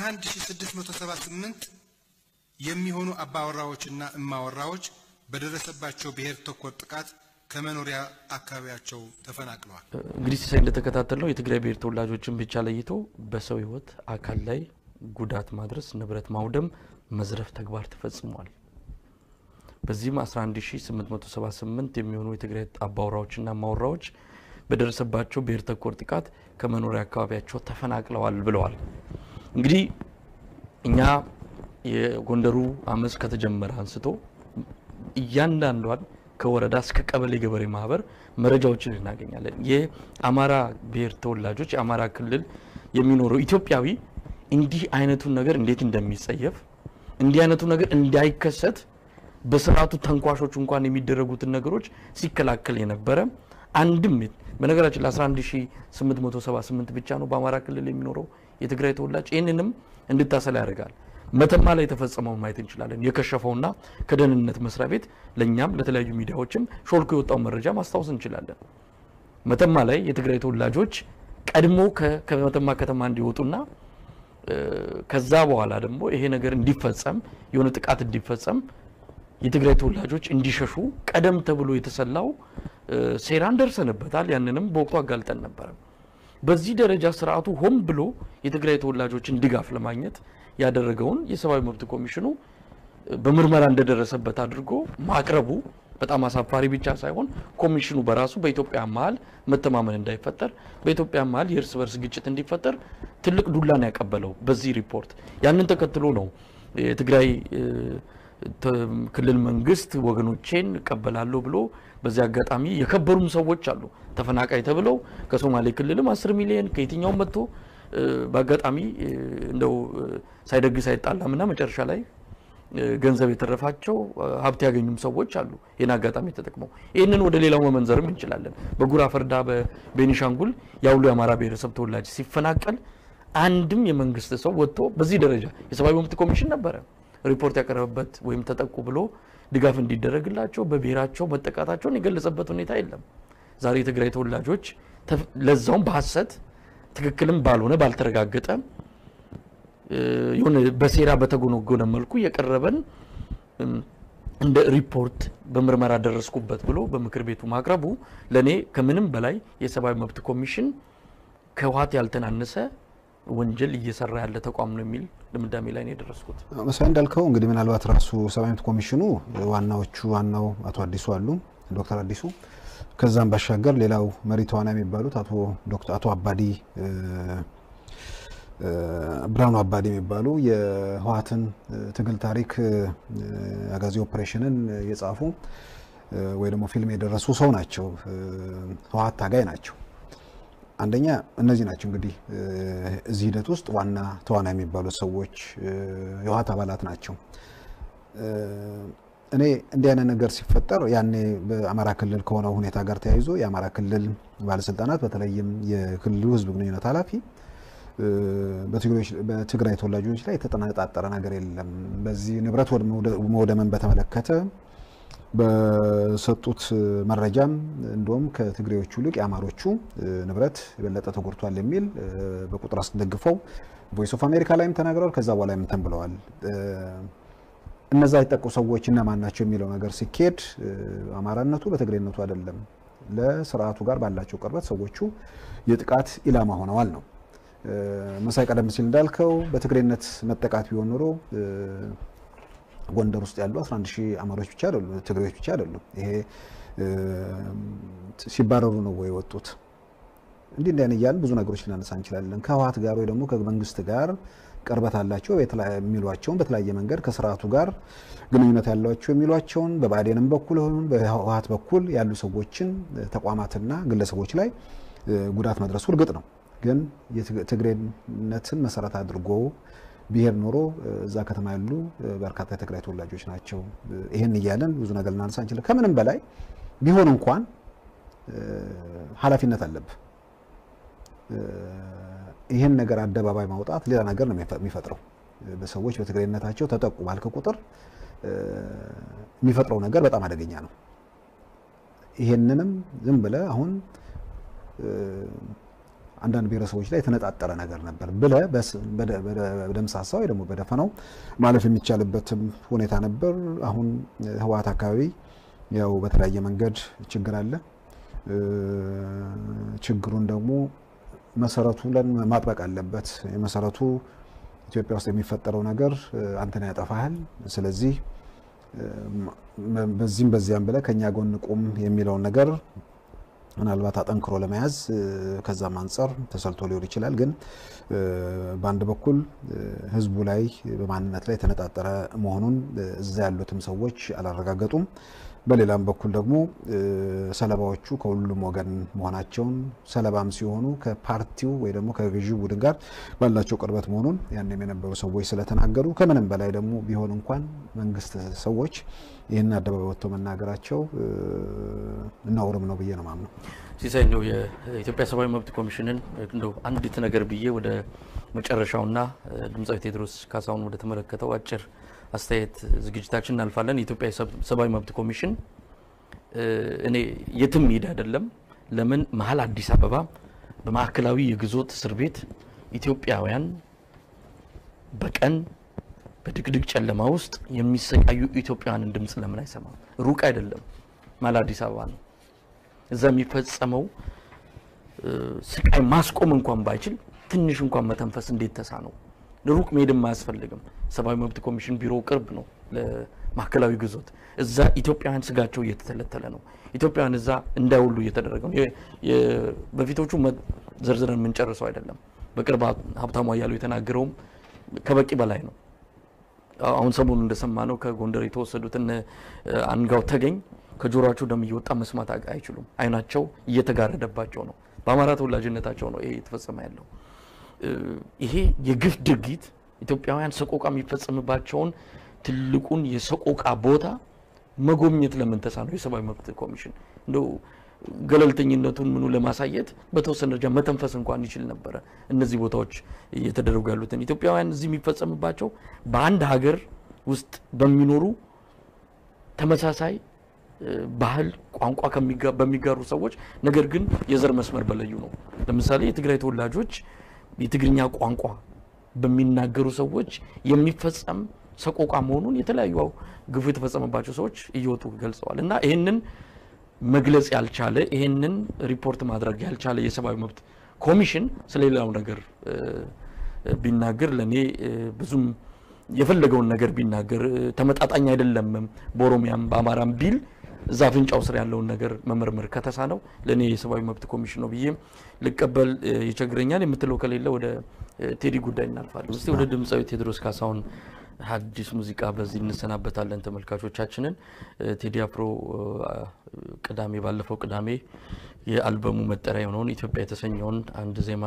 11678 የሚሆኑ አባወራዎችና እማወራዎች በደረሰባቸው ብሔር ተኮር ጥቃት ከመኖሪያ አካባቢያቸው ተፈናቅለዋል። እንግዲህ ሲሳይ እንደተከታተል ነው የትግራይ ብሔር ተወላጆችን ብቻ ለይቶ በሰው ህይወት አካል ላይ ጉዳት ማድረስ፣ ንብረት ማውደም፣ መዝረፍ ተግባር ተፈጽሟል። በዚህም 11878 የሚሆኑ የትግራይ አባወራዎችና ማወራዎች በደረሰባቸው ብሔር ተኮር ጥቃት ከመኖሪያ አካባቢያቸው ተፈናቅለዋል ብለዋል። እንግዲህ እኛ የጎንደሩ አመፅ ከተጀመረ አንስቶ እያንዳንዷን ከወረዳ እስከ ቀበሌ ገበሬ ማህበር መረጃዎችን እናገኛለን። የአማራ ብሔር ተወላጆች የአማራ ክልል የሚኖረው ኢትዮጵያዊ እንዲህ አይነቱን ነገር እንዴት እንደሚጸየፍ እንዲህ አይነቱ ነገር እንዳይከሰት በስርዓቱ ተንኳሾች እንኳን የሚደረጉትን ነገሮች ሲከላከል የነበረ አንድም በነገራችን ለ11878 ብቻ ነው በአማራ ክልል የሚኖረው የትግራይ ተወላጅ። ይህንንም እንድታሰላ ያደርጋል። መተማ ላይ የተፈጸመውን ማየት እንችላለን። የከሸፈውና ከደህንነት መስሪያ ቤት ለእኛም ለተለያዩ ሚዲያዎችም ሾልኮ የወጣው መረጃ ማስታወስ እንችላለን። መተማ ላይ የትግራይ ተወላጆች ቀድሞ ከመተማ ከተማ እንዲወጡና ከዛ በኋላ ደግሞ ይሄ ነገር እንዲፈጸም የሆነ ጥቃት እንዲፈጸም የትግራይ ተወላጆች እንዲሸሹ ቀደም ተብሎ የተሰላው ሴራን ደርሰንበታል። ያንንም በወቅቱ አጋልጠን ነበረ። በዚህ ደረጃ ስርዓቱ ሆን ብሎ የትግራይ ተወላጆችን ድጋፍ ለማግኘት ያደረገውን የሰብአዊ መብት ኮሚሽኑ በምርመራ እንደደረሰበት አድርጎ ማቅረቡ በጣም አሳፋሪ ብቻ ሳይሆን ኮሚሽኑ በራሱ በኢትዮጵያ መሀል መተማመን እንዳይፈጠር በኢትዮጵያ መሀል የእርስ በርስ ግጭት እንዲፈጠር ትልቅ ዱላን ያቀበለው በዚህ ሪፖርት። ያንን ተከትሎ ነው የትግራይ ክልል መንግስት ወገኖቼን እቀበላለሁ ብሎ በዚህ አጋጣሚ የከበሩም ሰዎች አሉ ተፈናቃይ ተብለው ከሶማሌ ክልልም አስር ሚሊዮን ከየትኛውም መጥቶ በአጋጣሚ እንደው ሳይደግስ አይጣላምና መጨረሻ ላይ ገንዘብ የተረፋቸው ሀብት ያገኙም ሰዎች አሉ። ይህን አጋጣሚ ተጠቅመው ይህንን ወደ ሌላው መመንዘርም እንችላለን። በጉራ ፈርዳ፣ በቤኒሻንጉል ያውሉ የአማራ ብሔረሰብ ተወላጅ ሲፈናቀል አንድም የመንግስት ሰው ወጥቶ በዚህ ደረጃ የሰብአዊ መብት ኮሚሽን ነበረ ሪፖርት ያቀረበበት ወይም ተጠቁ ብሎ ድጋፍ እንዲደረግላቸው በብሔራቸው መጠቃታቸውን የገለጸበት ሁኔታ የለም። ዛሬ የትግራይ ተወላጆች ለዛውም በሀሰት ትክክልም ባልሆነ ባልተረጋገጠ የሆነ በሴራ በተጎነጎነ መልኩ የቀረበን እንደ ሪፖርት በምርመራ ደረስኩበት ብሎ በምክር ቤቱ ማቅረቡ ለእኔ ከምንም በላይ የሰብአዊ መብት ኮሚሽን ከህወሓት ያልተናነሰ ወንጀል እየሰራ ያለ ተቋም ነው የሚል ድምዳሜ ላይ ነው የደረስኩት። መሳይ እንዳልከው እንግዲህ ምናልባት ራሱ ሰብአዊ መብት ኮሚሽኑ ዋናዎቹ ዋናው አቶ አዲሱ አሉ ዶክተር አዲሱ ከዛም ባሻገር ሌላው መሪ ተዋናይ የሚባሉት አቶ ዶክተር አቶ አባዲ ብርሃኑ አባዲ የሚባሉ የህወሓትን ትግል ታሪክ አጋዚ ኦፕሬሽንን የጻፉ ወይ ደግሞ ፊልም የደረሱ ሰው ናቸው። ህወሓት ታጋይ ናቸው። አንደኛ እነዚህ ናቸው እንግዲህ እዚህ ሂደት ውስጥ ዋና ተዋናይ የሚባሉት ሰዎች የህወሓት አባላት ናቸው። እኔ እንዲህ አይነት ነገር ሲፈጠር ያኔ በአማራ ክልል ከሆነው ሁኔታ ጋር ተያይዞ የአማራ ክልል ባለስልጣናት በተለይም የክልሉ ህዝብ ግንኙነት ኃላፊ በትግራይ ተወላጆች ላይ የተጠናጣጠረ ነገር የለም። በዚህ ንብረት መውደምን በተመለከተ በሰጡት መረጃም እንደውም ከትግሬዎቹ ይልቅ የአማሮቹ ንብረት የበለጠ ተጎድቷል የሚል በቁጥር አስደግፈው ቮይስ ኦፍ አሜሪካ ላይም ተናግረዋል። ከዛ በኋላ እንትን ብለዋል። እነዛ የጠቁ ሰዎች እነማን ናቸው የሚለው ነገር ሲኬድ አማራነቱ በትግሬነቱ አይደለም፣ ለስርዓቱ ጋር ባላቸው ቅርበት ሰዎቹ የጥቃት ኢላማ ሆነዋል ነው። መሳይ ቀደም ሲል እንዳልከው በትግሬነት መጠቃት ቢሆን ኖሮ ጎንደር ውስጥ ያሉ 11 ሺህ አማሮች ብቻ አይደሉም፣ ትግሬዎች ብቻ አይደሉም። ይሄ ሲባረሩ ነው ወይ የወጡት? እንዲህ እንዲህ እያልን ብዙ ነገሮች ልናነሳ እንችላለን። ከህወሓት ጋር ወይ ደግሞ ከመንግስት ጋር ቅርበት አላቸው የሚሏቸውን በተለያየ መንገድ ከስርዓቱ ጋር ግንኙነት ያላቸው የሚሏቸውን በብአዴንም በኩል ሆን በህወሓት በኩል ያሉ ሰዎችን ተቋማትና ግለሰቦች ላይ ጉዳት መድረሱ እርግጥ ነው። ግን የትግሬነትን መሰረት አድርጎ ብሄር ኖሮ እዛ ከተማ ያሉ በርካታ የትግራይ ተወላጆች ናቸው። ይህን እያለን ብዙ ነገር ልናነሳ እንችላለን። ከምንም በላይ ቢሆን እንኳን ኃላፊነት አለብህ። ይህን ነገር አደባባይ ማውጣት ሌላ ነገር ነው የሚፈጥረው። በሰዎች በትግሬነታቸው ተጠቁ ባልክ ቁጥር የሚፈጥረው ነገር በጣም አደገኛ ነው። ይሄንንም ዝም ብለህ አሁን አንዳንድ ብሔረሰቦች ላይ የተነጣጠረ ነገር ነበር ብለህ በደምሳሳ ወይ ደግሞ በደፈናው ማለፍ የሚቻልበትም ሁኔታ ነበር። አሁን ህወሓት አካባቢ ያው በተለያየ መንገድ ችግር አለ። ችግሩን ደግሞ መሰረቱ ማጥበቅ አለበት። የመሰረቱ ኢትዮጵያ ውስጥ የሚፈጠረው ነገር አንተን ያጠፋሃል። ስለዚህ በዚህም በዚያም ብለህ ከኛ ጎን ቁም የሚለውን ነገር ምናልባት አጠንክሮ ለመያዝ ከዛም አንጻር ተሰልቶ ሊሆን ይችላል። ግን በአንድ በኩል ህዝቡ ላይ በማንነት ላይ የተነጣጠረ መሆኑን እዛ ያሉትም ሰዎች አላረጋገጡም። በሌላም በኩል ደግሞ ሰለባዎቹ ከሁሉም ወገን መሆናቸውን ሰለባም ሲሆኑ ከፓርቲው ወይ ደግሞ ከገዢው ቡድን ጋር ባላቸው ቅርበት መሆኑን ያንም የነበሩ ሰዎች ስለተናገሩ ከምንም በላይ ደግሞ ቢሆን እንኳን መንግስት ሰዎች ይህን አደባባይ ወጥተው መናገራቸው እናውርም ነው ብዬ ነው ማምነው። ሲሳይ እንደው የኢትዮጵያ ሰብአዊ መብት ኮሚሽንን እንደው አንዲት ነገር ብዬ ወደ መጨረሻውና ድምፃዊ ቴዎድሮስ ካሳሁን ወደ ተመለከተው አጭር አስተያየት ዝግጅታችን እናልፋለን። የኢትዮጵያ ሰብአዊ መብት ኮሚሽን እኔ የትም ሄድ አይደለም። ለምን መሀል አዲስ አበባ በማዕከላዊ የግዞት እስር ቤት ኢትዮጵያውያን በቀን በድቅድቅ ጨለማ ውስጥ የሚሰቃዩ ኢትዮጵያውያንን ድምፅ ለምን አይሰማም? ሩቅ አይደለም፣ ማለ አዲስ አበባ ነው። እዛ የሚፈጸመው ስቃይ ማስቆም እንኳን ባይችል ትንሽ እንኳን መተንፈስ እንዴት ተሳነው? ሩቅ መሄድም አያስፈልግም። ሰብአዊ መብት ኮሚሽን ቢሮ ቅርብ ነው ለማዕከላዊ ግዞት። እዛ ኢትዮጵያውያን ስጋቸው እየተተለተለ ነው። ኢትዮጵያውያን እዛ እንዳይውሉ እየተደረገ ነው። በፊቶቹ ዘርዝረን የምንጨርሰው አይደለም። በቅርብ ሀብታሙ አያሌው የተናገረውም ከበቂ በላይ ነው። አሁን ሰሞኑ እንደሰማ ነው ከጎንደር የተወሰዱትን አንጋው ተገኝ ከጆሮቸው ደም እየወጣ መስማት አይችሉም። አይናቸው እየተጋረደባቸው ነው። በአማራ ተወላጅነታቸው ነው ይሄ የተፈጸመ ያለው። ይሄ የግፍ ድርጊት ኢትዮጵያውያን ሰቆቃ የሚፈጸምባቸውን ትልቁን የሰቆቃ ቦታ መጎብኘት ለምን ተሳነው? የሰብአዊ መብት ኮሚሽን እንደው ገለልተኝነቱን ምኑ ለማሳየት በተወሰነ ደረጃ መተንፈስ እንኳን ይችል ነበረ። እነዚህ ቦታዎች እየተደረጉ ያሉትን ኢትዮጵያውያን እዚህ የሚፈጸምባቸው በአንድ ሀገር ውስጥ በሚኖሩ ተመሳሳይ ባህል፣ ቋንቋ በሚጋሩ ሰዎች ነገር ግን የዘር መስመር በለዩ ነው። ለምሳሌ የትግራይ ተወላጆች የትግርኛ ቋንቋ በሚናገሩ ሰዎች የሚፈጸም ሰቆቃ መሆኑን የተለያዩ ግፉ የተፈጸመባቸው ሰዎች እየወጡ ገልጸዋል። እና ይህንን መግለጽ ያልቻለ ይህንን ሪፖርት ማድረግ ያልቻለ የሰብአዊ መብት ኮሚሽን ስለሌላው ነገር ቢናገር ለእኔ ብዙም የፈለገውን ነገር ቢናገር ተመጣጣኝ አይደለም፣ በኦሮሚያም በአማራም ቢል እዛ አፍንጫው ስር ያለውን ነገር መመርመር ከተሳነው ለእኔ የሰብአዊ መብት ኮሚሽን ነው ብዬ ልቀበል ይቸግረኛል። የምትለው ከሌለ ወደ ቴዲ ጉዳይ እናልፋለን። እስቲ ወደ ድምፃዊ ቴዎድሮስ ካሳሁን ሀዲስ ሙዚቃ በዚህ እንሰናበታለን ተመልካቾቻችንን። ቴዲ አፍሮ ቅዳሜ ባለፈው ቅዳሜ የአልበሙ መጠሪያ የሆነውን ኢትዮጵያ የተሰኘውን አንድ ዜማ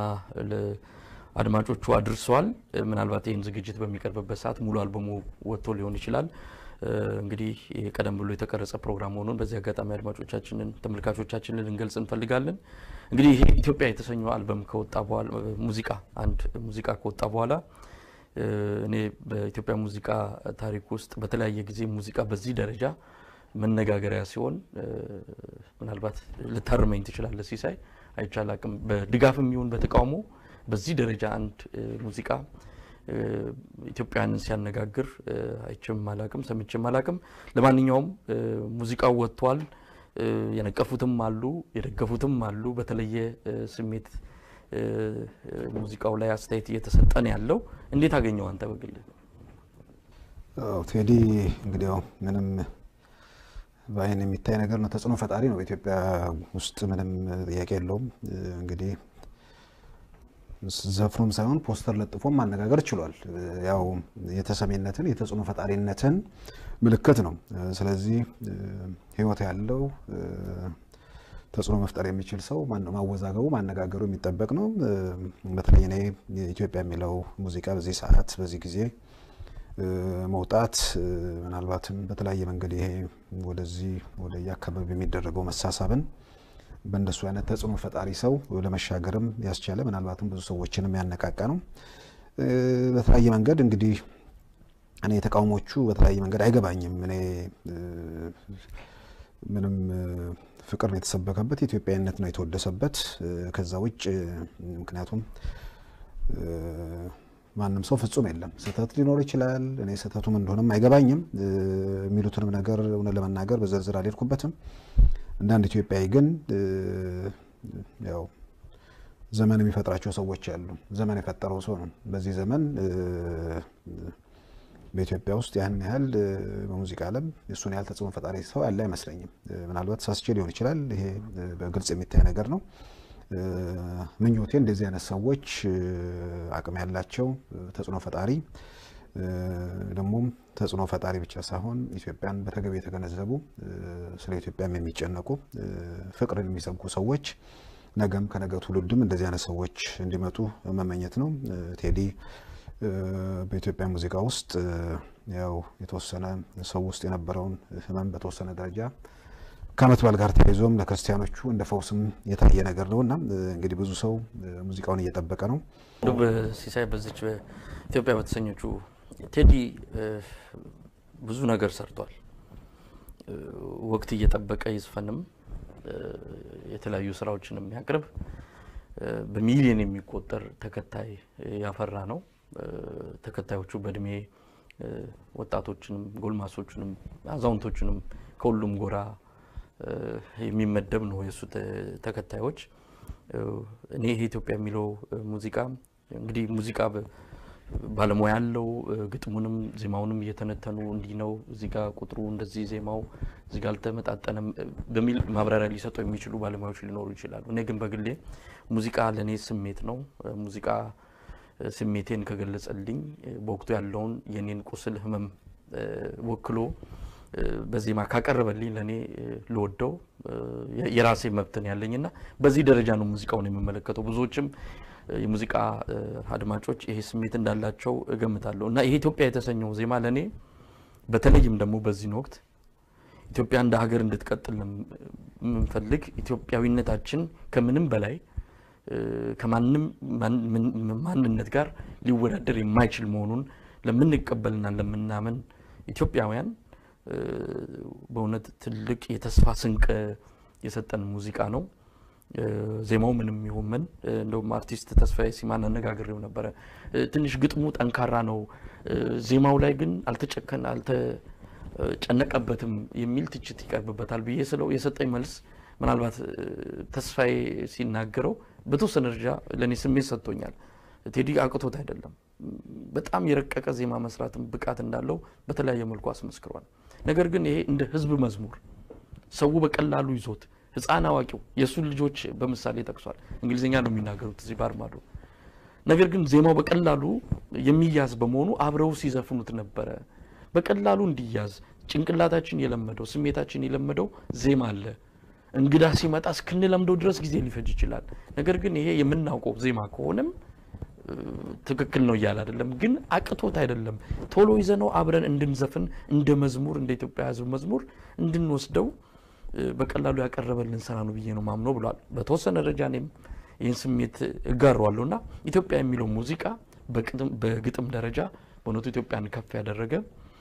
አድማጮቹ አድርሰዋል። ምናልባት ይህን ዝግጅት በሚቀርብበት ሰዓት ሙሉ አልበሙ ወጥቶ ሊሆን ይችላል። እንግዲህ ቀደም ብሎ የተቀረጸ ፕሮግራም መሆኑን በዚህ አጋጣሚ አድማጮቻችንን ተመልካቾቻችንን ልንገልጽ እንፈልጋለን። እንግዲህ ይሄ ኢትዮጵያ የተሰኘው አልበም ከወጣ በኋላ ሙዚቃ አንድ ሙዚቃ ከወጣ በኋላ እኔ በኢትዮጵያ ሙዚቃ ታሪክ ውስጥ በተለያየ ጊዜ ሙዚቃ በዚህ ደረጃ መነጋገሪያ ሲሆን ምናልባት ልታርመኝ ትችላለህ ሲሳይ አይቻል አቅም በድጋፍም ይሁን በተቃውሞ በዚህ ደረጃ አንድ ሙዚቃ ኢትዮጵያውያንን ሲያነጋግር አይቼም አላቅም ሰምቼም አላቅም። ለማንኛውም ሙዚቃው ወጥቷል። የነቀፉትም አሉ፣ የደገፉትም አሉ። በተለየ ስሜት ሙዚቃው ላይ አስተያየት እየተሰጠን ያለው እንዴት አገኘው አንተ በግልህ? ቴዲ እንግዲህ ያው ምንም በአይን የሚታይ ነገር ነው። ተጽዕኖ ፈጣሪ ነው በኢትዮጵያ ውስጥ ምንም ጥያቄ የለውም። እንግዲህ ዘፍኖም ሳይሆን ፖስተር ለጥፎም ማነጋገር ችሏል። ያው የተሰሚነትን የተጽዕኖ ፈጣሪነትን ምልክት ነው። ስለዚህ ሕይወት ያለው ተጽዕኖ መፍጠር የሚችል ሰው ማወዛገቡ ማነጋገሩ የሚጠበቅ ነው። በተለይ እኔ ኢትዮጵያ የሚለው ሙዚቃ በዚህ ሰዓት በዚህ ጊዜ መውጣት ምናልባትም በተለያየ መንገድ ይሄ ወደዚህ ወደ የአካባቢ የሚደረገው መሳሳብን በእንደሱ አይነት ተጽዕኖ ፈጣሪ ሰው ለመሻገርም ያስቻለ ምናልባትም ብዙ ሰዎችንም ያነቃቃ ነው። በተለያየ መንገድ እንግዲህ እኔ ተቃውሞቹ በተለያየ መንገድ አይገባኝም። እኔ ምንም ፍቅር ነው የተሰበከበት፣ ኢትዮጵያዊነት ነው የተወደሰበት። ከዛ ውጭ ምክንያቱም ማንም ሰው ፍጹም የለም፣ ስህተት ሊኖር ይችላል። እኔ ስህተቱም እንደሆነም አይገባኝም። የሚሉትንም ነገር እውነት ለመናገር በዝርዝር አልሄድኩበትም። እንደ አንድ ኢትዮጵያዊ ግን ያው ዘመን የሚፈጥራቸው ሰዎች አሉ። ዘመን የፈጠረው ሰው ነው። በዚህ ዘመን በኢትዮጵያ ውስጥ ያን ያህል በሙዚቃ ዓለም እሱን ያህል ተጽዕኖ ፈጣሪ ሰው ያለ አይመስለኝም። ምናልባት ሳስቼ ሊሆን ይችላል። ይሄ በግልጽ የሚታይ ነገር ነው። ምኞቴ እንደዚህ አይነት ሰዎች አቅም ያላቸው ተጽዕኖ ፈጣሪ ደግሞም ተጽዕኖ ፈጣሪ ብቻ ሳይሆን ኢትዮጵያን በተገቢ የተገነዘቡ ስለ ኢትዮጵያም የሚጨነቁ ፍቅርን የሚሰብኩ ሰዎች ነገም ከነገ ትውልድም እንደዚህ አይነት ሰዎች እንዲመጡ መመኘት ነው። ቴዲ በኢትዮጵያ ሙዚቃ ውስጥ ያው የተወሰነ ሰው ውስጥ የነበረውን ሕመም በተወሰነ ደረጃ ከዓመት በዓል ጋር ተያይዞም ለክርስቲያኖቹ እንደ ፈውስም የታየ ነገር ነው እና እንግዲህ ብዙ ሰው ሙዚቃውን እየጠበቀ ነው። ሲሳይ በዚች ኢትዮጵያ በተሰኘችው ቴዲ ብዙ ነገር ሰርቷል። ወቅት እየጠበቀ ይዝፈንም የተለያዩ ስራዎችን የሚያቅርብ በሚሊዮን የሚቆጠር ተከታይ ያፈራ ነው። ተከታዮቹ በእድሜ ወጣቶችንም ጎልማሶችንም አዛውንቶችንም ከሁሉም ጎራ የሚመደብ ነው የእሱ ተከታዮች። እኔ ይሄ ኢትዮጵያ የሚለው ሙዚቃ እንግዲህ ሙዚቃ ባለሙያ ያለው ግጥሙንም ዜማውንም እየተነተኑ እንዲህ ነው እዚህ ጋር ቁጥሩ እንደዚህ ዜማው እዚህ ጋር አልተመጣጠነም በሚል ማብራሪያ ሊሰጡ የሚችሉ ባለሙያዎች ሊኖሩ ይችላሉ። እኔ ግን በግሌ ሙዚቃ ለእኔ ስሜት ነው። ሙዚቃ ስሜቴን ከገለጸልኝ በወቅቱ ያለውን የኔን ቁስል ህመም ወክሎ በዜማ ካቀረበልኝ ለእኔ ልወደው የራሴ መብትን ያለኝና በዚህ ደረጃ ነው ሙዚቃውን የምመለከተው። ብዙዎችም የሙዚቃ አድማጮች ይሄ ስሜት እንዳላቸው እገምታለሁ እና ይሄ ኢትዮጵያ የተሰኘው ዜማ ለእኔ በተለይም ደግሞ በዚህን ወቅት ኢትዮጵያ እንደ ሀገር እንድትቀጥል የምንፈልግ ኢትዮጵያዊነታችን ከምንም በላይ ከማንም ማንነት ጋር ሊወዳደር የማይችል መሆኑን ለምንቀበልና ለምናምን ኢትዮጵያውያን በእውነት ትልቅ የተስፋ ስንቅ የሰጠን ሙዚቃ ነው። ዜማው ምንም ይሁን ምን እንደውም አርቲስት ተስፋዬ ሲማን አነጋግሬው ነበረ። ትንሽ ግጥሙ ጠንካራ ነው፣ ዜማው ላይ ግን አልተጨከን አልተጨነቀበትም የሚል ትችት ይቀርብበታል ብዬ ስለው የሰጠኝ መልስ ምናልባት ተስፋዬ ሲናገረው በተወሰነ ደረጃ ለእኔ ስሜት ሰጥቶኛል። ቴዲ አቅቶት አይደለም፣ በጣም የረቀቀ ዜማ መስራትም ብቃት እንዳለው በተለያየ መልኩ አስመስክሯል። ነገር ግን ይሄ እንደ ህዝብ መዝሙር ሰው በቀላሉ ይዞት ህፃን አዋቂው የእሱን ልጆች በምሳሌ ጠቅሷል። እንግሊዝኛ ነው የሚናገሩት እዚህ ባርማዶ። ነገር ግን ዜማው በቀላሉ የሚያዝ በመሆኑ አብረው ሲዘፍኑት ነበረ። በቀላሉ እንዲያዝ ጭንቅላታችን የለመደው ስሜታችን የለመደው ዜማ አለ። እንግዳ ሲመጣ እስክንለምደው ድረስ ጊዜ ሊፈጅ ይችላል። ነገር ግን ይሄ የምናውቀው ዜማ ከሆነም ትክክል ነው እያለ አይደለም፣ ግን አቅቶት አይደለም። ቶሎ ይዘነው አብረን እንድንዘፍን እንደ መዝሙር እንደ ኢትዮጵያ ህዝብ መዝሙር እንድንወስደው በቀላሉ ያቀረበልን ስራ ነው ብዬ ነው ማምኖ ብሏል። በተወሰነ ደረጃ እኔም ይህን ስሜት እጋረዋለሁ እና ኢትዮጵያ የሚለው ሙዚቃ በግጥም ደረጃ በእውነቱ ኢትዮጵያን ከፍ ያደረገ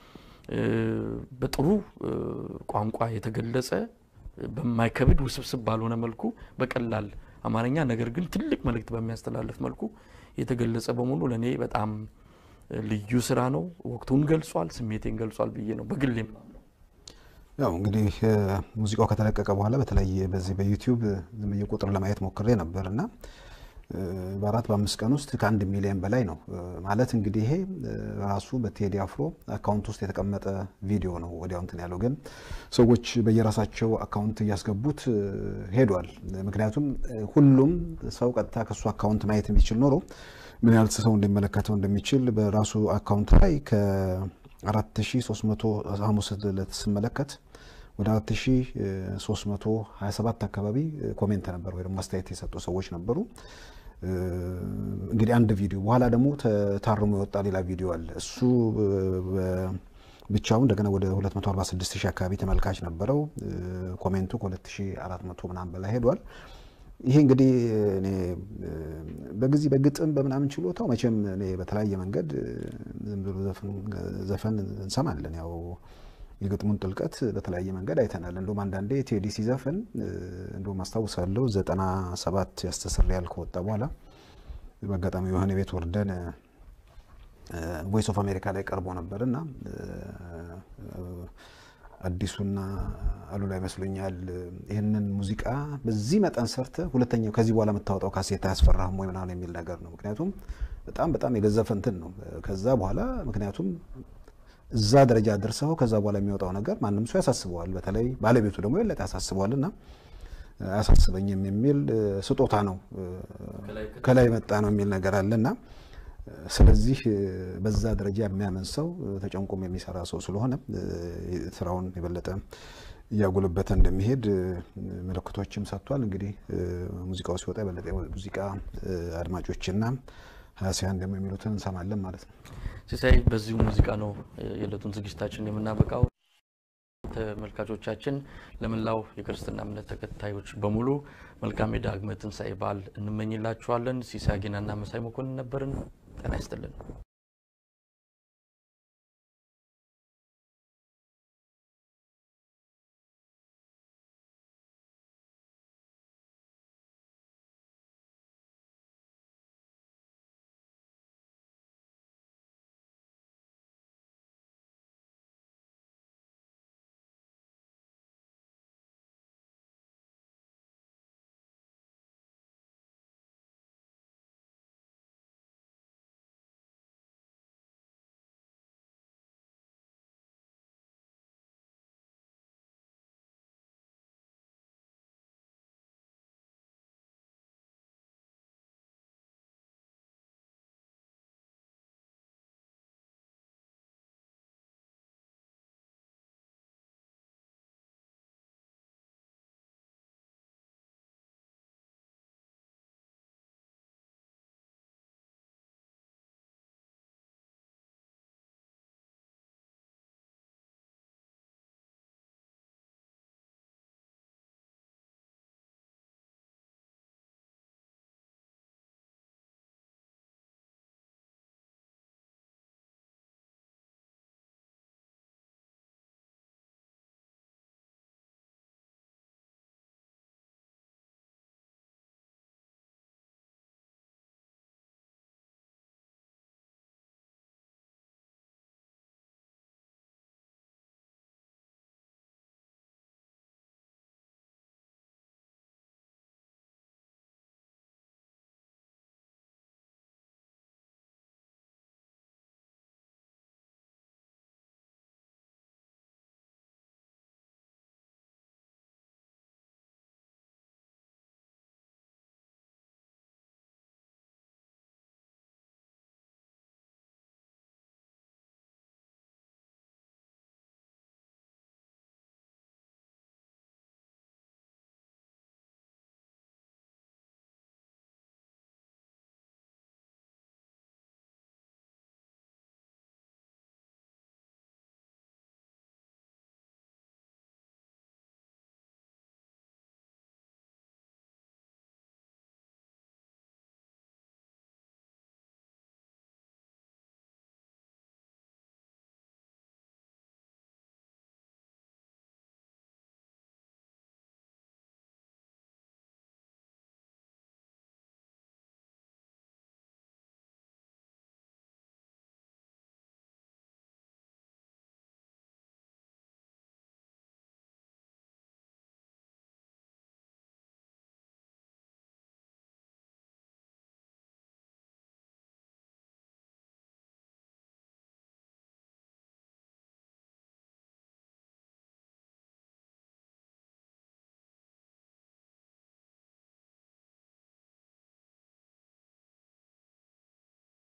በጥሩ ቋንቋ የተገለጸ በማይከብድ ውስብስብ ባልሆነ መልኩ በቀላል አማርኛ ነገር ግን ትልቅ መልእክት በሚያስተላልፍ መልኩ የተገለጸ በመሆኑ ለእኔ በጣም ልዩ ስራ ነው። ወቅቱን ገልጿል፣ ስሜቴን ገልጿል ብዬ ነው በግሌም ያው እንግዲህ ሙዚቃው ከተለቀቀ በኋላ በተለይ በዚህ በዩቲዩብ ዝም ብዬ ቁጥር ለማየት ሞክሬ ነበር እና በአራት በአምስት ቀን ውስጥ ከአንድ ሚሊዮን በላይ ነው ማለት እንግዲህ ይሄ ራሱ በቴዲ አፍሮ አካውንት ውስጥ የተቀመጠ ቪዲዮ ነው። ወዲያው እንትን ያለው ግን ሰዎች በየራሳቸው አካውንት እያስገቡት ሄዷል። ምክንያቱም ሁሉም ሰው ቀጥታ ከእሱ አካውንት ማየት የሚችል ኖሮ ምን ያህል ሰው እንደሚመለከተው እንደሚችል በራሱ አካውንት ላይ ከ4300 ሐሙስ ዕለት ስመለከት ወደ 4327 አካባቢ ኮሜንት ነበር ወይ ደግሞ አስተያየት የሰጡ ሰዎች ነበሩ። እንግዲህ አንድ ቪዲዮ በኋላ ደግሞ ታርሞ የወጣ ሌላ ቪዲዮ አለ። እሱ ብቻውን እንደገና ወደ 246 ሺህ አካባቢ ተመልካች ነበረው። ኮሜንቱ ከ2400 ምናምን በላይ ሄዷል። ይሄ እንግዲህ እኔ በጊዜ በግጥም በምናምን ችሎታው መቼም እኔ በተለያየ መንገድ ዝም ብሎ ዘፈን እንሰማለን ያው የግጥሙን ጥልቀት በተለያየ መንገድ አይተናል። እንደውም አንዳንዴ ቴዲ ሲዘፍን እንደውም አስታውሳለሁ ዘጠና ሰባት ያስተሰርያል ከወጣ በኋላ በአጋጣሚ የሆነ ቤት ወርደን ቮይስ ኦፍ አሜሪካ ላይ ቀርቦ ነበር እና አዲሱና አሉላ ይመስሉኛል ይህንን ሙዚቃ በዚህ መጠን ሰርተ ሁለተኛው ከዚህ በኋላ የምታወጣው ካሴት አያስፈራህም ወይ ምናምን የሚል ነገር ነው። ምክንያቱም በጣም በጣም የገዘፈ እንትን ነው። ከዛ በኋላ ምክንያቱም እዛ ደረጃ ደርሰው ከዛ በኋላ የሚወጣው ነገር ማንም ሰው ያሳስበዋል። በተለይ ባለቤቱ ደግሞ የለጠ ያሳስበዋል እና አያሳስበኝም የሚል ስጦታ ነው ከላይ መጣ ነው የሚል ነገር አለ እና ስለዚህ በዛ ደረጃ የሚያምን ሰው ተጨንቆም የሚሰራ ሰው ስለሆነ ስራውን የበለጠ እያጎለበተ እንደሚሄድ ምልክቶችም ሰጥቷል። እንግዲህ ሙዚቃው ሲወጣ የበለጠ ሙዚቃ አድማጮችና ሀያሲያን ደግሞ የሚሉትን እንሰማለን ማለት ነው። ሲሳይ፣ በዚሁ ሙዚቃ ነው የዕለቱን ዝግጅታችን የምናበቃው። ተመልካቾቻችን፣ ለመላው የክርስትና እምነት ተከታዮች በሙሉ መልካም የዳግመ ትንሣኤ በዓል እንመኝላችኋለን። ሲሳይ ጌናና መሳይ መኮንን ነበርን። ጤና ይስጥልን።